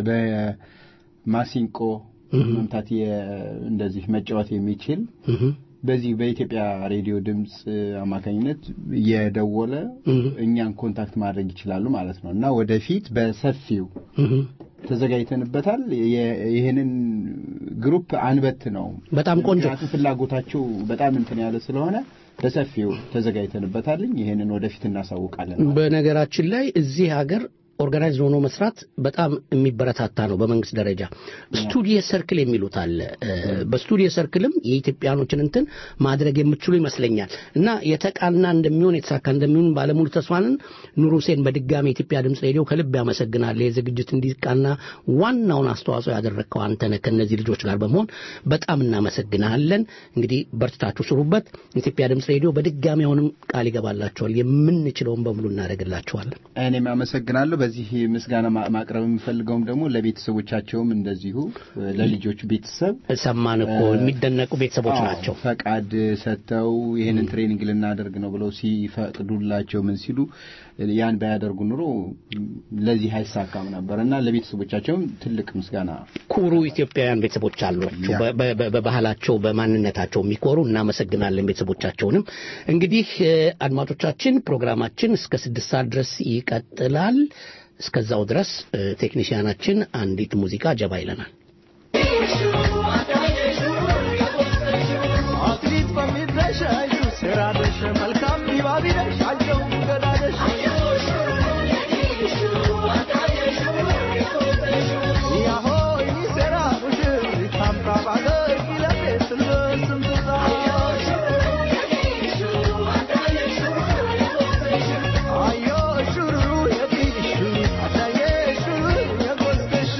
በማሲንቆ መምታት እንደዚህ መጫወት የሚችል በዚህ በኢትዮጵያ ሬዲዮ ድምፅ አማካኝነት የደወለ እኛን ኮንታክት ማድረግ ይችላሉ ማለት ነው እና ወደፊት በሰፊው ተዘጋጅተንበታል። ይህንን ግሩፕ አንበት ነው። በጣም ቆንጆ ፍላጎታቸው በጣም እንትን ያለ ስለሆነ በሰፊው ተዘጋጅተንበታልኝ። ይህንን ወደፊት እናሳውቃለን። በነገራችን ላይ እዚህ ሀገር ኦርጋናይዝ ሆኖ መስራት በጣም የሚበረታታ ነው። በመንግስት ደረጃ ስቱዲዮ ሰርክል የሚሉት አለ። በስቱዲዮ ሰርክልም የኢትዮጵያኖችን እንትን ማድረግ የምትችሉ ይመስለኛል እና የተቃና እንደሚሆን የተሳካ እንደሚሆን ባለሙሉ ተስፋንን ኑር ሁሴን በድጋሚ የኢትዮጵያ ድምፅ ሬዲዮ ከልብ ያመሰግናል። የዝግጅት እንዲቃና ዋናውን አስተዋጽኦ ያደረግከው አንተነህ ከእነዚህ ልጆች ጋር በመሆን በጣም እናመሰግናለን። እንግዲህ በርትታችሁ ስሩበት። የኢትዮጵያ ድምፅ ሬዲዮ በድጋሚ አሁንም ቃል ይገባላችኋል። የምንችለውን በሙሉ እናደርግላችኋለን። እኔም አመሰግናለሁ። በዚህ ምስጋና ማቅረብ የምፈልገውም ደግሞ ለቤተሰቦቻቸውም እንደዚሁ ለልጆቹ ቤተሰብ ሰማን እኮ የሚደነቁ ቤተሰቦች ናቸው። ፈቃድ ሰጥተው ይህንን ትሬኒንግ ልናደርግ ነው ብለው ሲፈቅዱላቸው ምን ሲሉ ያን ባያደርጉ ኑሮ ለዚህ አይሳካም ነበር እና ለቤተሰቦቻቸውም ትልቅ ምስጋና ኩሩ ኢትዮጵያውያን ቤተሰቦች አሏቸው። በባህላቸው በማንነታቸው የሚኮሩ እናመሰግናለን ቤተሰቦቻቸውንም። እንግዲህ አድማጮቻችን ፕሮግራማችን እስከ ስድስት ሰዓት ድረስ ይቀጥላል። እስከዛው ድረስ ቴክኒሽያናችን አንዲት ሙዚቃ ጀባ ይለናል። አትሌት በሚድረሽ አዩ ስራደሽ መልካም ቢባቢደሽ አየው ገዳደሽ ያሆይ ሰራ ሙሽር ታምራ ባገር ይለቤ ስልበስም ትዛ አዮ ሹሩ የዲሹ አዳዬ ሹሩ የጎስደሹ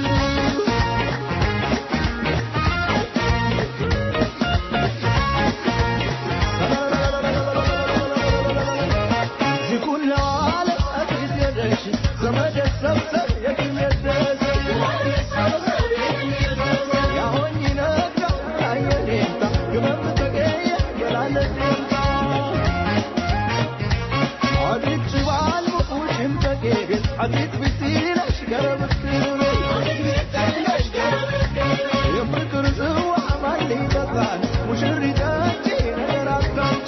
የፍቅር ጽዋ ማን ይጠጣል ሙሽሪታች ነገር አታንቺ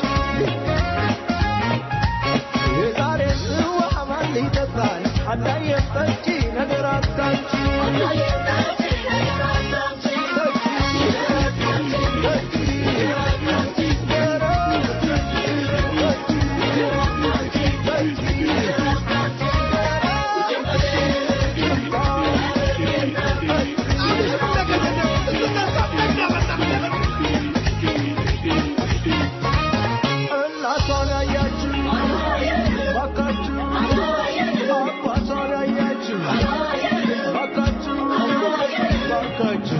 የዛሬ ጽዋ ማን ይጠጣል አዳየ ጠጪ ነገር አታንቺ እናቷን ያያችሁ ባካችሁ አባቷን ያያችሁ ባካችሁ ባካችሁ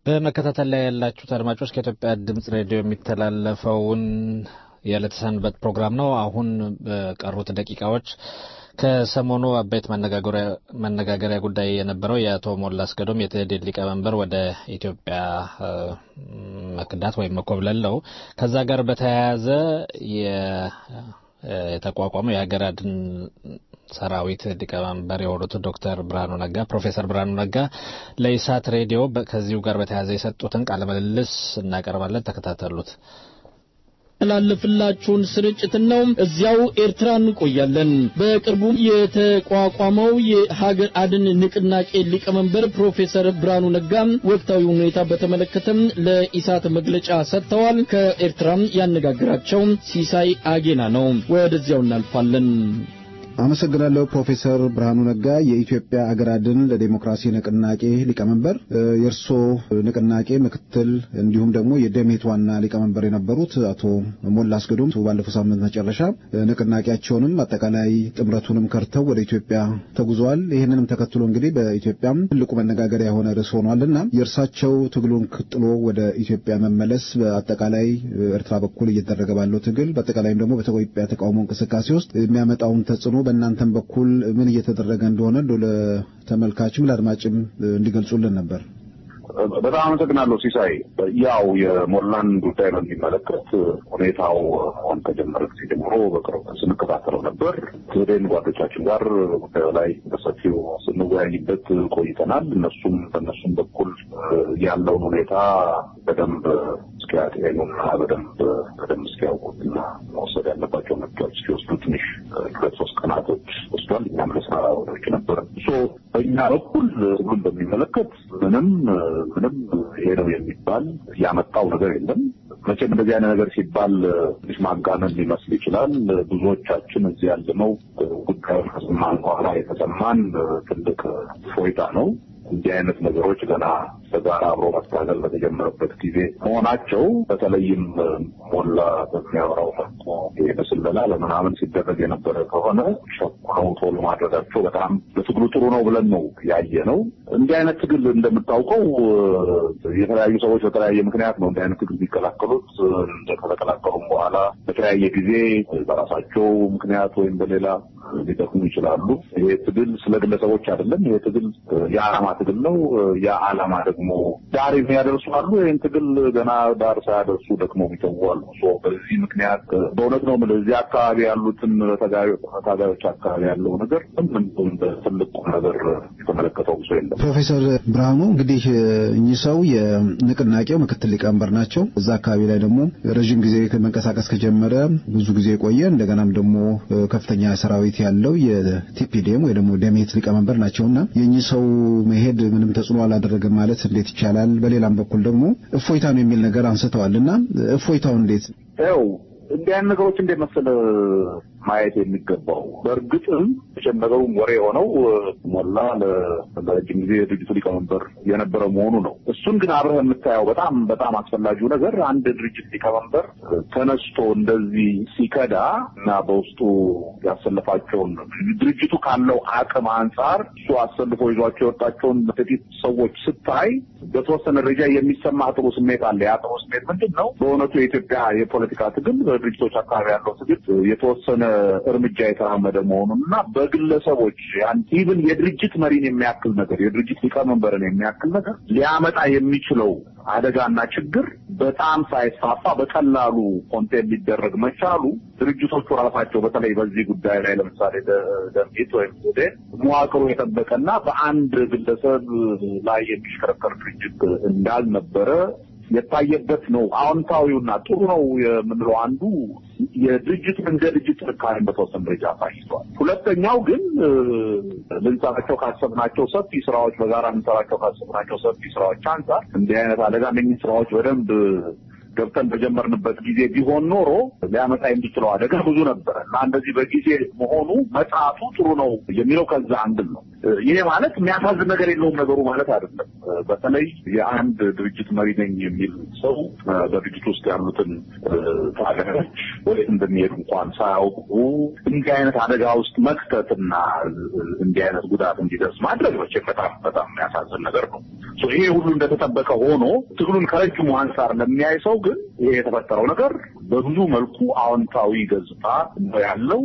በመከታተል ላይ ያላችሁት አድማጮች ከኢትዮጵያ ድምጽ ሬዲዮ የሚተላለፈውን የዕለተ ሰንበት ፕሮግራም ነው። አሁን በቀሩት ደቂቃዎች ከሰሞኑ አበይት መነጋገሪያ ጉዳይ የነበረው የአቶ ሞላ አስገዶም የትህዴን ሊቀመንበር ወደ ኢትዮጵያ መክዳት ወይም መኮብለል ነው። ከዛ ጋር በተያያዘ የተቋቋመው የሀገር አድን ሰራዊት ሊቀመንበር የሆኑት ዶክተር ብርሃኑ ነጋ ፕሮፌሰር ብርሃኑ ነጋ ለኢሳት ሬዲዮ ከዚሁ ጋር በተያያዘ የሰጡትን ቃለ ምልልስ እናቀርባለን። ተከታተሉት። ላለፍላችሁን ስርጭት ነው። እዚያው ኤርትራ እንቆያለን። በቅርቡ የተቋቋመው የሀገር አድን ንቅናቄ ሊቀመንበር ፕሮፌሰር ብርሃኑ ነጋ ወቅታዊ ሁኔታ በተመለከተም ለኢሳት መግለጫ ሰጥተዋል። ከኤርትራም ያነጋግራቸው ሲሳይ አጌና ነው። ወደዚያው እናልፋለን። አመሰግናለሁ ፕሮፌሰር ብርሃኑ ነጋ የኢትዮጵያ አገር አድን ለዴሞክራሲ ንቅናቄ ሊቀመንበር የእርሶ ንቅናቄ ምክትል እንዲሁም ደግሞ የደሜት ዋና ሊቀመንበር የነበሩት አቶ ሞላ አስገዶም ባለፈው ሳምንት መጨረሻ ንቅናቄያቸውንም አጠቃላይ ጥምረቱንም ከርተው ወደ ኢትዮጵያ ተጉዘዋል። ይህንንም ተከትሎ እንግዲህ በኢትዮጵያም ትልቁ መነጋገሪያ የሆነ ርዕስ ሆኗልና የእርሳቸው ትግሉን ጥሎ ወደ ኢትዮጵያ መመለስ በአጠቃላይ ኤርትራ በኩል እየተደረገ ባለው ትግል በአጠቃላይም ደግሞ በኢትዮጵያ ተቃውሞ እንቅስቃሴ ውስጥ የሚያመጣውን ተጽዕኖ በእናንተም በኩል ምን እየተደረገ እንደሆነ እንደ ለተመልካችም ለአድማጭም እንዲገልጹልን ነበር። በጣም አመሰግናለሁ ሲሳይ። ያው የሞላን ጉዳይ በሚመለከት ሁኔታው አሁን ከጀመረ ጊዜ ጀምሮ በቅርብ ስንከታተለው ነበር። ትህዴን ጓዶቻችን ጋር ጉዳዩ ላይ በሰፊው ስንወያይበት ቆይተናል። እነሱም በእነሱም በኩል ያለውን ሁኔታ በደንብ እስኪያጤኑና በደንብ በደንብ እስኪያውቁትና መውሰድ ያለባቸው መርጃዎች እስኪወስዱ ትንሽ ሁለት ሶስት ቀናቶች ወስዷል። እኛም ለስራ ወደች ነበር። በእኛ በኩል ሁሉም በሚመለከት ምንም ምንም ይሄ ነው የሚባል ያመጣው ነገር የለም። መቼም እንደዚህ አይነት ነገር ሲባል ትንሽ ማጋነን ሊመስል ይችላል። ብዙዎቻችን እዚህ ያለነው ጉዳዩን ከሰማን በኋላ የተሰማን ትልቅ ፎይታ ነው። እንዲህ አይነት ነገሮች ገና በጋራ አብሮ መታገል በተጀመረበት ጊዜ መሆናቸው በተለይም ሞላ በሚያወራው መልኩ ይሄ በስለላ በምናምን ሲደረግ የነበረ ከሆነ ሸኩረው ቶሎ ማድረጋቸው በጣም ለትግሉ ጥሩ ነው ብለን ነው ያየ ነው። እንዲህ አይነት ትግል እንደምታውቀው የተለያዩ ሰዎች በተለያየ ምክንያት ነው እንዲህ አይነት ትግል የሚቀላቀሉት። ከተቀላቀሉም በኋላ በተለያየ ጊዜ በራሳቸው ምክንያት ወይም በሌላ ሊጠቅሙ ይችላሉ። ይሄ ትግል ስለ ግለሰቦች አይደለም። ይሄ ትግል የዓላማ ትግል ነው። ያ ዓላማ ደግሞ ዳር የሚያደርሱ አሉ። ይህን ትግል ገና ዳር ሳያደርሱ ደግሞ የሚተዉ አሉ። በዚህ ምክንያት በእውነት ነው የምልህ እዚህ አካባቢ ያሉትን ታጋዮች አካባቢ ያለው ነገር ምን ትልቅ ነገር የተመለከተው ሰው የለም። ፕሮፌሰር ብርሃኑ እንግዲህ እኚህ ሰው የንቅናቄው ምክትል ሊቀመንበር ናቸው። እዛ አካባቢ ላይ ደግሞ ረዥም ጊዜ መንቀሳቀስ ከጀመረ ብዙ ጊዜ የቆየ እንደገናም ደግሞ ከፍተኛ ሰራዊት ያለው የቲፒዲኤም ወይ ደግሞ ደሜት ሊቀመንበር ናቸውና የእኚህ ሰው መሄድ ምንም ተጽዕኖ አላደረገም ማለት እንዴት ይቻላል? በሌላም በኩል ደግሞ እፎይታ ነው የሚል ነገር አንስተዋል እና እፎይታው እንዴት ያው እንዲህ አይነት ነገሮች እንዴት መሰለህ ማየት የሚገባው በእርግጥም የጨመረውም ወሬ የሆነው ሞላ ለረጅም ጊዜ የድርጅቱ ሊቀመንበር የነበረ መሆኑ ነው። እሱን ግን አብረህ የምታየው በጣም በጣም አስፈላጊው ነገር አንድ ድርጅት ሊቀመንበር ተነስቶ እንደዚህ ሲከዳ እና በውስጡ ያሰለፋቸውን ድርጅቱ ካለው አቅም አንጻር እሱ አሰልፎ ይዟቸው የወጣቸውን ጥቂት ሰዎች ስታይ በተወሰነ ደረጃ የሚሰማ ጥሩ ስሜት አለ። ያ ጥሩ ስሜት ምንድን ነው? በእውነቱ የኢትዮጵያ የፖለቲካ ትግል በድርጅቶች አካባቢ ያለው ትግል የተወሰነ እርምጃ የተራመደ መሆኑን እና በግለሰቦች ኢቭን የድርጅት መሪን የሚያክል ነገር የድርጅት ሊቀመንበርን የሚያክል ነገር ሊያመጣ የሚችለው አደጋና ችግር በጣም ሳይስፋፋ በቀላሉ ኮንቴን ሊደረግ መቻሉ ድርጅቶቹ ራሳቸው በተለይ በዚህ ጉዳይ ላይ ለምሳሌ ደምቢት ወይም ሱዴን መዋቅሩ የጠበቀና በአንድ ግለሰብ ላይ የሚሽከረከር ድርጅት እንዳልነበረ የታየበት ነው። አዎንታዊውና ጥሩ ነው የምንለው አንዱ የድርጅቱን እንደ ድርጅት ጥንካሬን በተወሰነ ደረጃ አሳይቷል። ሁለተኛው ግን ልንሰራቸው ካሰብናቸው ሰፊ ስራዎች በጋራ ልንሰራቸው ካሰብናቸው ሰፊ ስራዎች አንጻር እንዲህ አይነት አደጋ እነኝህ ስራዎች በደንብ ገብተን በጀመርንበት ጊዜ ቢሆን ኖሮ ሊያመጣ የሚችለው አደጋ ብዙ ነበረ እና እንደዚህ በጊዜ መሆኑ መጽሐፉ ጥሩ ነው የሚለው ከዛ አንድል ነው። ይሄ ማለት የሚያሳዝን ነገር የለውም ነገሩ ማለት አይደለም። በተለይ የአንድ ድርጅት መሪ ነኝ የሚል ሰው በድርጅት ውስጥ ያሉትን ታጋዮች ወዴት እንደሚሄዱ እንኳን ሳያውቁ እንዲህ አይነት አደጋ ውስጥ መክተትና እንዲህ አይነት ጉዳት እንዲደርስ ማድረግ መቼም በጣም በጣም የሚያሳዝን ነገር ነው። ይሄ ሁሉ እንደተጠበቀ ሆኖ ትግሉን ከረጅሙ አንጻር ለሚያይ ሰው ግን ይሄ የተፈጠረው ነገር በብዙ መልኩ አዎንታዊ ገጽታ ነው ያለው።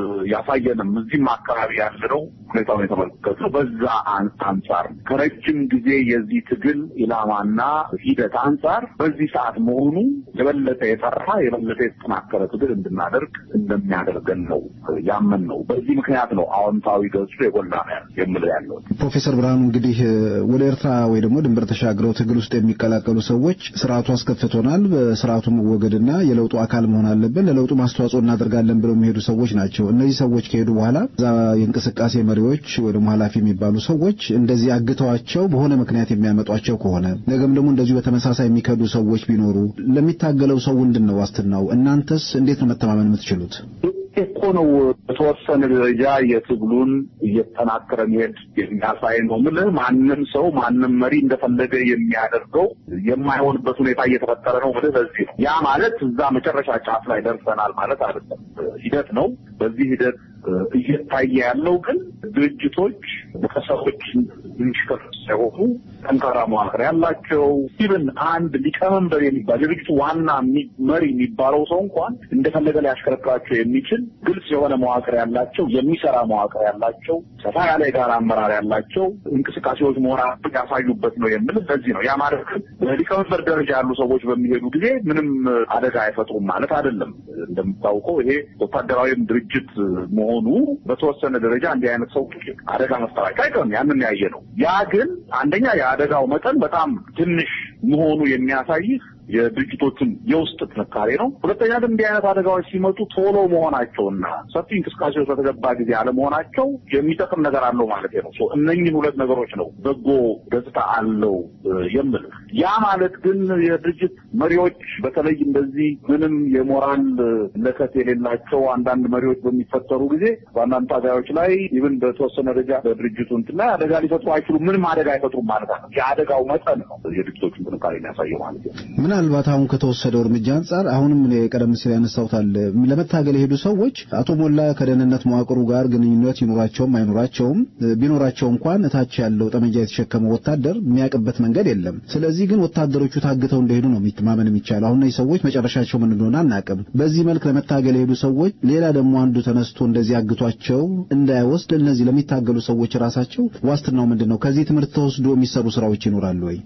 ያሳየንም እዚህም አካባቢ ያለነው ሁኔታውን የተመለከትነው በዛ አንጻር ከረጅም ጊዜ የዚህ ትግል ኢላማና ሂደት አንጻር በዚህ ሰዓት መሆኑ የበለጠ የጠራ የበለጠ የተጠናከረ ትግል እንድናደርግ እንደሚያደርገን ነው ያመን ነው። በዚህ ምክንያት ነው አዎንታዊ ገጹ የጎላ ነው የምለው ያለው። ፕሮፌሰር ብርሃኑ እንግዲህ ወደ ኤርትራ ወይ ደግሞ ድንበር ተሻግረው ትግል ውስጥ የሚቀላቀሉ ሰዎች ስርዓቱ አስከፍቶናል፣ በስርዓቱ መወገድና የለውጡ አካል መሆን አለብን፣ ለለውጡ ማስተዋጽኦ እናደርጋለን ብለው የሚሄዱ ሰዎች ናቸው። እነዚህ ሰዎች ከሄዱ በኋላ እዛ የእንቅስቃሴ መሪዎች ወይ ደግሞ ኃላፊ የሚባሉ ሰዎች እንደዚህ አግተዋቸው በሆነ ምክንያት የሚያመጧቸው ከሆነ ነገም ደግሞ እንደዚሁ በተመሳሳይ የሚከዱ ሰዎች ቢኖሩ ለሚታገለው ሰው ምንድን ነው ዋስትናው? እናንተስ እንዴት ነው መተማመን የምትችሉት? እኮ ነው በተወሰነ ደረጃ የትግሉን እየተጠናከረ መሄድ የሚያሳይ ነው። ምልህ ማንም ሰው ማንም መሪ እንደፈለገ የሚያደርገው የማይሆንበት ሁኔታ እየተፈጠረ ነው። ምልህ ለዚህ ነው። ያ ማለት እዛ መጨረሻ ጫፍ ላይ ደርሰናል ማለት አይደለም። ሂደት ነው። በዚህ ሂደት እየታየ ያለው ግን ድርጅቶች ከሰዎች የሚሽከፍ ሳይሆኑ ጠንካራ መዋቅር ያላቸው ኢቭን አንድ ሊቀመንበር የሚባል የድርጅቱ ዋና መሪ የሚባለው ሰው እንኳን እንደፈለገ ሊያሽከረክራቸው የሚችል ግልጽ የሆነ መዋቅር ያላቸው የሚሰራ መዋቅር ያላቸው ሰፋ ያለ የጋራ አመራር ያላቸው እንቅስቃሴዎች መሆናቸው ያሳዩበት ነው የምል ለዚህ ነው። ያ ማለት ግን በሊቀመንበር ደረጃ ያሉ ሰዎች በሚሄዱ ጊዜ ምንም አደጋ አይፈጥሩም ማለት አይደለም። እንደምታውቀው ይሄ ወታደራዊም ድርጅት መሆኑ በተወሰነ ደረጃ እንዲህ አይነት ሰው አደጋ መፍጠራቸው አይቀርም። ያንን ያየ ነው። ያ ግን አንደኛ የአደጋው መጠን በጣም ትንሽ መሆኑ የሚያሳይህ የድርጅቶቹን የውስጥ ጥንካሬ ነው። ሁለተኛ ግን እንዲህ አይነት አደጋዎች ሲመጡ ቶሎ መሆናቸውና ሰፊ እንቅስቃሴዎች በተገባ ጊዜ አለመሆናቸው የሚጠቅም ነገር አለው ማለት ነው። እነኝህን ሁለት ነገሮች ነው በጎ ገጽታ አለው የምል። ያ ማለት ግን የድርጅት መሪዎች በተለይ እንደዚህ ምንም የሞራል ለከት የሌላቸው አንዳንድ መሪዎች በሚፈጠሩ ጊዜ በአንዳንድ ታጋዮች ላይ ይብን በተወሰነ ደረጃ በድርጅቱ እንትን ላይ አደጋ ሊፈጥሩ አይችሉም። ምንም አደጋ አይፈጥሩም ማለት ነው። የአደጋው መጠን ነው የድርጅቶቹን ጥንካሬ የሚያሳየው ማለት ነው። ምናልባት አሁን ከተወሰደው እርምጃ አንጻር አሁንም እኔ ቀደም ሲል ያነሳሁታል ለመታገል የሄዱ ሰዎች አቶ ሞላ ከደህንነት መዋቅሩ ጋር ግንኙነት ይኑራቸውም አይኑራቸውም ቢኖራቸው እንኳን እታች ያለው ጠመንጃ የተሸከመው ወታደር የሚያውቅበት መንገድ የለም። ስለዚህ ግን ወታደሮቹ ታግተው እንደሄዱ ነው ማመን የሚቻለው። አሁን እነዚህ ሰዎች መጨረሻቸው ምን እንደሆነ አናውቅም። በዚህ መልክ ለመታገል የሄዱ ሰዎች ሌላ ደግሞ አንዱ ተነስቶ እንደዚህ አግቷቸው እንዳይወስድ እነዚህ ለሚታገሉ ሰዎች ራሳቸው ዋስትናው ምንድን ነው? ከዚህ ትምህርት ተወስዶ የሚሰሩ ስራዎች ይኖራሉ ወይ?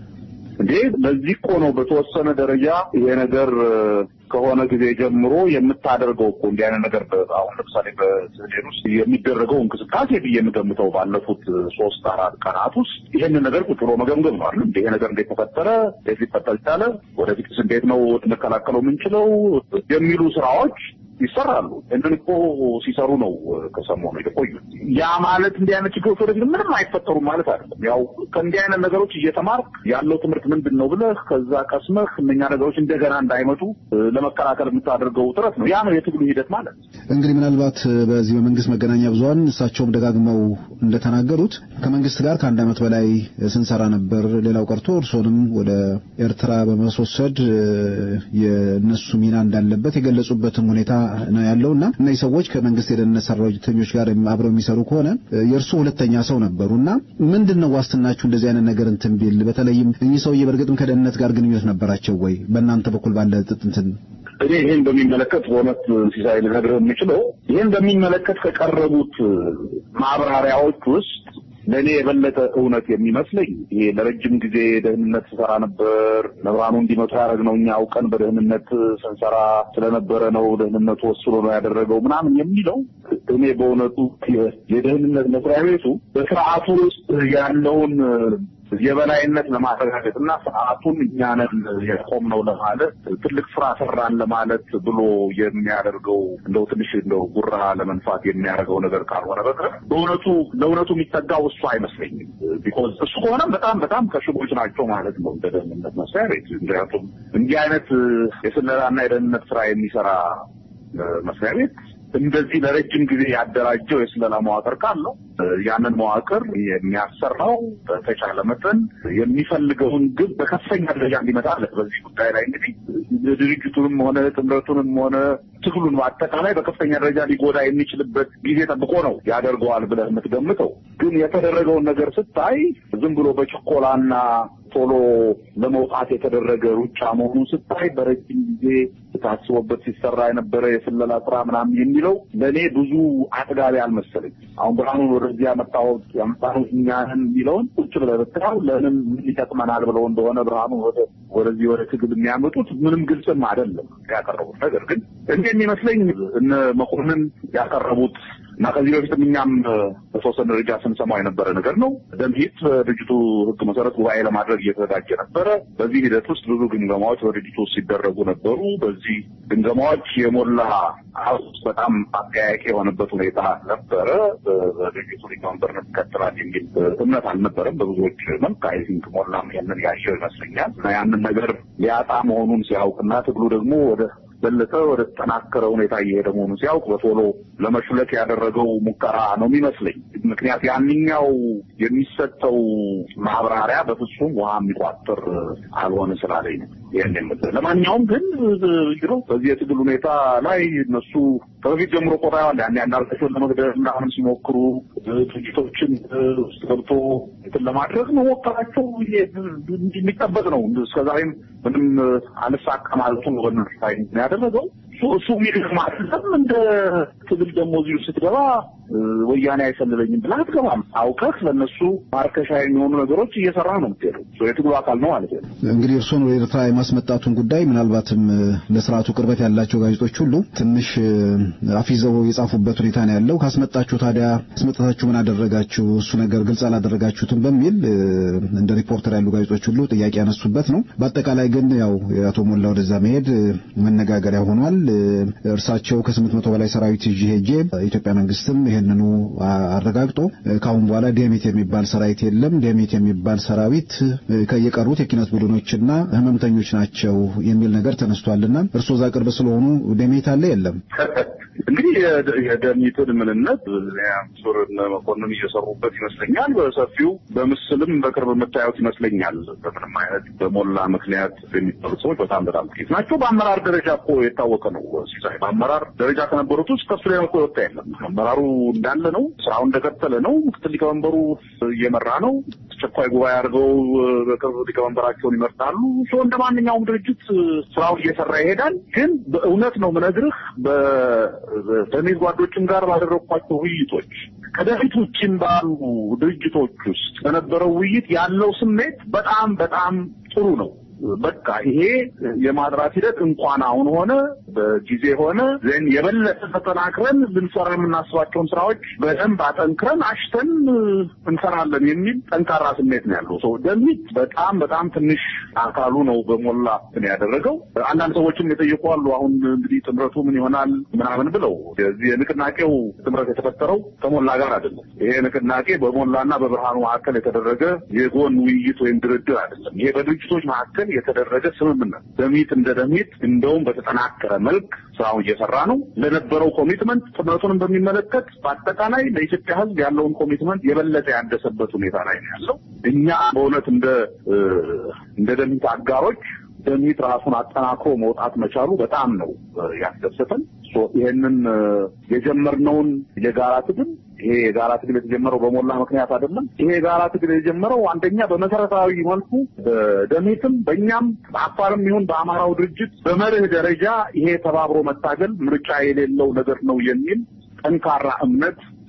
እንዴ በዚህ እኮ ነው በተወሰነ ደረጃ ይሄ ነገር ከሆነ ጊዜ ጀምሮ የምታደርገው እኮ እንዲህ አይነት ነገር አሁን ለምሳሌ በስህዴን ውስጥ የሚደረገው እንቅስቃሴ ብዬ የምገምተው ባለፉት ሶስት አራት ቀናት ውስጥ ይህንን ነገር ቁጭ ብሎ መገምገም ነው አይደል? ይሄ ነገር እንዴት ተፈጠረ? እንዴት ሊፈጠር ቻለ? ወደፊትስ እንዴት ነው ልንከላከለው የምንችለው? የሚሉ ስራዎች ይሰራሉ። ይህንን እኮ ሲሰሩ ነው ከሰሞኑ የቆዩት። ያ ማለት እንዲህ አይነት ችግሮች ወደፊት ምንም አይፈጠሩም ማለት አይደለም። ያው ከእንዲህ አይነት ነገሮች እየተማርክ ያለው ትምህርት ምንድን ነው ብለህ ከዛ ቀስመህ እነኛ ነገሮች እንደገና እንዳይመጡ ለመከላከል የምታደርገው ጥረት ነው። ያ ነው የትግሉ ሂደት ማለት። እንግዲህ ምናልባት በዚህ በመንግስት መገናኛ ብዙኃን እሳቸውም ደጋግመው እንደተናገሩት ከመንግስት ጋር ከአንድ ዓመት በላይ ስንሰራ ነበር። ሌላው ቀርቶ እርሶንም ወደ ኤርትራ በማስወሰድ የእነሱ ሚና እንዳለበት የገለጹበትም ሁኔታ ነው ያለውና እነዚህ ሰዎች ከመንግስት የደህንነት ሰራተኞች ጋር አብረው የሚሰሩ ከሆነ የእርሱ ሁለተኛ ሰው ነበሩና ምንድን ነው ዋስትናችሁ እንደዚህ አይነት ነገር እንትን ቢል በተለይም እኚህ ሰውዬ በእርግጥም ከደህንነት ጋር ግንኙነት ነበራቸው ወይ በእናንተ በኩል ባለ እንትን እኔ ይህን በሚመለከት በእውነት ሲሳይ ልነግርህ የምችለው ይህን በሚመለከት ከቀረቡት ማብራሪያዎች ውስጥ ለእኔ የበለጠ እውነት የሚመስለኝ ይሄ ለረጅም ጊዜ ደህንነት ስሰራ ነበር፣ መብራኑ እንዲመጡ ያደረግነው እኛ አውቀን በደህንነት ስንሰራ ስለነበረ ነው፣ ደህንነቱ ወስኖ ነው ያደረገው ምናምን የሚለው እኔ በእውነቱ የደህንነት መስሪያ ቤቱ በስርዓቱ ውስጥ ያለውን የበላይነት ለማረጋገጥ እና ስርዓቱን እኛንን የቆምነው ለማለት ትልቅ ስራ ሰራን ለማለት ብሎ የሚያደርገው እንደው ትንሽ እንደው ጉራ ለመንፋት የሚያደርገው ነገር ካልሆነ በቀር በእውነቱ ለእውነቱ የሚጠጋው እሱ አይመስለኝም። ቢኮዝ እሱ ከሆነ በጣም በጣም ከሽቦች ናቸው ማለት ነው እንደ ደህንነት መስሪያ ቤት። ምክንያቱም እንዲህ አይነት የስለላና የደህንነት ስራ የሚሰራ መስሪያ ቤት እንደዚህ ለረጅም ጊዜ ያደራጀው የስለላ መዋቅር ካለው ያንን መዋቅር የሚያሰራው በተቻለ መጠን የሚፈልገውን ግብ በከፍተኛ ደረጃ እንዲመጣ አለ። በዚህ ጉዳይ ላይ እንግዲህ ድርጅቱንም ሆነ ጥምረቱንም ሆነ ትግሉን በአጠቃላይ በከፍተኛ ደረጃ ሊጎዳ የሚችልበት ጊዜ ጠብቆ ነው ያደርገዋል ብለህ የምትገምተው። ግን የተደረገውን ነገር ስታይ ዝም ብሎ በችኮላና ቶሎ ለመውጣት የተደረገ ሩጫ መሆኑን ስታይ በረጅም ጊዜ ታስቦበት ሲሰራ የነበረ የስለላ ስራ ምናምን የሚለው ለእኔ ብዙ አጥጋቢ አልመሰለኝ። አሁን ብርሃኑን ወደዚህ ያመጣሁት ያመጣነው እኛንን የሚለውን ቁጭ ብለህ ብትለው ለምን ምን ይጠቅመናል ብለው እንደሆነ ብርሃኑ ወደዚህ ወደ ትግል የሚያመጡት ምንም ግልጽም አይደለም ያቀረቡት ነገር ግን እንዴ የሚመስለኝ እነ መኮንን ያቀረቡት እና ከዚህ በፊትም እኛም በተወሰነ ደረጃ ስንሰማው የነበረ ነገር ነው። ደምሂት በድርጅቱ ሕግ መሰረት ጉባኤ ለማድረግ እየተዘጋጀ ነበረ። በዚህ ሂደት ውስጥ ብዙ ግምገማዎች በድርጅቱ ውስጥ ሲደረጉ ነበሩ። በዚህ ግምገማዎች የሞላ ሀውስ በጣም አጠያያቂ የሆነበት ሁኔታ ነበረ። በድርጅቱ ሊቀመንበርነት ይቀጥላል የሚል እምነት አልነበረም በብዙዎች መልክ። አይ ቲንክ ሞላም ያንን ያየው ይመስለኛል እና ያንን ነገር ሊያጣ መሆኑን ሲያውቅና ትግሉ ደግሞ ወደ በለጠ ወደ ተጠናከረ ሁኔታ እየሄደ መሆኑን ሲያውቅ በቶሎ ለመሹለክ ያደረገው ሙከራ ነው የሚመስለኝ። ምክንያት ያንኛው የሚሰጠው ማብራሪያ በፍጹም ውሃ የሚቋጥር አልሆነ ስላለኝ ነው ይህን የምልህ። ለማንኛውም ግን ነው በዚህ የትግል ሁኔታ ላይ እነሱ ከበፊት ጀምሮ ቆጣዋል ያን አንዳርጋቸውን ለመግደል ምናምን ሲሞክሩ ድርጅቶችን ውስጥ ገብቶ እንትን ለማድረግ መሞከራቸው የሚጠበቅ ነው። እስከዛሬም ምንም አልሳካ ማለቱን በነሱ ያደረገው እሱ የሚልም አይደለም። እንደ ትግል ደግሞ እዚሁ ስትገባ ወያኔ አይሰልለኝም ብለህ አትገባም። አውቀህ ለእነሱ ማርከሻ የሚሆኑ ነገሮች እየሰራ ነው የምትሄደው። የትግሉ አካል ነው ማለት ነው። እንግዲህ እርስዎን ወደ ኤርትራ የማስመጣቱን ጉዳይ ምናልባትም ለስርዓቱ ቅርበት ያላቸው ጋዜጦች ሁሉ ትንሽ አፊዘው የጻፉበት ሁኔታ ነው ያለው። ካስመጣችሁ ታዲያ አስመጣታችሁ ምን አደረጋችሁ? እሱ ነገር ግልጽ አላደረጋችሁትም በሚል እንደ ሪፖርተር ያሉ ጋዜጦች ሁሉ ጥያቄ ያነሱበት ነው። በአጠቃላይ ግን ያው የአቶ ሞላ ወደዛ መሄድ መነጋገሪያ ሆኗል። እርሳቸው ከስምንት መቶ በላይ ሰራዊት ይዤ ሄጄ የኢትዮጵያ መንግስትም ይህንኑ አረጋግጦ ከአሁን በኋላ ዴሜት የሚባል ሰራዊት የለም፣ ዴሜት የሚባል ሰራዊት የቀሩት የኪነት ቡድኖችና ህመምተኞች ናቸው የሚል ነገር ተነስቷልና እርስዎ እዛ ቅርብ ስለሆኑ ዴሜት አለ የለም? እንግዲህ የደሚትን ምንነት ሱር መኮንን እየሰሩበት ይመስለኛል። በሰፊው በምስልም በቅርብ የምታዩት ይመስለኛል። በምንም አይነት በሞላ ምክንያት የሚጠሩ ሰዎች በጣም በጣም ጥቂት ናቸው። በአመራር ደረጃ እኮ የታወቀ ነው። ሲሳይ በአመራር ደረጃ ከነበሩት ውስጥ ከሱ ላይ እኮ የወጣ የለም። አመራሩ እንዳለ ነው። ስራው እንደቀጠለ ነው። ምክትል ሊቀመንበሩ እየመራ ነው። አስቸኳይ ጉባኤ አድርገው በቅርብ ሊቀመንበራቸውን ይመርጣሉ። ሶ እንደ ማንኛውም ድርጅት ስራውን እየሰራ ይሄዳል። ግን በእውነት ነው ምነግርህ በደሜዝ ጓዶችም ጋር ባደረግኳቸው ውይይቶች ከደፊት ውጭም ባሉ ድርጅቶች ውስጥ በነበረው ውይይት ያለው ስሜት በጣም በጣም ጥሩ ነው። በቃ ይሄ የማጥራት ሂደት እንኳን አሁን ሆነ በጊዜ ሆነ ዘን የበለጠ ተጠናክረን ልንሰራ የምናስባቸውን ስራዎች በደንብ አጠንክረን አሽተን እንሰራለን የሚል ጠንካራ ስሜት ነው ያለው ሰው ደሚት በጣም በጣም ትንሽ አካሉ ነው በሞላ እንትን ያደረገው። አንዳንድ ሰዎችም የጠየቁ አሉ። አሁን እንግዲህ ጥምረቱ ምን ይሆናል ምናምን ብለው የዚህ የንቅናቄው ጥምረት የተፈጠረው ከሞላ ጋር አይደለም። ይሄ ንቅናቄ በሞላና በብርሃኑ መካከል የተደረገ የጎን ውይይት ወይም ድርድር አይደለም። ይሄ በድርጅቶች መካከል የተደረገ ስምምነት ደሚት እንደ ደሚት እንደውም በተጠናከረ መልክ ስራውን እየሰራ ነው። ለነበረው ኮሚትመንት ጥምረቱንም በሚመለከት በአጠቃላይ ለኢትዮጵያ ሕዝብ ያለውን ኮሚትመንት የበለጠ ያደሰበት ሁኔታ ላይ ነው ያለው። እኛ በእውነት እንደ እንደ ደሚት አጋሮች ደሚት ራሱን አጠናክሮ መውጣት መቻሉ በጣም ነው ያስደሰተን። ይሄንን የጀመርነውን የጋራ ትግል ይሄ የጋራ ትግል የተጀመረው በሞላ ምክንያት አይደለም። ይሄ የጋራ ትግል የጀመረው አንደኛ በመሰረታዊ መልኩ በደሜትም በእኛም በአፋርም ይሁን በአማራው ድርጅት በመርህ ደረጃ ይሄ ተባብሮ መታገል ምርጫ የሌለው ነገር ነው የሚል ጠንካራ እምነት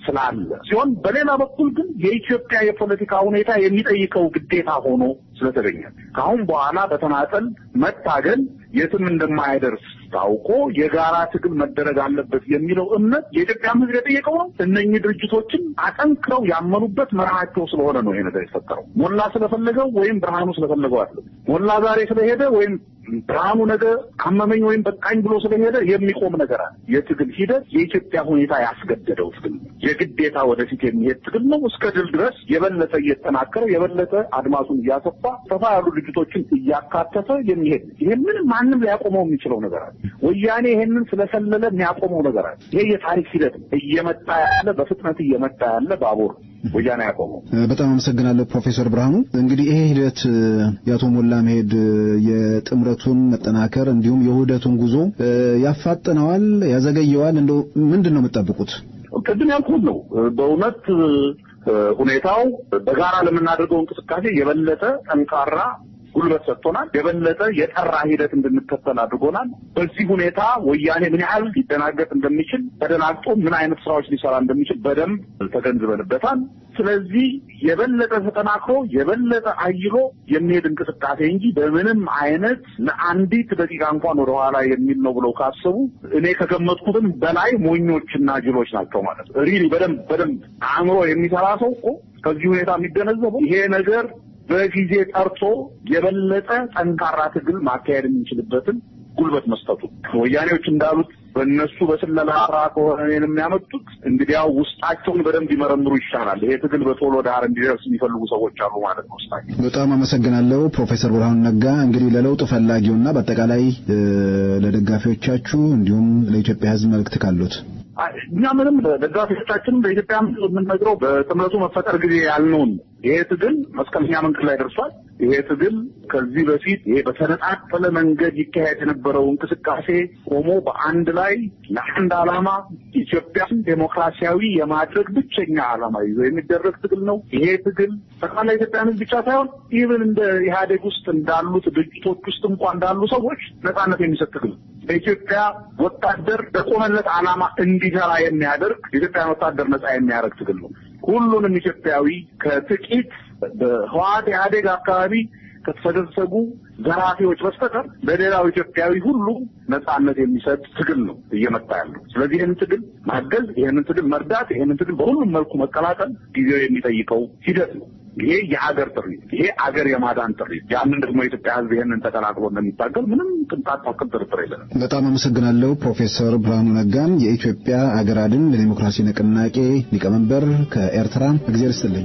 ስላለ ሲሆን በሌላ በኩል ግን የኢትዮጵያ የፖለቲካ ሁኔታ የሚጠይቀው ግዴታ ሆኖ ስለተገኘ ከአሁን በኋላ በተናጠል መታገል የትም እንደማይደርስ ታውቆ የጋራ ትግል መደረግ አለበት የሚለው እምነት የኢትዮጵያ ሕዝብ የጠየቀው ነው። እነኚህ ድርጅቶችን አጠንክረው ያመኑበት መርሃቸው ስለሆነ ነው ይሄ ነገር የተፈጠረው። ሞላ ስለፈለገው ወይም ብርሃኑ ስለፈለገው አይደለም። ሞላ ዛሬ ስለሄደ ወይም ብርሃኑ ነገ አመመኝ ወይም በቃኝ ብሎ ስለሄደ የሚቆም ነገር አለ። የትግል ሂደት የኢትዮጵያ ሁኔታ ያስገደደው ትግል ነው። የግዴታ ወደፊት የሚሄድ ትግል ነው። እስከ ድል ድረስ የበለጠ እየተጠናከረ የበለጠ አድማሱን እያሰፋ ሰፋ ያሉ ድርጅቶችን እያካተተ የሚሄድ ይሄ ምንም ማንም ሊያቆመው የሚችለው ነገር አለ። ወያኔ ይሄንን ስለሰለለ የሚያቆመው ነገር አለ። ይሄ የታሪክ ሂደት ነው። እየመጣ ያለ በፍጥነት እየመጣ ያለ ባቡር ወያኔ ያቆመው። በጣም አመሰግናለሁ ፕሮፌሰር ብርሃኑ። እንግዲህ ይሄ ሂደት የአቶ ሞላ መሄድ የጥምረቱን መጠናከር እንዲሁም የውህደቱን ጉዞ ያፋጥነዋል፣ ያዘገየዋል? እንደው ምንድን ነው የምትጠብቁት? ቅድም ያልኩት ነው። በእውነት ሁኔታው በጋራ ለምናደርገው እንቅስቃሴ የበለጠ ጠንካራ ጉልበት ሰጥቶናል። የበለጠ የጠራ ሂደት እንድንከተል አድርጎናል። በዚህ ሁኔታ ወያኔ ምን ያህል ሊደናገጥ እንደሚችል ተደናግጦ ምን አይነት ስራዎች ሊሰራ እንደሚችል በደንብ ተገንዝበንበታል። ስለዚህ የበለጠ ተጠናክሮ የበለጠ አይሎ የሚሄድ እንቅስቃሴ እንጂ በምንም አይነት ለአንዲት ደቂቃ እንኳን ወደኋላ የሚል ነው ብለው ካሰቡ እኔ ከገመጥኩትም በላይ ሞኞችና ጅሎች ናቸው ማለት ነው። ሪሊ በደንብ በደንብ አእምሮ የሚሰራ ሰው እኮ ከዚህ ሁኔታ የሚገነዘበው ይሄ ነገር በጊዜ ጠርቶ የበለጠ ጠንካራ ትግል ማካሄድ የምንችልበትን ጉልበት መስጠቱ ወያኔዎች እንዳሉት በእነሱ በስለላ ስራ ከሆነ እኔን የሚያመጡት እንግዲያው ውስጣቸውን በደንብ ይመረምሩ ይሻላል። ይሄ ትግል በቶሎ ዳር እንዲደርስ የሚፈልጉ ሰዎች አሉ ማለት ነው ውስጣቸው። በጣም አመሰግናለሁ ፕሮፌሰር ብርሃኑ ነጋ። እንግዲህ ለለውጥ ፈላጊውና በአጠቃላይ ለደጋፊዎቻችሁ እንዲሁም ለኢትዮጵያ ሕዝብ መልእክት ካሉት እኛ ምንም ደጋፊዎቻችንም በኢትዮጵያ የምንነግረው በጥምረቱ መፈጠር ጊዜ ያልነውን ይሄ ትግል መስቀለኛ መንገድ ላይ ደርሷል። ይሄ ትግል ከዚህ በፊት ይሄ በተነጣጠለ መንገድ ይካሄድ የነበረው እንቅስቃሴ ቆሞ በአንድ ላይ ለአንድ ዓላማ ኢትዮጵያን ዴሞክራሲያዊ የማድረግ ብቸኛ ዓላማ ይዞ የሚደረግ ትግል ነው። ይሄ ትግል ጠቅላላ ኢትዮጵያን ሕዝብ ብቻ ሳይሆን ኢቭን እንደ ኢህአዴግ ውስጥ እንዳሉት ድርጅቶች ውስጥ እንኳን እንዳሉ ሰዎች ነጻነት የሚሰጥ ትግል ነው። በኢትዮጵያ ወታደር በቆመለት ዓላማ እንዲሰራ የሚያደርግ የኢትዮጵያን ወታደር ነጻ የሚያደርግ ትግል ነው። ሁሉንም ኢትዮጵያዊ ከጥቂት በህወሓት ኢህአዴግ አካባቢ ከተሰገሰጉ ዘራፊዎች በስተቀር ለሌላው ኢትዮጵያዊ ሁሉ ነጻነት የሚሰጥ ትግል ነው እየመጣ ያለው። ስለዚህ ይህንን ትግል ማገዝ፣ ይህንን ትግል መርዳት፣ ይህንን ትግል በሁሉም መልኩ መቀላቀል ጊዜው የሚጠይቀው ሂደት ነው። ይሄ የአገር ጥሪ፣ ይሄ አገር የማዳን ጥሪ። ያንን ደግሞ የኢትዮጵያ ሕዝብ ይህንን ተቀላቅሎ እንደሚታገል ምንም ቅንጣት ታክል ጥርጥር የለንም። በጣም አመሰግናለሁ ፕሮፌሰር ብርሃኑ ነጋን የኢትዮጵያ አገር አድን ለዲሞክራሲ ንቅናቄ ሊቀመንበር ከኤርትራ። እግዚአብሔር ይስጥልኝ።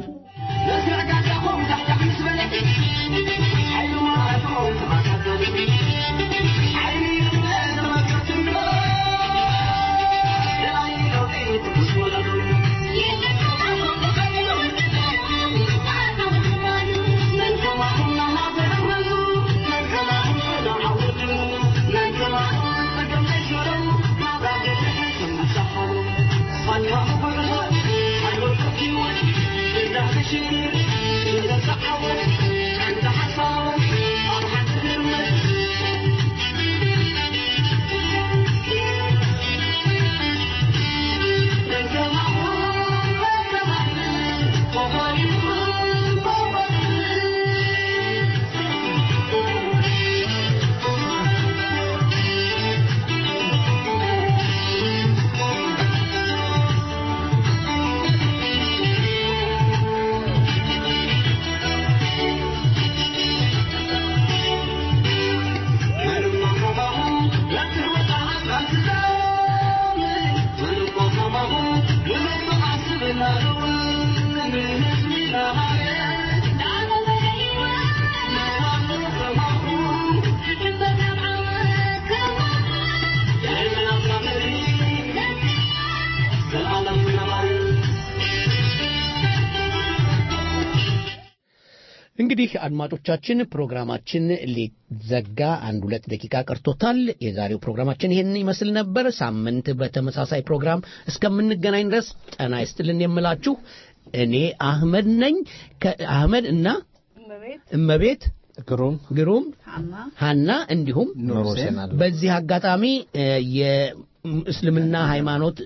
እንግዲህ አድማጮቻችን ፕሮግራማችን ሊዘጋ አንድ ሁለት ደቂቃ ቀርቶታል። የዛሬው ፕሮግራማችን ይህን ይመስል ነበር። ሳምንት በተመሳሳይ ፕሮግራም እስከምንገናኝ ድረስ ጤና ይስጥልን የምላችሁ እኔ አህመድ ነኝ። አህመድ እና እመቤት ግሩም ግሩም ሀና እንዲሁም በዚህ አጋጣሚ እስልምና ሃይማኖት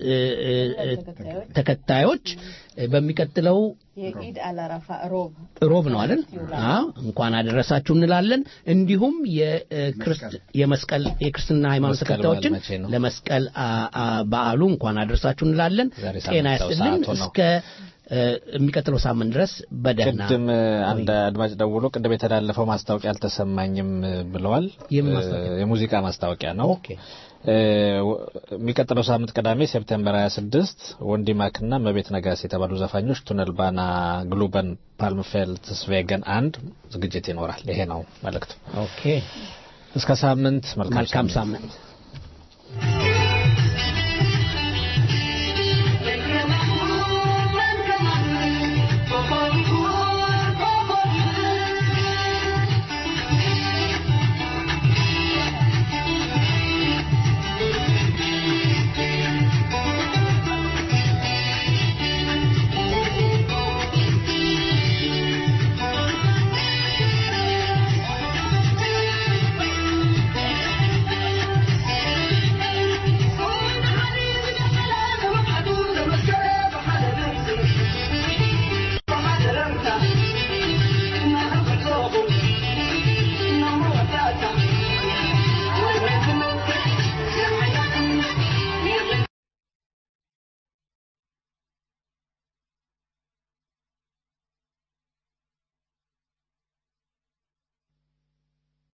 ተከታዮች በሚቀጥለው የኢድ አላረፋ ሮብ ሮብ ነው አይደል? አዎ እንኳን አደረሳችሁ እንላለን። እንዲሁም የመስቀል የክርስትና ሃይማኖት ተከታዮችን ለመስቀል በዓሉ እንኳን አደረሳችሁ እንላለን። ጤና ያስጥልን እስከ የሚቀጥለው ሳምንት ድረስ በደህና ቅድም አንድ አድማጭ ደውሎ ቅድም የተላለፈው ማስታወቂያ አልተሰማኝም ብለዋል። የሙዚቃ ማስታወቂያ ነው። የሚቀጥለው ሳምንት ቅዳሜ ሴፕቴምበር 26 ወንዲ ማክና መቤት ነጋስ የተባሉ ዘፋኞች ቱነል ባና ግሉበን ፓልምፌልት ስቬገን አንድ ዝግጅት ይኖራል። ይሄ ነው መልእክቱ። ኦኬ እስከ ሳምንት መልካም ሳምንት